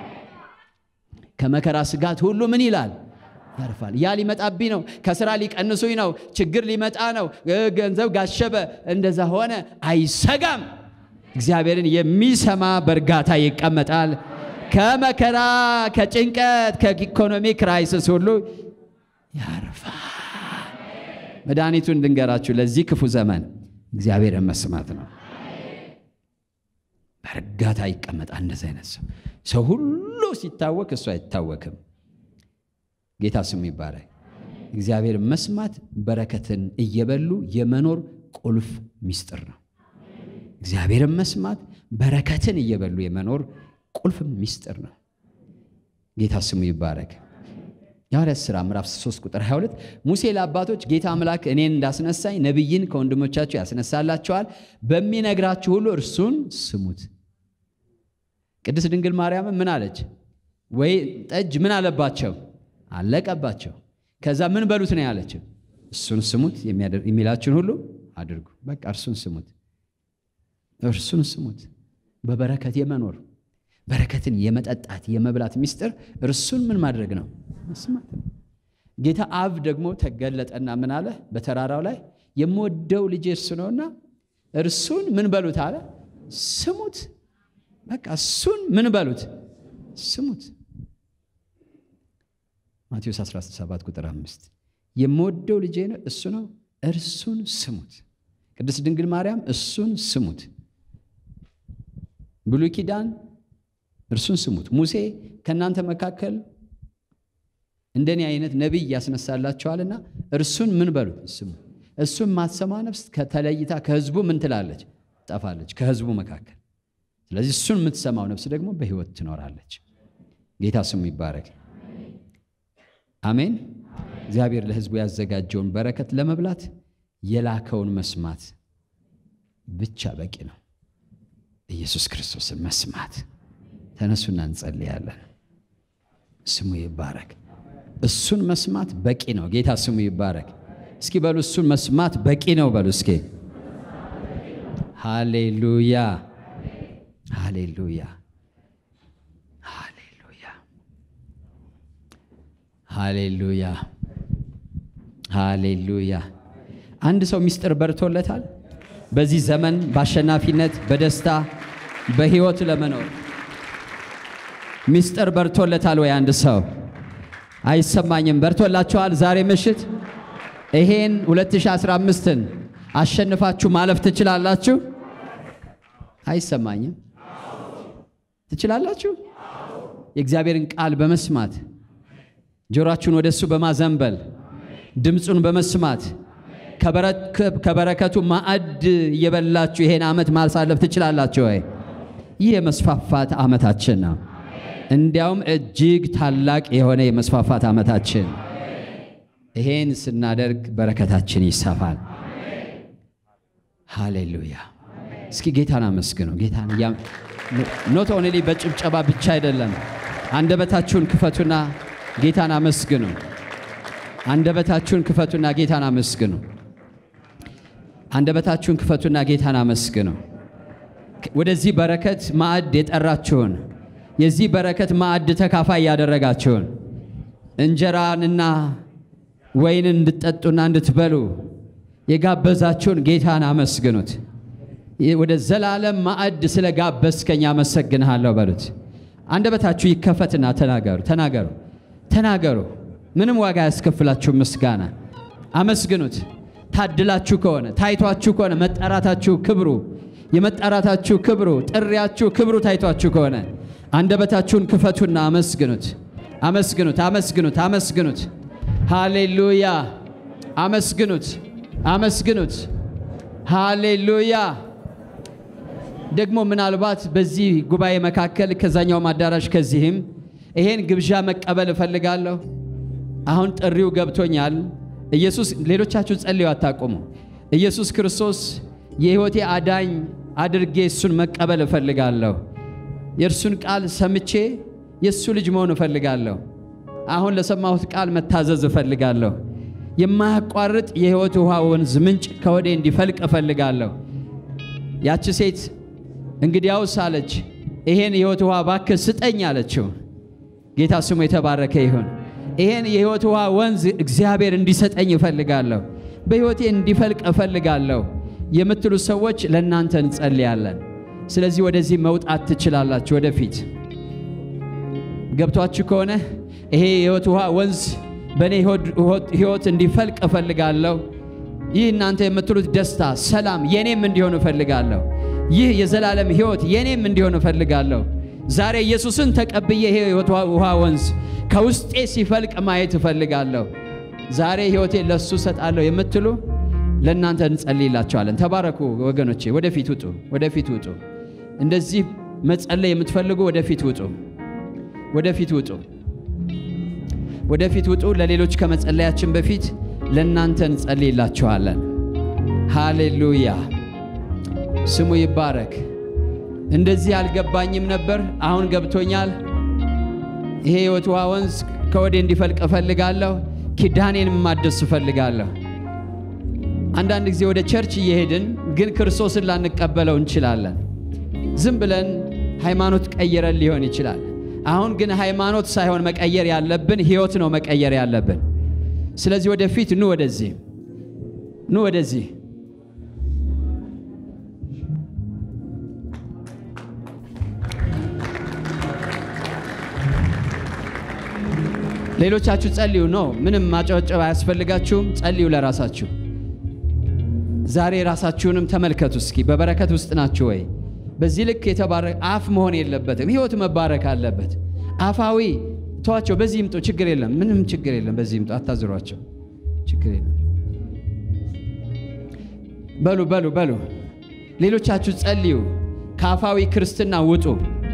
ከመከራ ስጋት ሁሉ ምን ይላል? ያርፋል። ያ ሊመጣብኝ ነው፣ ከስራ ሊቀንሱኝ ነው፣ ችግር ሊመጣ ነው፣ ገንዘብ ጋሸበ፣ እንደዛ ሆነ፣ አይሰጋም። እግዚአብሔርን የሚሰማ በእርጋታ ይቀመጣል። ከመከራ ከጭንቀት ከኢኮኖሚ ክራይሲስ ሁሉ ያርፋል። መድኃኒቱን ልንገራችሁ ለዚህ ክፉ ዘመን እግዚአብሔርን መስማት ነው። በእርጋታ ይቀመጣል። እንደዚህ አይነት ሰው ሰው ሁሉ ሲታወክ እሱ አይታወክም። ጌታ ስሙ ይባላል። እግዚአብሔር መስማት በረከትን እየበሉ የመኖር ቁልፍ ምስጢር ነው። እግዚአብሔርን መስማት በረከትን እየበሉ የመኖር ቁልፍ ምስጢር ነው። ጌታ ስሙ ይባረክ። የሐዋርያት ሥራ ምዕራፍ 3 ቁጥር 22 ሙሴ ለአባቶች ጌታ አምላክ እኔን እንዳስነሳኝ ነቢይን ከወንድሞቻችሁ ያስነሳላቸዋል፣ በሚነግራችሁ ሁሉ እርሱን ስሙት። ቅድስት ድንግል ማርያምን ምን አለች? ወይ ጠጅ ምን አለባቸው? አለቀባቸው። ከዛ ምን በሉት ነው ያለችው? እሱን ስሙት፣ የሚላችሁን ሁሉ አድርጉ። በቃ እርሱን ስሙት፣ እርሱን ስሙት። በበረከት የመኖር በረከትን የመጠጣት የመብላት ምስጢር እርሱን ምን ማድረግ ነው? መስማት ነው። ጌታ አብ ደግሞ ተገለጠና ምን አለ? በተራራው ላይ የምወደው ልጄ እርሱ ነውና እርሱን ምን በሉት አለ? ስሙት። በቃ እሱን ምን በሉት? ስሙት። ማቴዎስ 17 ቁጥር 5 የምወደው ልጄ እሱ ነው፣ እርሱን ስሙት። ቅድስት ድንግል ማርያም እሱን ስሙት። ብሉይ ኪዳን እርሱን ስሙት። ሙሴ ከእናንተ መካከል እንደኔ አይነት ነቢይ ያስነሳላችኋልና እርሱን ምን በሉት ስሙ። እሱን ማትሰማ ነፍስ ከተለይታ ከህዝቡ ምን ትላለች? ጠፋለች ከህዝቡ መካከል። ስለዚህ እሱን የምትሰማው ነፍስ ደግሞ በህይወት ትኖራለች። ጌታ ስሙ ይባረክ። አሜን። እግዚአብሔር ለህዝቡ ያዘጋጀውን በረከት ለመብላት የላከውን መስማት ብቻ በቂ ነው። ኢየሱስ ክርስቶስን መስማት። ተነሱና እንጸልያለን። ስሙ ይባረክ። እሱን መስማት በቂ ነው። ጌታ ስሙ ይባረክ። እስኪ በሉ እሱን መስማት በቂ ነው በሉ እስኪ። ሃሌሉያ፣ ሃሌሉያ፣ ሃሌሉያ፣ ሃሌሉያ፣ ሃሌሉያ። አንድ ሰው ምስጢር በርቶለታል። በዚህ ዘመን በአሸናፊነት በደስታ በህይወት ለመኖር ምስጢር በርቶለታል ወይ? አንድ ሰው አይሰማኝም። በርቶላችኋል? ዛሬ ምሽት ይሄን 2015ን አሸንፋችሁ ማለፍ ትችላላችሁ? አይሰማኝም። ትችላላችሁ? የእግዚአብሔርን ቃል በመስማት ጆሮአችሁን ወደ እሱ በማዘንበል ድምፁን በመስማት ከበረከቱ ማዕድ እየበላችሁ ይሄን ዓመት ማሳለፍ ትችላላችሁ ወይ? ይህ የመስፋፋት ዓመታችን ነው። እንዲያውም እጅግ ታላቅ የሆነ የመስፋፋት ዓመታችን። ይሄን ስናደርግ በረከታችን ይሰፋል። ሃሌሉያ! እስኪ ጌታን አመስግኑ። ጌታን ኖት ኦንሊ በጭብጨባ ብቻ አይደለም። አንደበታችሁን ክፈቱና ጌታን አመስግኑ። አንደበታችሁን ክፈቱና ጌታን አመስግኑ። አንደበታችሁን ክፈቱና ጌታን አመስግኑ። ወደዚህ በረከት ማዕድ የጠራችሁን የዚህ በረከት ማዕድ ተካፋይ ያደረጋችሁን እንጀራንና ወይንን እንድትጠጡና እንድትበሉ የጋበዛችሁን ጌታን አመስግኑት። ወደ ዘላለም ማዕድ ስለ ጋበዝከኝ አመሰግንሃለሁ በሉት። አንደበታችሁ ይከፈትና ተናገሩ፣ ተናገሩ፣ ተናገሩ። ምንም ዋጋ ያስከፍላችሁ ምስጋና አመስግኑት። ታድላችሁ ከሆነ ታይቷችሁ ከሆነ መጠራታችሁ ክብሩ የመጠራታችሁ ክብሩ ጥሪያችሁ ክብሩ ታይቷችሁ ከሆነ አንደበታችሁን ክፈቱና አመስግኑት፣ አመስግኑት፣ አመስግኑት፣ አመስግኑት። ሃሌሉያ! አመስግኑት፣ አመስግኑት። ሃሌሉያ! ደግሞ ምናልባት በዚህ ጉባኤ መካከል ከዛኛውም አዳራሽ ከዚህም ይሄን ግብዣ መቀበል እፈልጋለሁ። አሁን ጥሪው ገብቶኛል። ኢየሱስ ሌሎቻችሁ ጸልዩ አታቁሙ። ኢየሱስ ክርስቶስ የሕይወቴ አዳኝ አድርጌ እሱን መቀበል እፈልጋለሁ። የእርሱን ቃል ሰምቼ የእሱ ልጅ መሆን እፈልጋለሁ። አሁን ለሰማሁት ቃል መታዘዝ እፈልጋለሁ። የማያቋርጥ የሕይወት ውሃ ወንዝ ምንጭ ከወዴ እንዲፈልቅ እፈልጋለሁ። ያቺ ሴት እንግዲያውስ አለች፣ ይሄን የሕይወት ውሃ እባክህ ስጠኝ አለችው። ጌታ ስሙ የተባረከ ይሁን። ይሄን የሕይወት ውሃ ወንዝ እግዚአብሔር እንዲሰጠኝ እፈልጋለሁ፣ በሕይወቴ እንዲፈልቅ እፈልጋለሁ የምትሉ ሰዎች ለእናንተ እንጸልያለን። ስለዚህ ወደዚህ መውጣት ትችላላችሁ። ወደፊት ገብቷችሁ ከሆነ ይሄ የሕይወት ውሃ ወንዝ በእኔ ሕይወት እንዲፈልቅ እፈልጋለሁ። ይህ እናንተ የምትሉት ደስታ፣ ሰላም የኔም እንዲሆን እፈልጋለሁ። ይህ የዘላለም ሕይወት የኔም እንዲሆን እፈልጋለሁ። ዛሬ ኢየሱስን ተቀብዬ ይሄ የሕይወት ውሃ ወንዝ ከውስጤ ሲፈልቅ ማየት እፈልጋለሁ። ዛሬ ሕይወቴ ለሱ ሰጣለሁ የምትሉ ለእናንተ እንጸልይላቸዋለን። ተባረኩ ወገኖቼ። ወደፊት ውጡ፣ ወደፊት ውጡ። እንደዚህ መጸለይ የምትፈልጉ ወደፊት ውጡ፣ ወደፊት ውጡ፣ ወደፊት ውጡ። ለሌሎች ከመጸለያችን በፊት ለእናንተ እንጸልይላችኋለን። ሃሌሉያ፣ ስሙ ይባረክ። እንደዚህ አልገባኝም ነበር፣ አሁን ገብቶኛል። ይሄ የሕይወት ውሃ ወንዝ ከወዴ እንዲፈልቅ እፈልጋለሁ። ኪዳኔን ማደስ እፈልጋለሁ። አንዳንድ ጊዜ ወደ ቸርች እየሄድን ግን ክርስቶስን ላንቀበለው እንችላለን። ዝም ብለን ሃይማኖት ቀይረን ሊሆን ይችላል። አሁን ግን ሃይማኖት ሳይሆን መቀየር ያለብን ሕይወት ነው መቀየር ያለብን። ስለዚህ ወደፊት ኑ፣ ወደዚህ ኑ፣ ወደዚህ ሌሎቻችሁ ጸልዩ። ነው ምንም ማጨብጨብ አያስፈልጋችሁም። ጸልዩ ለራሳችሁ ዛሬ ራሳችሁንም ተመልከቱ እስኪ። በበረከት ውስጥ ናችሁ ወይ? በዚህ ልክ የተባረከ አፍ መሆን የለበትም። ህይወት መባረክ አለበት። አፋዊ ተዋቸው። በዚህ ይምጡ፣ ችግር የለም። ምንም ችግር የለም። በዚህ ይምጡ፣ አታዝሯቸው፣ ችግር የለም። በሉ በሉ በሉ። ሌሎቻችሁ ጸልዩ። ከአፋዊ ክርስትና ውጡ።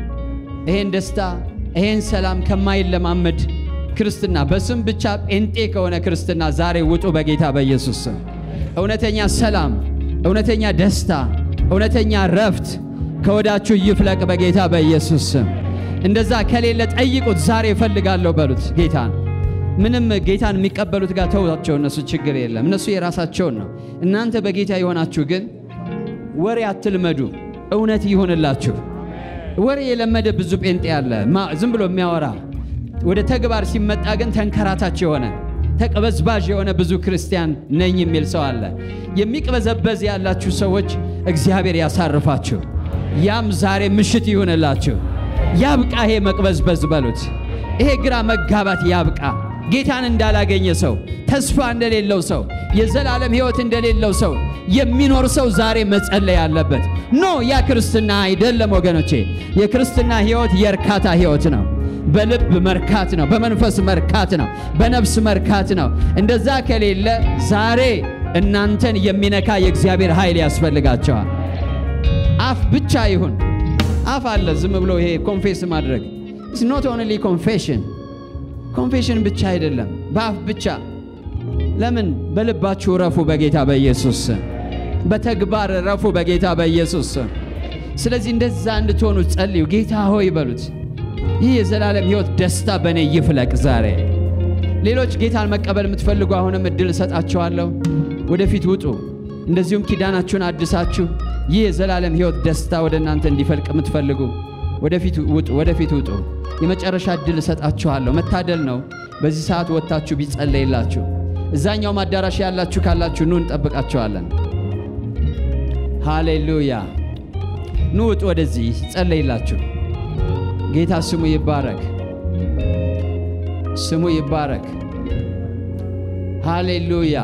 ይሄን ደስታ ይሄን ሰላም ከማይለማመድ ክርስትና በስም ብቻ ጴንጤ ከሆነ ክርስትና ዛሬ ውጡ በጌታ በኢየሱስ ስም። እውነተኛ ሰላም፣ እውነተኛ ደስታ፣ እውነተኛ ረፍት ከወዳችሁ ይፍለቅ በጌታ በኢየሱስ ስም። እንደዛ ከሌለ ጠይቁት። ዛሬ እፈልጋለሁ በሉት ጌታን። ምንም ጌታን የሚቀበሉት ጋር ተውቸው። እነሱ ችግር የለም፣ እነሱ የራሳቸውን ነው። እናንተ በጌታ የሆናችሁ ግን ወሬ አትልመዱ፣ እውነት ይሁንላችሁ። ወሬ የለመደ ብዙ ጴንጤ አለ፣ ዝም ብሎ የሚያወራ ወደ ተግባር ሲመጣ ግን ተንከራታች የሆነ ተቀበዝባዥ የሆነ ብዙ ክርስቲያን ነኝ የሚል ሰው አለ። የሚቅበዘበዝ ያላችሁ ሰዎች እግዚአብሔር ያሳርፋችሁ። ያም ዛሬ ምሽት ይሁንላችሁ። ያብቃ ይሄ መቅበዝበዝ በሉት። ይሄ ግራ መጋባት ያብቃ። ጌታን እንዳላገኘ ሰው፣ ተስፋ እንደሌለው ሰው፣ የዘላለም ሕይወት እንደሌለው ሰው የሚኖር ሰው ዛሬ መጸለይ አለበት። ኖ ያ ክርስትና አይደለም ወገኖቼ። የክርስትና ሕይወት የእርካታ ሕይወት ነው። በልብ መርካት ነው። በመንፈስ መርካት ነው። በነፍስ መርካት ነው። እንደዛ ከሌለ ዛሬ እናንተን የሚነካ የእግዚአብሔር ኃይል ያስፈልጋቸዋል። አፍ ብቻ ይሁን። አፍ አለ ዝም ብሎ ይሄ ኮንፌስ ማድረግ ኢትስ ኖት ኦንሊ ኮንፌሽን ኮንፌሽን ብቻ አይደለም፣ በአፍ ብቻ። ለምን በልባችሁ ረፉ በጌታ በኢየሱስ ስም። በተግባር ረፉ በጌታ በኢየሱስ ስም። ስለዚህ እንደዛ እንድትሆኑ ጸልዩ። ጌታ ሆይ በሉት ይህ የዘላለም ሕይወት ደስታ በእኔ ይፍለቅ ዛሬ። ሌሎች ጌታን መቀበል የምትፈልጉ አሁንም እድል እሰጣችኋለሁ። ወደፊት ውጡ። እንደዚሁም ኪዳናችሁን አድሳችሁ ይህ የዘላለም ሕይወት ደስታ ወደ እናንተ እንዲፈልቅ የምትፈልጉ ወደፊት ውጡ፣ ወደፊት ውጡ። የመጨረሻ እድል እሰጣችኋለሁ። መታደል ነው በዚህ ሰዓት ወጥታችሁ ቢጸለይላችሁ። እዛኛውም አዳራሽ ያላችሁ ካላችሁ ኑ እንጠብቃችኋለን። ሃሌሉያ። ኑ ውጡ፣ ወደዚህ ይጸለይላችሁ። ጌታ ስሙ ይባረክ፣ ስሙ ይባረክ። ሃሌሉያ።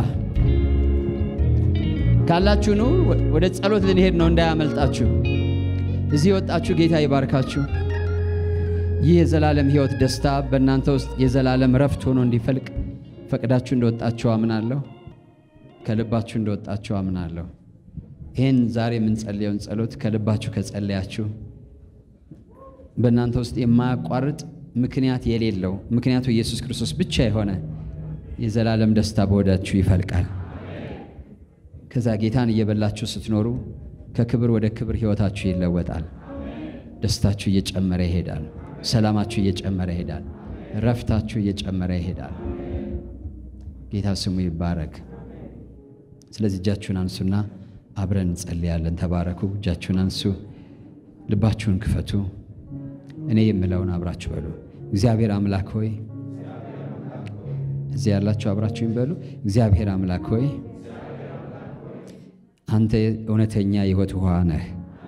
ካላችሁ ኑ ወደ ጸሎት ልንሄድ ነው፣ እንዳያመልጣችሁ። እዚህ የወጣችሁ ጌታ ይባርካችሁ። ይህ የዘላለም ሕይወት ደስታ በእናንተ ውስጥ የዘላለም ረፍት ሆኖ እንዲፈልቅ ፈቅዳችሁ እንደወጣችሁ አምናለሁ። ከልባችሁ እንደወጣችሁ አምናለሁ። ይህን ዛሬ የምንጸልየውን ጸሎት ከልባችሁ ከጸለያችሁ በእናንተ ውስጥ የማያቋርጥ ምክንያት የሌለው ምክንያቱ ኢየሱስ ክርስቶስ ብቻ የሆነ የዘላለም ደስታ በወዳችሁ ይፈልቃል። ከዛ ጌታን እየበላችሁ ስትኖሩ ከክብር ወደ ክብር ሕይወታችሁ ይለወጣል። ደስታችሁ እየጨመረ ይሄዳል። ሰላማችሁ እየጨመረ ይሄዳል። ረፍታችሁ እየጨመረ ይሄዳል። ጌታ ስሙ ይባረክ። ስለዚህ እጃችሁን አንሱና አብረን እንጸልያለን። ተባረኩ። እጃችሁን አንሱ። ልባችሁን ክፈቱ። እኔ የምለውን አብራችሁ በሉ። እግዚአብሔር አምላክ ሆይ እዚህ ያላችሁ አብራችሁኝ በሉ። እግዚአብሔር አምላክ ሆይ አንተ እውነተኛ የሕይወት ውሃ ነህ።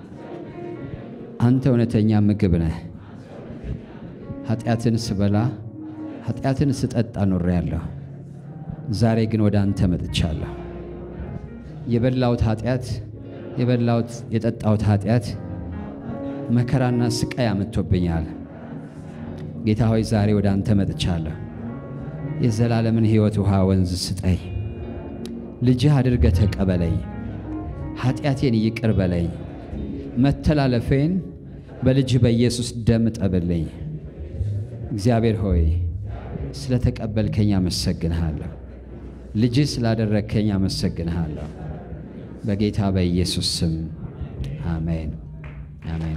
አንተ እውነተኛ ምግብ ነህ። ኃጢአትን ስበላ ኃጢአትን ስጠጣ ኖሬያለሁ። ዛሬ ግን ወደ አንተ መጥቻለሁ። የበላሁት ኃጢአት የበላሁት የጠጣሁት ኃጢአት መከራና ስቃይ አምጥቶብኛል። ጌታ ሆይ ዛሬ ወደ አንተ መጥቻለሁ። የዘላለምን ሕይወት ውሃ ወንዝ ስጠኝ። ልጅህ አድርገህ ተቀበለኝ። ኃጢአቴን ይቅር በለኝ። መተላለፌን በልጅህ በኢየሱስ ደም ጠብልኝ። እግዚአብሔር ሆይ ስለ ተቀበልከኝ አመሰግንሃለሁ። ልጅህ ስላደረግከኝ አመሰግንሃለሁ። በጌታ በኢየሱስ ስም አሜን፣ አሜን።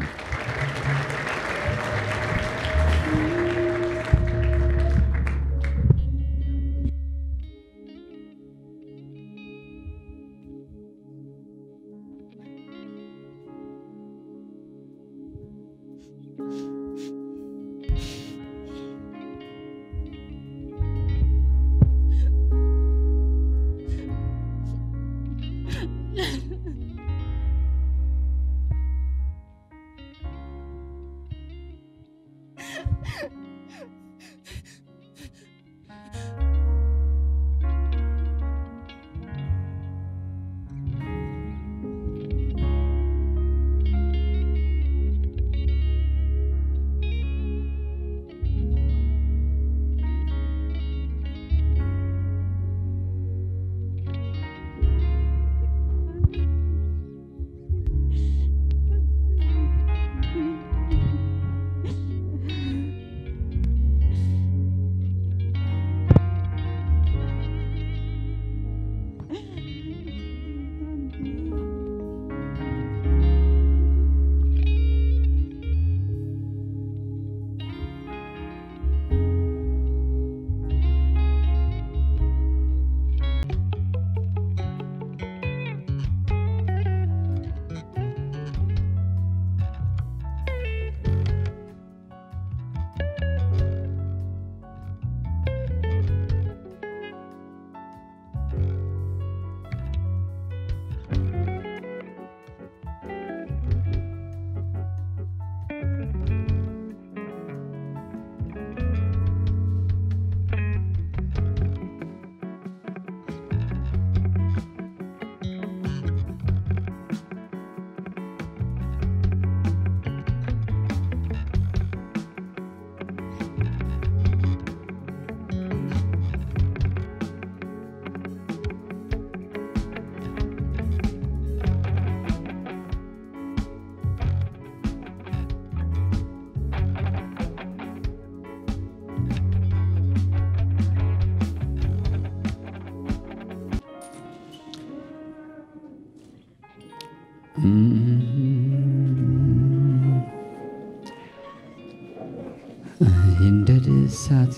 ይንደድ እሳት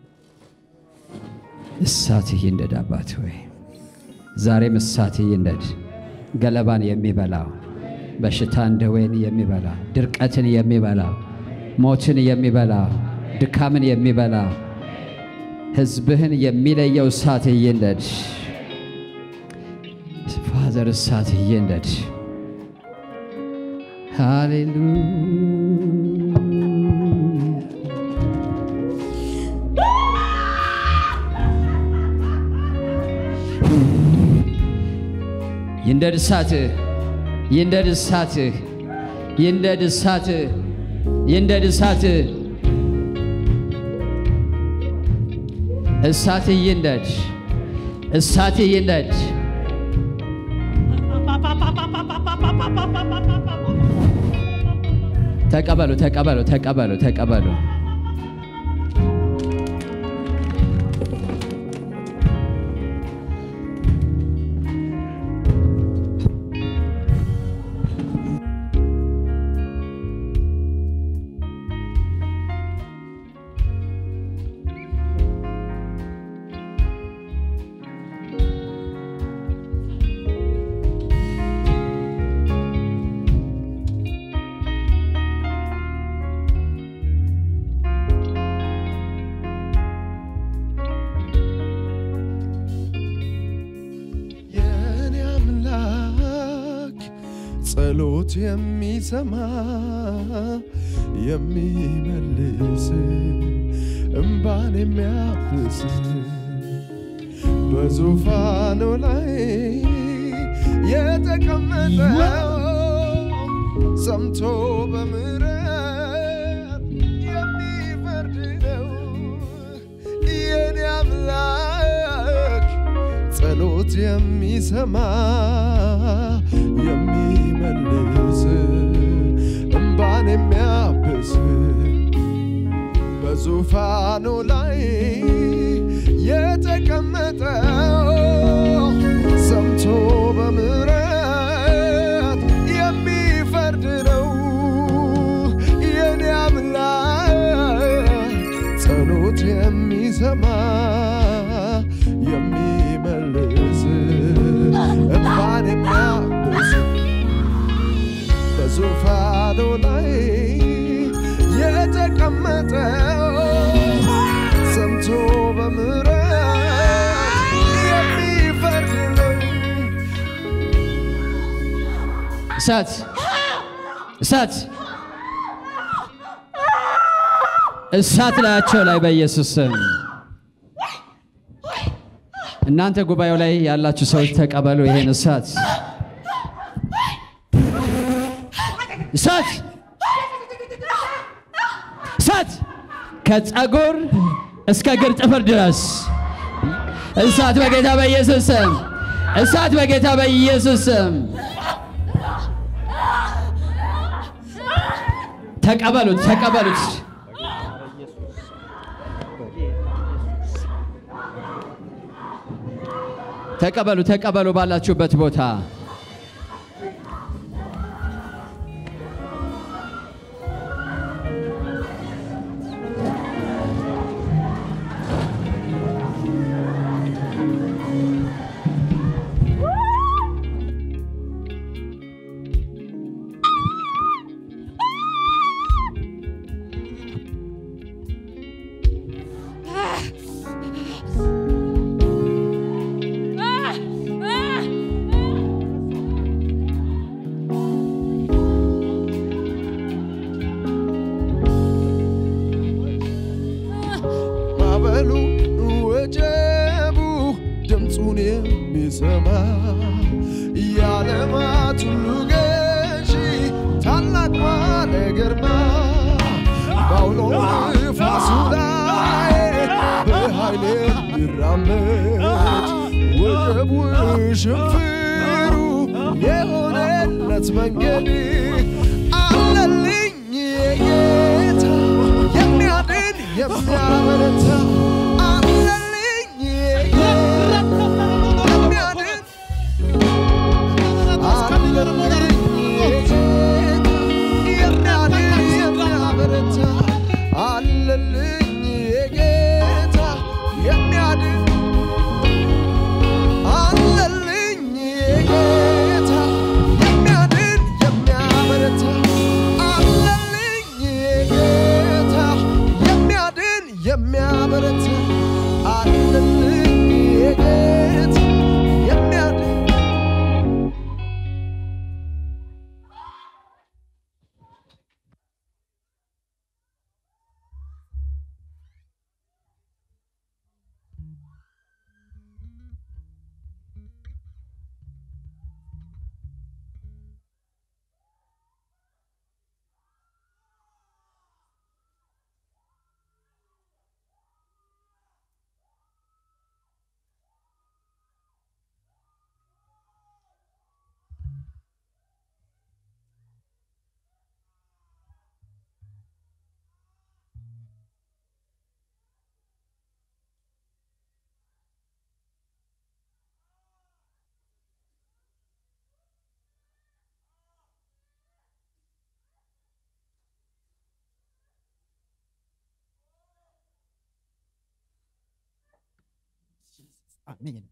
እሳትህ ይንደድ አባት ሆይ ዛሬም እሳትህ ይንደድ። ገለባን የሚበላው በሽታን ደዌን የሚበላ ድርቀትን የሚበላ ሞትን የሚበላ ድካምን የሚበላ ሕዝብህን የሚለየው እሳትህ ይንደድ። ፋዘር እሳትህ ይንደድ። ሃሌሉያ ይንደድ እሳትህ ይንደድ እሳትህ ይንደድ እሳትህ ይንደድ እሳትህ እሳትህ ይንደድ እሳትህ ይንደድ ተቀበሉ ተቀበሉ ተቀበሉ ተቀበሉ የኔ አምላክ ጸሎት የሚሰማ የሚመልስ እምባን የሚያብስ በዙፋኑ ላይ የተቀመጠው ሰምቶ በምሕረት የሚፈርድ ነው የኔ አምላክ ጸሎት የሚሰማ የሚመልስ እምባን የሚያብስ በዙፋኑ ላይ የተቀመጠው ሰምቶ በምሕረት የሚፈርድ ነው የኔ አምላክ ጸሎት የሚሰማ የሚመልስ እምባን የሚያብስ በዙፋኑ ላይ የተቀመጠው ሰምቶ በምሕረት የሚፈርድ ነው። እሳት እሳት እሳት ላያቸው ላይ በኢየሱስ ስም እናንተ ጉባኤው ላይ ያላችሁ ሰዎች ተቀበሉ ይሄን እሳት እሳት እሳት ከጸጉር እስከ እግር ጥፍር ድረስ እሳት በጌታ በኢየሱስ ስም እሳት በጌታ በኢየሱስ ስም ተቀበሉት ተቀበሉት ተቀበሉ ተቀበሉ ባላችሁበት ቦታ ማዕበሉ ወጀቡ ድምፁን የሚሰማ የዓለማት ሁሉ ገዢ ታላቅ ባለ ግርማ በአውሎ ነፋሱ ላይ በኃይል የሚራመድ ወጀቡ ሽንፍሩ የሆነለት መንገድ አለልኝ የጌታ የሚያድን የሚያበረታ አለልኝ የጌታ የሚያድን አለልኝ የጌታ የሚያድን የሚያበረታ አለልኝ የሚያበረታ አለልኝ የጌታ የሚያድን አሜን።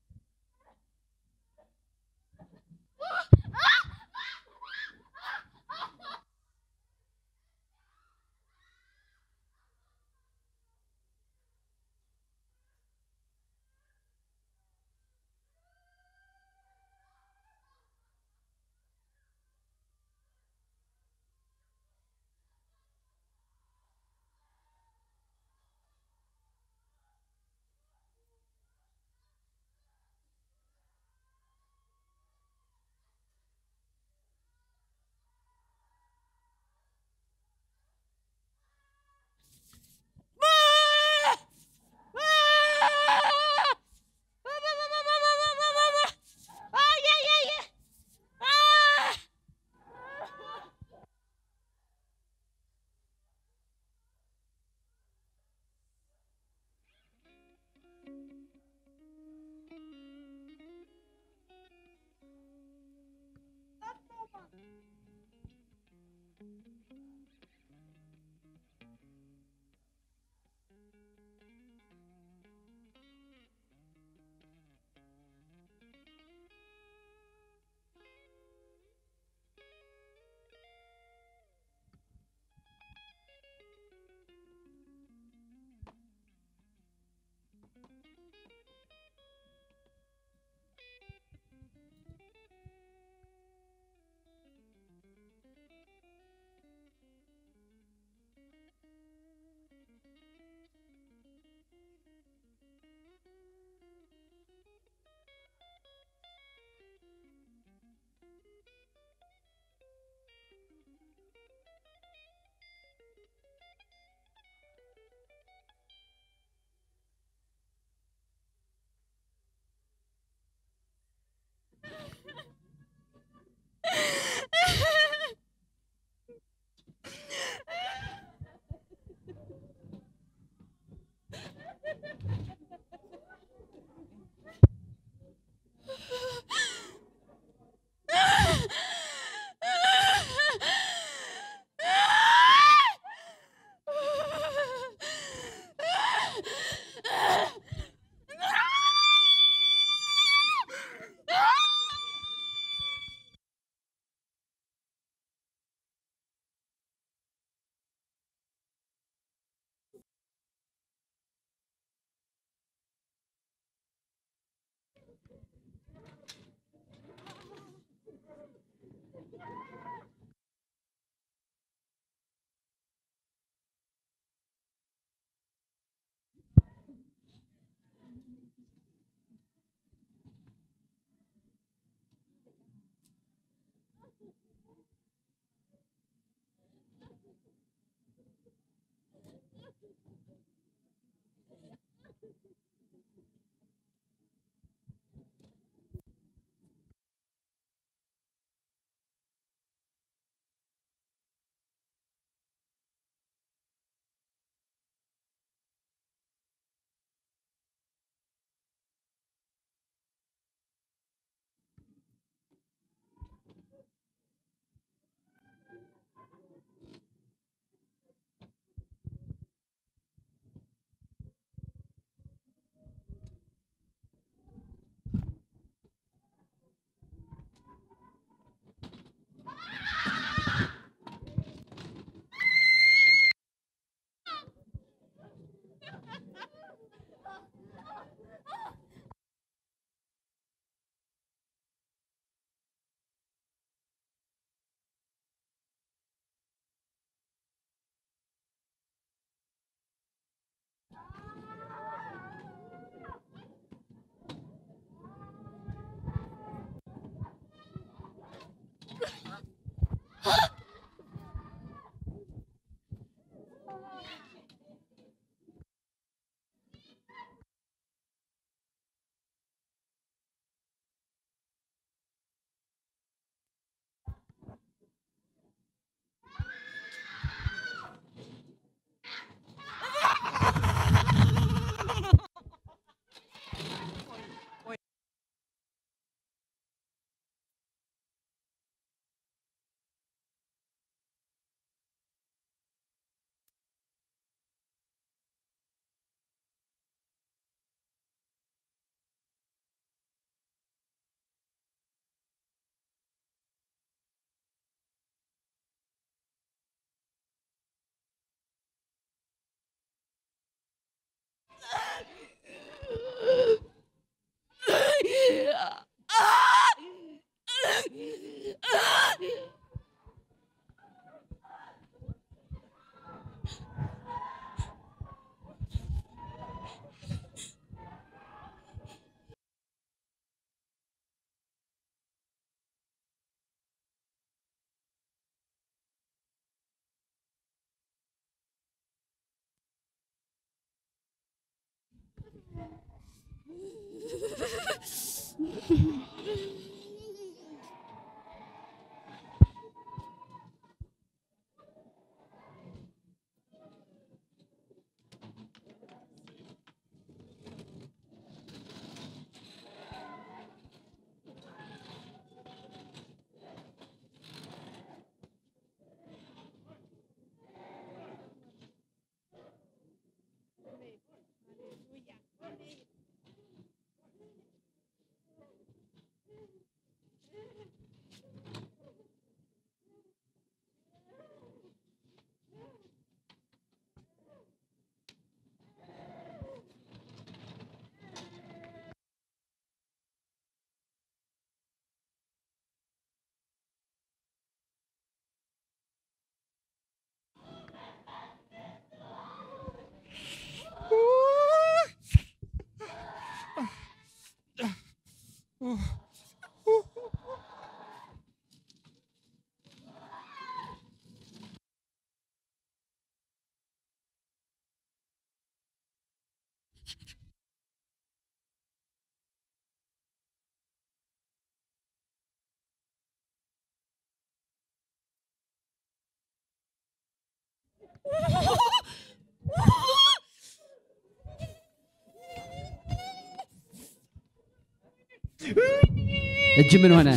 እጅ ምን ሆነ?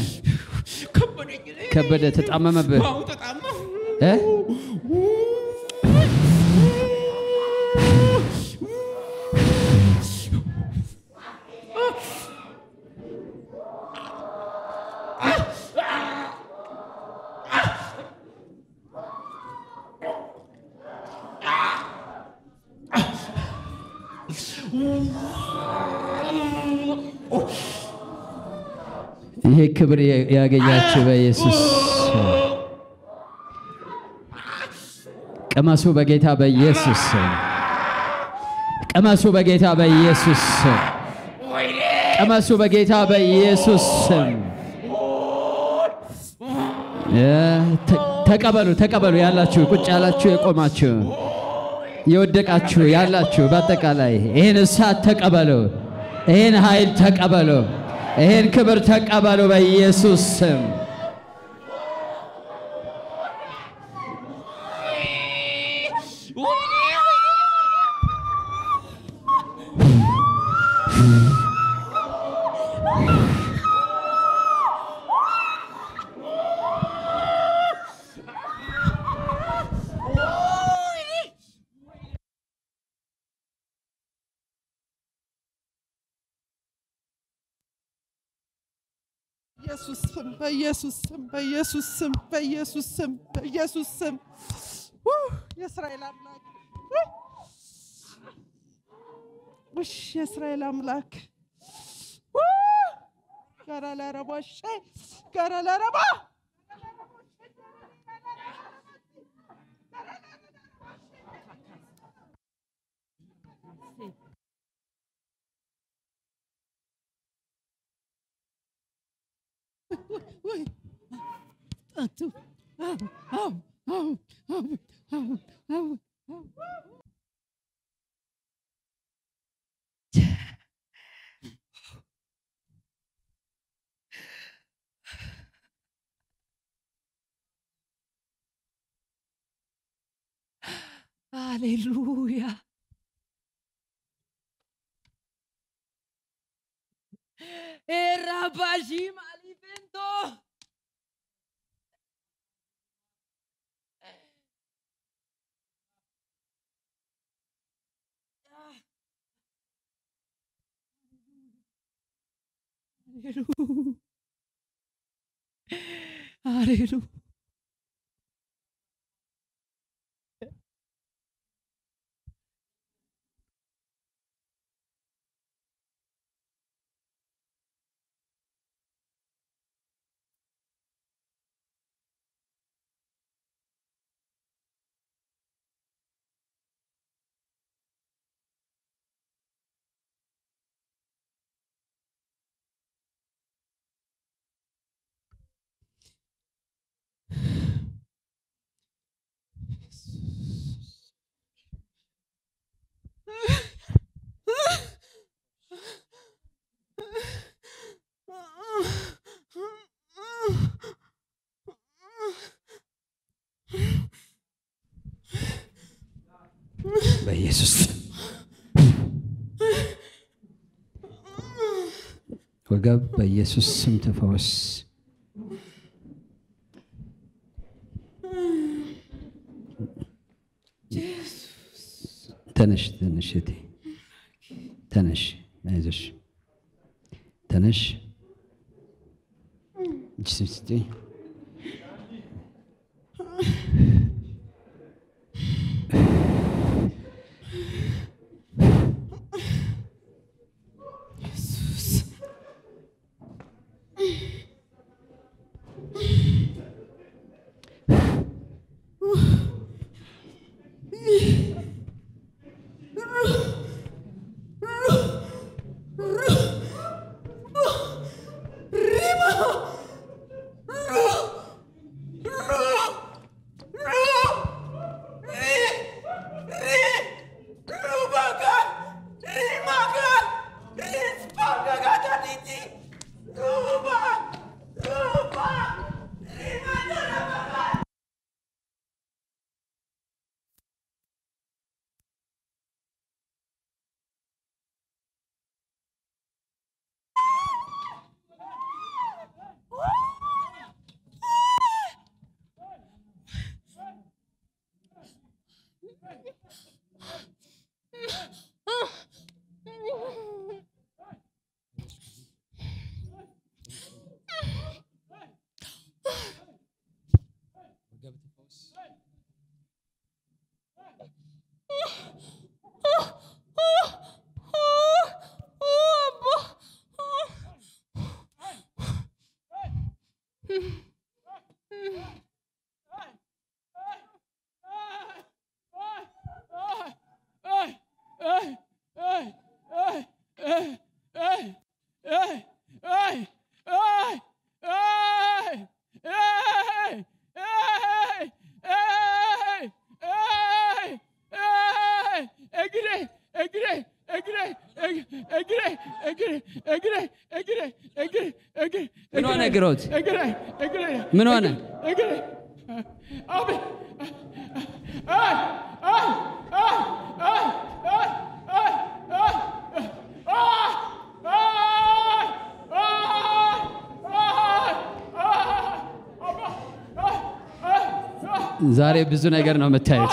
ከበደኝ እኔ። ከበደ፣ ተጣመመብህ አዎ ተጣመሁ። እ? ይሄ ክብር ያገኛችሁ በኢየሱስ ስም። ቅመሱ በጌታ በኢየሱስ ስም። ቅመሱ በጌታ በኢየሱስ ስም። ቅመሱ በጌታ በኢየሱስ ስም። እ፣ ተ- ተቀበሉ ተቀበሉ። ያላችሁ ቁጭ ያላችሁ የቆማችሁ የወደቃችሁ ያላችሁ በአጠቃላይ ይህን እሳት ተቀበሉ። ይህን ኃይል ተቀበሉ። ይህን ክብር ተቀበሉ በኢየሱስ ስም። ኢየሱስ ስም በኢየሱስ ስም በኢየሱስ ስም በኢየሱስ ስም በኢየሱስ ስም ው! የእስራኤል አምላክ ው! ውሽ የእስራኤል አምላክ ው! ጋራ ለረባ ሸ ጋራ ለረባ ወይ አቱ Aleluya. Errapashim alimento. Aleluya. Aleluya. በኢየሱስ ስም ወገብ በኢየሱስ ስም ተፈወስ። ተነሽ ተነሽ እቴ ተነሽ፣ አይዞሽ ተነሽ። እጅ ስጪኝ። ምን ሆነ ግሮት? ምን ሆነ? ዛሬ ብዙ ነገር ነው የምታዩት።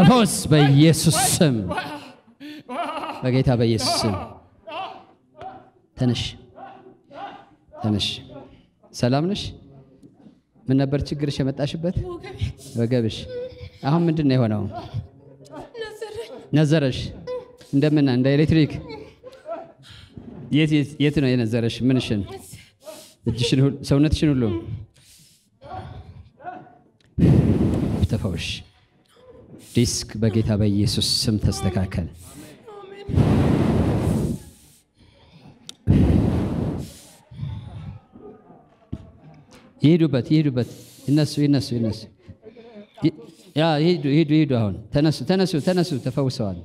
ተፈወስ በኢየሱስ ስም በጌታ በኢየሱስ ስም ተነሽ ተነሽ ሰላም ነሽ ምን ነበር ችግርሽ የመጣሽበት ወገብሽ አሁን ምንድን ነው የሆነው ነዘረሽ እንደምን እንደ ኤሌክትሪክ የት የት- የት ነው የነዘረሽ ምንሽን እጅሽን ሁሉ ሰውነትሽን ሁሉ ተፈውሽ ዲስክ በጌታ በኢየሱስ ስም ተስተካከል ይሄዱበት ይሄዱበት ይነሱ ይነሱ ይነሱ ይ- ያ ይሄዱ ይሄዱ ይሄዱ አሁን ተነሱ ተነሱ ተነሱ ተፈውሰዋል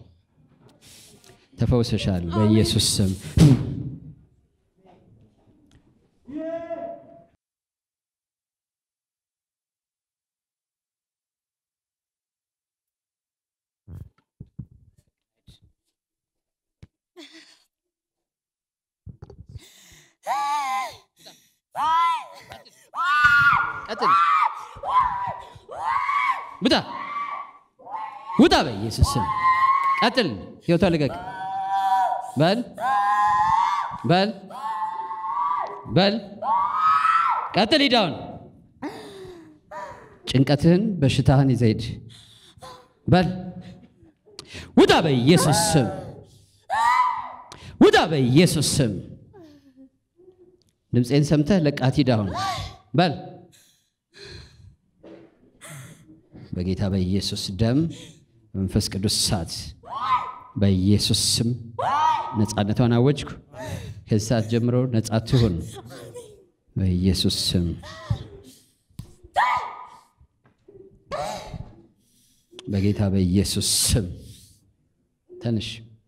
ተፈውሰሻል በኢየሱስ ስም ቀጥል ውጣ ውጣ በኢየሱስ ስም ቀጥል ህይወቷ ልቀቅ በል በል በል ቀጥል ሂዳውን ጭንቀትህን በሽታህን ይዘህ ሂድ በል ውጣ በኢየሱስ ስም ውጣ በኢየሱስ ስም ድምፄን ሰምተህ ለቃት ሂድ አሁን በል በጌታ በኢየሱስ ደም መንፈስ ቅዱስ እሳት በኢየሱስ ስም ነፃነቷን አወጅኩ። ከዚህ ሰዓት ጀምሮ ነፃ ትሁን በኢየሱስ ስም። በጌታ በኢየሱስ ስም ተነሽ።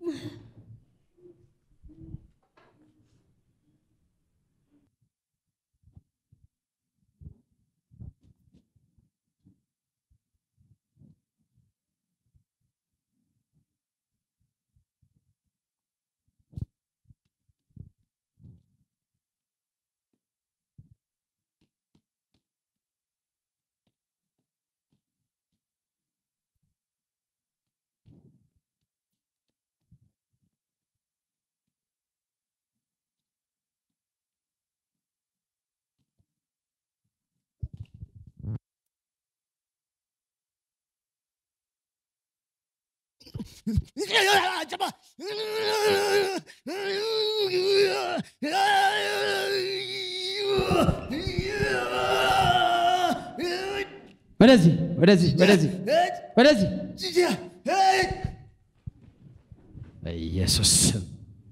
ወደዚህ ወደዚህ ወደዚህ ወደዚህ በኢየሱስ ስም